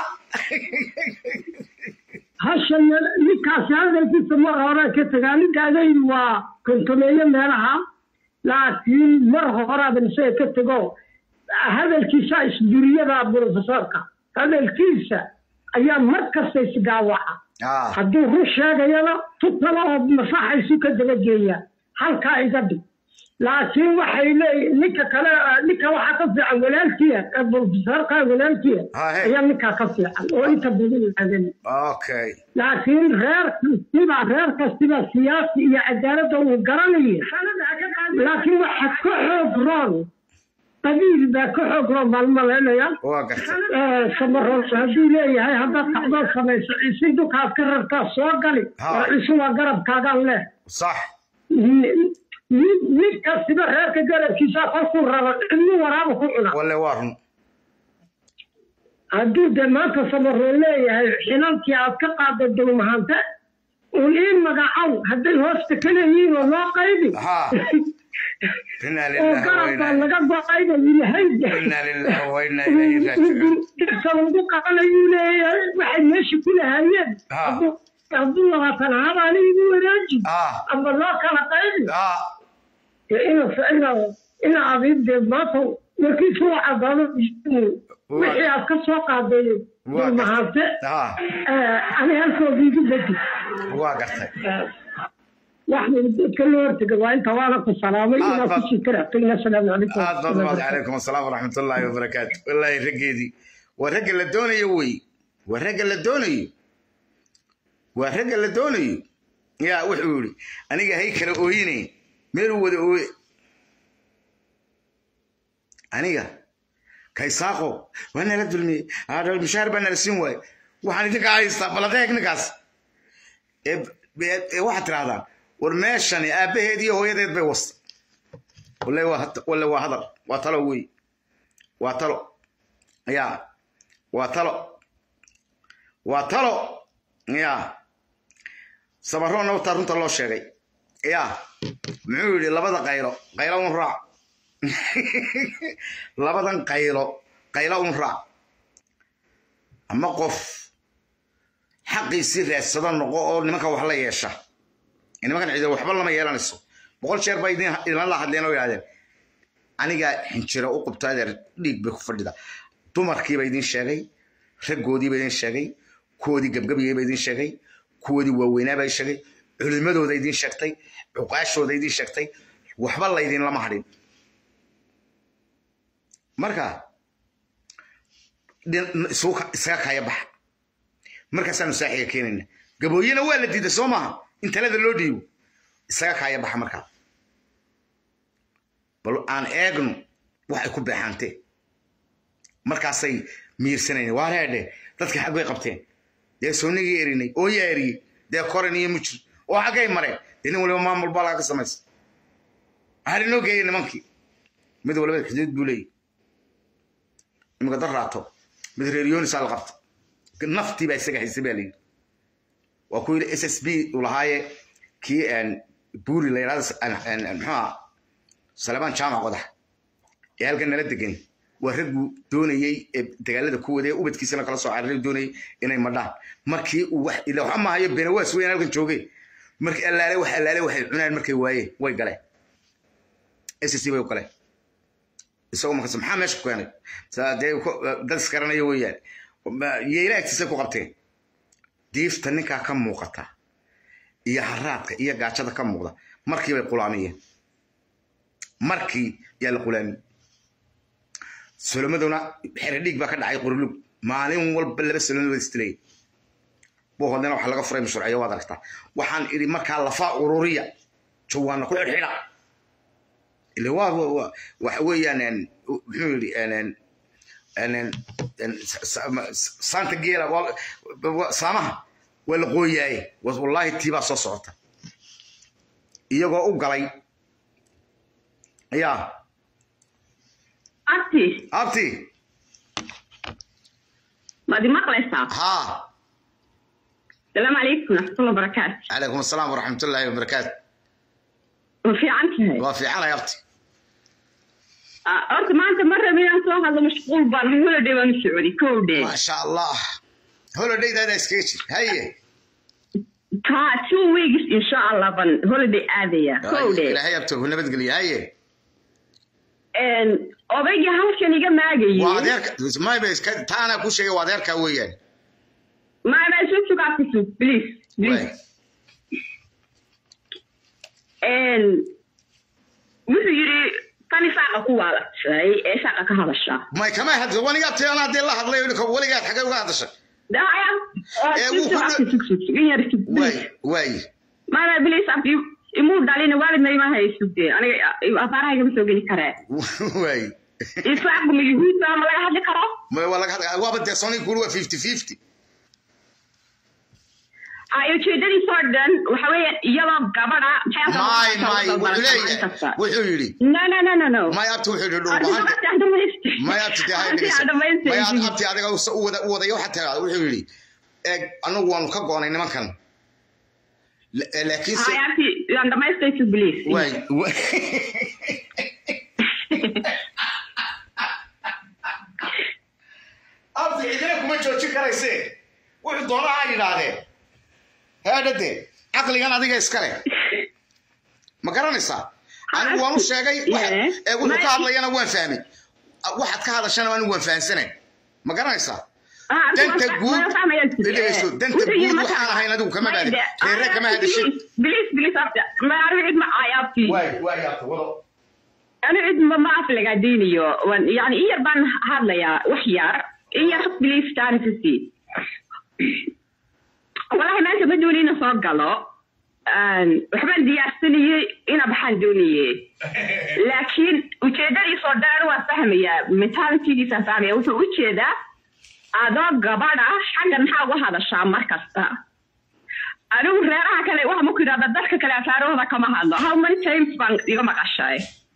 hashan ninkaasi hadalkiisa mar hore ka tagaa ninkaagaydi waa kontomeeyo meelaha laakiin mar horaadan isaga ka tego hadalkiisa isduriyada profesorka hadalkiisa ayaa mar kasta isgaawaca ah, hadduu run sheegayana tu kale oo masaxaysu ka daba geeya halkaa iga dhig laakiin waxay leeyihin ninka kale ninka waxaa ka fiican walaalkiya profesorka walaalkiya Haye. ayaa ninkaa ka fiican oo inta badan aadan okay laakiin reer kastiba reer kastiba siyaasi iyo cadaaladda uu garanaya laakiin waxa ka xoog roon qabiil baa ka xoog roon baan malaynaya waa gartay samaroon hadduu leeyahay haddaad kacdoon samayso ciise dukaad ka rartaa soo gali Ha. oo ciise waa garabkaagaan leh sax mid kastiba reerka garabkiisa kolkuu rabo cidnu waraaba ku cuna walle waa run hadduu de maanta samaroon leeyahay xilalkii aad ka qaada dulmahante un ii magacow hadday hoosta ka leeyihiin oo loo qaybi ha inaa oo lillahi wa garabka inaa laga go-ayba ilahay inaa lillahi wa inaa ilayhi raajicuun dhibka lagu qabanayuu leeyahay waxay meesha ku lahaayeen Ha. hadduu- hadduu labaatan habaana igu wanaaji ha ama loo kala qaybi ha ina ina ina abiibde maanta warkiisu waa cadaado wixii aad ka soo qaaday Waa mahadse ha ani halkooda igu bedi waa gartay wax dadka loo hortega waa inta waana ku salaamay Ah, inaa fa- kusii karaatayna asalaamu calaykum aad baad mahad calaykum asalaam waraxmat ullaahi wabarakaatu wallaahi raggeedii waa ragga la doonayo wey waa ragga la doonayo waa ragga la doonayo yaa wuxuu yidhi aniga hay kala ooyine meeluu wada ooye aniga kaysaaqo waa nala dulmiyey Ah, mushaar baa nala siin waaye waxaan idinka haystaa baladeeg ninkaas ee ee- ee waxaad tirahdaan war meeshani aabbaheed iyo hooyadeed bay wasta walle waa had- walle waa hadal waa talo wey waa talo ya waa talo waa talo ya sabaroonna wataa runta loo sheegay ya muxuu yidhi labada qaylo qaylo un raac labadan qaylo qaylo un raac ama qof xaqiisii raadsado noqo oo nimanka wax la yeesha nimankan ciidan waxba lama yeelanayso boqol jeer baa idin idinla la hadleen oo yidhahdeen aniga xinjiro u qabto adeer dhiig bay ku fadhida dumarkiiba idin sheegay raggoodiiba idin sheegay kuwoodii gebgabyayba idin sheegay kuwoodii waaweynaaba sheegay culimadooda idin sheegtay cuqaashooda idin sheegtay waxba laydin lama hadhin marka dhin- isugu ka- isaga kaya baxa markaasaanu saaxiga keenayna gabooyena waa la diiday soo maaha in talada loo dhiibo isaga kaaya baxa markaa bal aan eegno waxay ku beexaantee markaasay miirsanayeen waa reedhe dadka xag bay qabteen dee soonigii erinay oo yaa eriyey dee koran iyo mujir oo xaggay mareen dee nin waliba maamul baa laga samaysa waxaa linoo geeyey nimankii mid waliba xuduud buu leeyahy iminka dad raato mid reer yoonisaa la qabta naftii baa isaga haysay baa layidhi waa ku yidhi s s b uu lahaaye kii buuri la yidhahdo muxuuha salebaan jaamac qodax ee halkan nala degani waa raggu doonayey ee dagaalada ku waday ubadkiisana kala soo cararay doonayey inay madhaan markii uu wax ila waxa maahayo benawaas weyn halkan joogay markii allaale wax allaale waxay cunaan markay waayeen way galeen s s b bay u galeen isagoo markaas maxaa meesha ku keenay Saa dee ku- dad isgaranayo weeyaan yeela agtiisay ku qabteen diifta ninkaa ka muuqata iyo haraadka iyo gaajada ka muuqda markii bay qulaamiyeen markii yaa la qulaamiyey solomaduna xeredhiig baa ka dhacay qorlug maalin walba laba solomad wada istilaya buuhoodana waxaa laga furay mashruuciyo waad aragtaa waxaan idhi markaa lafaa ururiya jawaana ku xidhxidha ile waa waa- waa- waxa weeyaan een, muxuu yidhi een, een, een, een, een, sa- sa- saanta geela waa- waa- saamaha waa la qooyaaye Was- wallaahi tii baa soo socota iyagoo u galay yaa abti abti maad maqlaysaa haa salaamu calaykum waraxmatulla barakaatu calaykum asalaam waraxmatullaahi wabarakaatu ma fiican tahay waa fiicanay abti Ah, horta maanta ma rabi inaan soo hadlo mashquul baan ahay holiday baan u socday kow dhe maasha allah holodhaydaadaa iskaga jir haye ta two weeks insha allah baan holiday aadaya kow dhe ilaahay abto ku nabadgeliya haye odaygii halkan iga waa maagayey adeerka mayba iska taanaa ku sheegay waa adeerkaa weeyaan maana isu sugaati sug please please wuxuu yidhi tani saaqa ku waalatay ee saaqa ka hadasha may kama hadlo wanigaa tii anaa dee la hadlay weligaad xagee uga hadashay daya Ee, wuu ku waay waay mada bilis abdi imuu dhalin waalidna ima haysugde aniga afaarahayga ma soo geli karee waay isaaqu ma yuhuudba ma laga hadli karo may waa laga hadlaya waaba dee soniga kuli waa fifty fifty ay ujeedadiisoo dhan waxa weeye iyadoo gabadha may may wuxuu leeyahay wuxuu yidhi no no no no no may abti wuxuu yidhi Hadda dhulbahanta sababta aan dhamaystay. may abti dee hay Hadda dhegeysa aan dhamaystay. may ad- abti adiga u sa- u wada u wadayo waxaa tiraada wuxuu yidhi eeg anagu waanu ka goonay nimankan La- eh, laakiinse Hay, abti, aan dhamaystay to believe. waay wa- abti cidina kuma joojin karayse wuxuu doonaa ha yidhaahdee heedhade caqligan adiga iskale ma garanaysaa anigu waan u sheegay waxa- ee wuxuu ka hadlayana waan fahmay waxaad ka hadashana anigu waan fahansanay ma garanaysaa Ah, abti, danta waan- guud waan fahmayaa jirta. dhegeyso danta Wuxuu yidhi guud marka- waxaan ahayn adigu kama baadin Mayde, reere kama ah, hadashin Believe, believe, abti. Ma anigu cid ma caayo, abti. waay waay abti wado anigu cid ma- ma aflagaadeynayo. Waan- yani in yar baan hadlayaa wax yar in yar believe taarifiisi walahi maanta ma dooni ina soo galo Een, waxbaan diyaarsanayey ina baxaan doonayey laakiin ujeedadiisoo dhan waa fahmayaa mentalitygiisa fahmaya wuxuu u jeedaa adoo gabadha xaggan maxaa uga hadashaa mar kasta anigu reeraha kale waxa maku yidhahda dadka kale asaarahooda kama hadlo how many times baan iga maqashay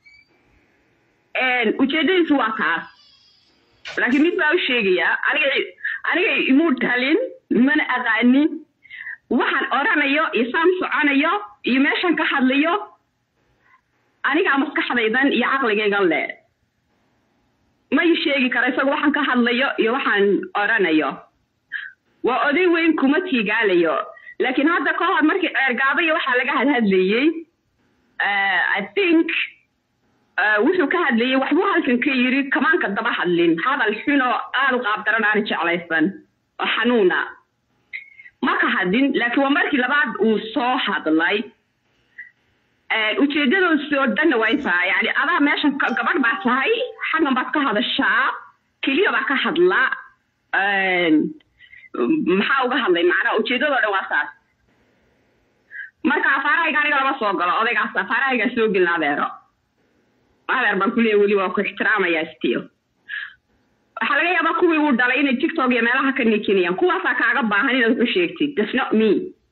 Een, ujeedadiisu waa taas laakiin mid baa u sheegayaa aniga aniga imuu dhalin mana aqaanin waxaan oranayo iyo saan soconayo iyo meeshan ka hadlayo anigaa maskaxdaydan iyo caqligaygan le ma ii sheegi karo isaga waxaan ka hadlayo iyo waxaan oranayo waa oday weyn kuma tiigaalayo laakiin hadda ka hor markii ceergaaba iyo waxaa laga hadhadlayey eh, i think eh, wuxuu ka hadlayey waxbuu halkan ka yiri kamaanka daba hadlin hadal xun oo aad u qaabdaran aan jeclaysan oo xanuuna ma ka hadin laakiin waa markii labaad uu soo hadlay Eh, ujeedadoosi oo dhanna way tahay yani adaa meeshan ka- gabadh baa tahay xaggan baad ka hadashaa keliya baa ka hadla Een, maxaa uga hadlay macnaha ujeedadoo dhan waa saas marka afaarahayga aniga lama soo galo odaygaas afaarahaygaa soo gelin adeero adeer baan kuleeya weli waa ku ixtiraamayaa still waxaa laga yaabaa kuwii uu dhalay inay tiktok iyo meelaha ka nikinayaan kuwaasaa kaaga baahan inaad wuxu sheegtid that's not me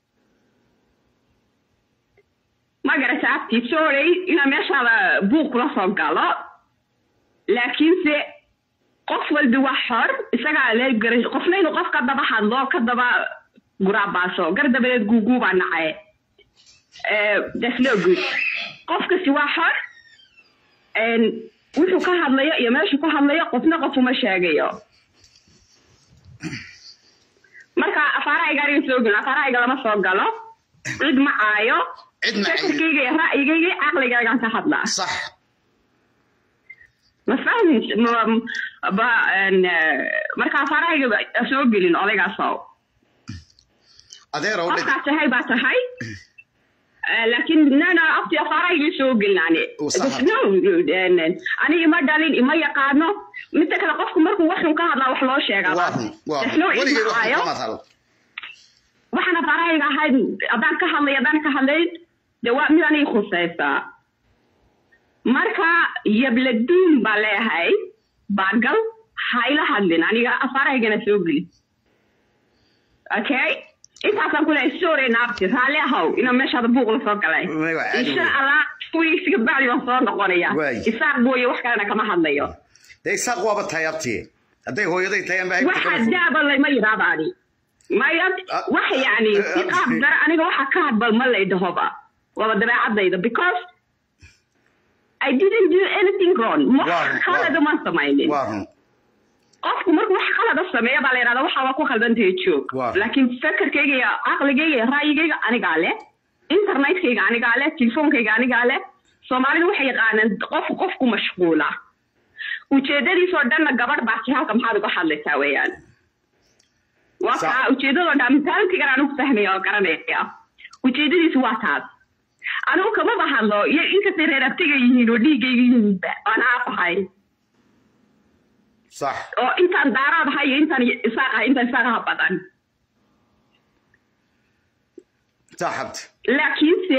ma garata abti sorry inaan meeshaada buuq kula soo galo laakiinse qof walbi waa xor isagaa le gara qofna inuu qof ka daba hadlo ka daba guraabaaso gar dabadeed guuguubaa nacaye Eh, that's no good qofkasi waa xor Een, wuxuu ka hadlayo iyo meeshuu ka hadlayo qofna qof uma sheegayo marka afaarahayga aniga soo gelin afaarahayga lama soo galo cid ma caayo fikirkayga iyo ra'yigayga iyo caqligaygaan ka hadlaa sax ma fahmin ma- ba een, eh, marka afaarahayga ba- soo gelin odaygaasow adeerow dheg qofkaa tahay baa tahay Eh, laakiin nana abti afaarahayga soo gelin ani Uu sax no een, ani ima dhalin ima yaqaano midda kale qofku markuu waxun ka hadlaa wax loo sheegaa waa run waa There's run no cid weligay wax macaayo. kamaad hadal waxaan afaarahayga ahayd haddaan ka hadlay haddaan ka hadlayn de waa mid aniga khusaysaa marka yabladuun baa leeyahay baagal hayla hadlin aniga afaarahaygana soo geli okay intaasaan kuleeyahay sorry naabti raalli ahow inaan meeshaada buuq la soo galay Way, waa caadi insha wey. allah wiigsiga bacdi baan soo noqonaya Waay. isaaq mooye wax kalena kama hadlayo dee isaaq waaba tahay abti hadday hooyaday tahay anba haybta waxa kama fog daaba lama yidhaahdaani maya wax yani si qaab dara aniga waxa ka hadbal ma lay dhahoba waaba dabeecadayda because I didn't do anything wrong wax Waa run, khalada waa- ma samaynin waa run qofku markuu wax khalada sameeya baa la yidhahda waxa waa ku khaldantahay joog Waa. laakiin fekerkayga iyo caqligayga iyo ra'yigayga anigaa leh internetkayga anigaa leh telefoonkayga anigaa leh soomaalidu waxay yaqaanaan qof qofku mashquula ujeedadiisoo dhanna gabadh baa ti halka maxaad uga hadlaysaa weeyaan waa Sa- kaa ujeedadoo dhan mentalitygan aan ugu fahmaya oo garanaya ujeedadiisu waa taas anigu kamaba hadlo iyo inkastay reer abtiga yihiin oo dhiiggayga yihiinba aan aafahay sax oo intaan daaraad ahay iyo intaan isaaq ahay intaan isaaqaha badan saxabti laakiinse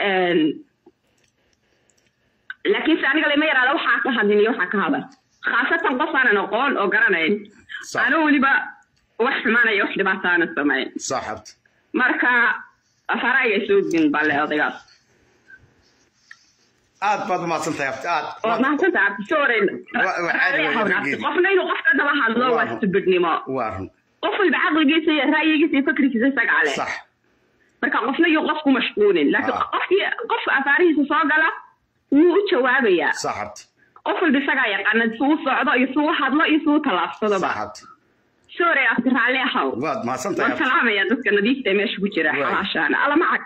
laakiinse aniga lama yaraada waxaa ka hadlin iyo waxaa ka hadal khaasatan qof aanan aqoon oo garanayn ano weliba wax xumaanaya wax dhibaataana samayn saxabti marka faraaga soo gin balle odaygaas aad baad umahadsan tahay abti aad oo mahadsanta abti soren qofna inuu qofka daba hadlo waa stubidnimo waa run qof walba caqligiisa iyo ra'yigiisa iyo fikrigiisa isagaa leh sax marka qofna iyo qof ku mashquulin laakiin qofkii qofka afaarihiisa soo gala wuu u jawaabayaa saxabti qof walba isagaa yaqaana suu socdo iyo suu hadlo iyo suu tallaabsadoba saxabti sore abti raalli ahow waad mahadsan tahay waan salaamaya dadka nadiifta ee meesha ku jira xalaashaana alla macag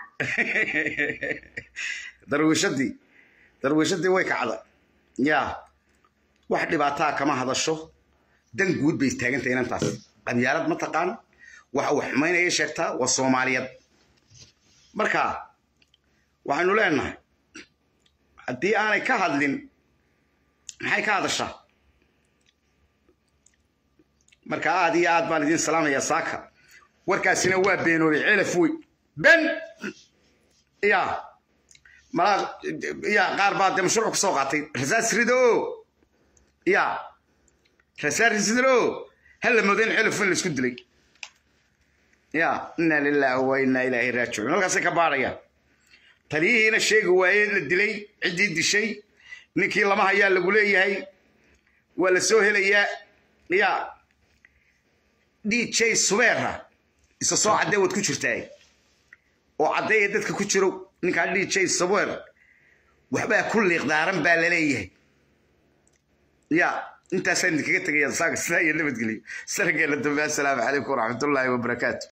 darwiishadii darwiishadii way kacda yaa wax dhibaataa kama hadasho dan guud bay taagantahay inantaas qabyaalad ma taqaan waxa uu xumaynaya sheegtaa waa soomaaliyad marka waxaynu leenahay haddii aanay ka hadlin maxay ka hadashaa marka aad iyo aad baan idiin salaamayaa saaka warkaasina waa beenoobay celaf wey ben ya malaa ya qaar baa dee mashruuc ka soo qaatay rasaas rido ya rasaas rido halla moodo in celaf in la isku dilay ya inna lillahi wa inna ilaahi raajicuun halkaasay ka baadhayaan taliyihiina sheegi waaye la dilay ciddii dishay ninkii lama hayaa lagu leeyahay waa la soo helayaa ya dj subeera isa soo caddee waad ku jirtaa oo caddeeya dadka ku jiro ninkaa dj subeer waxbaa ku liiqdaaran baa laleeyahay ya intaasaan idinkaga tegaya saaga sidaa iyo nabadgelyo sanageena dambe assalaamu calaykum waraxmatullaahi wabarakaatu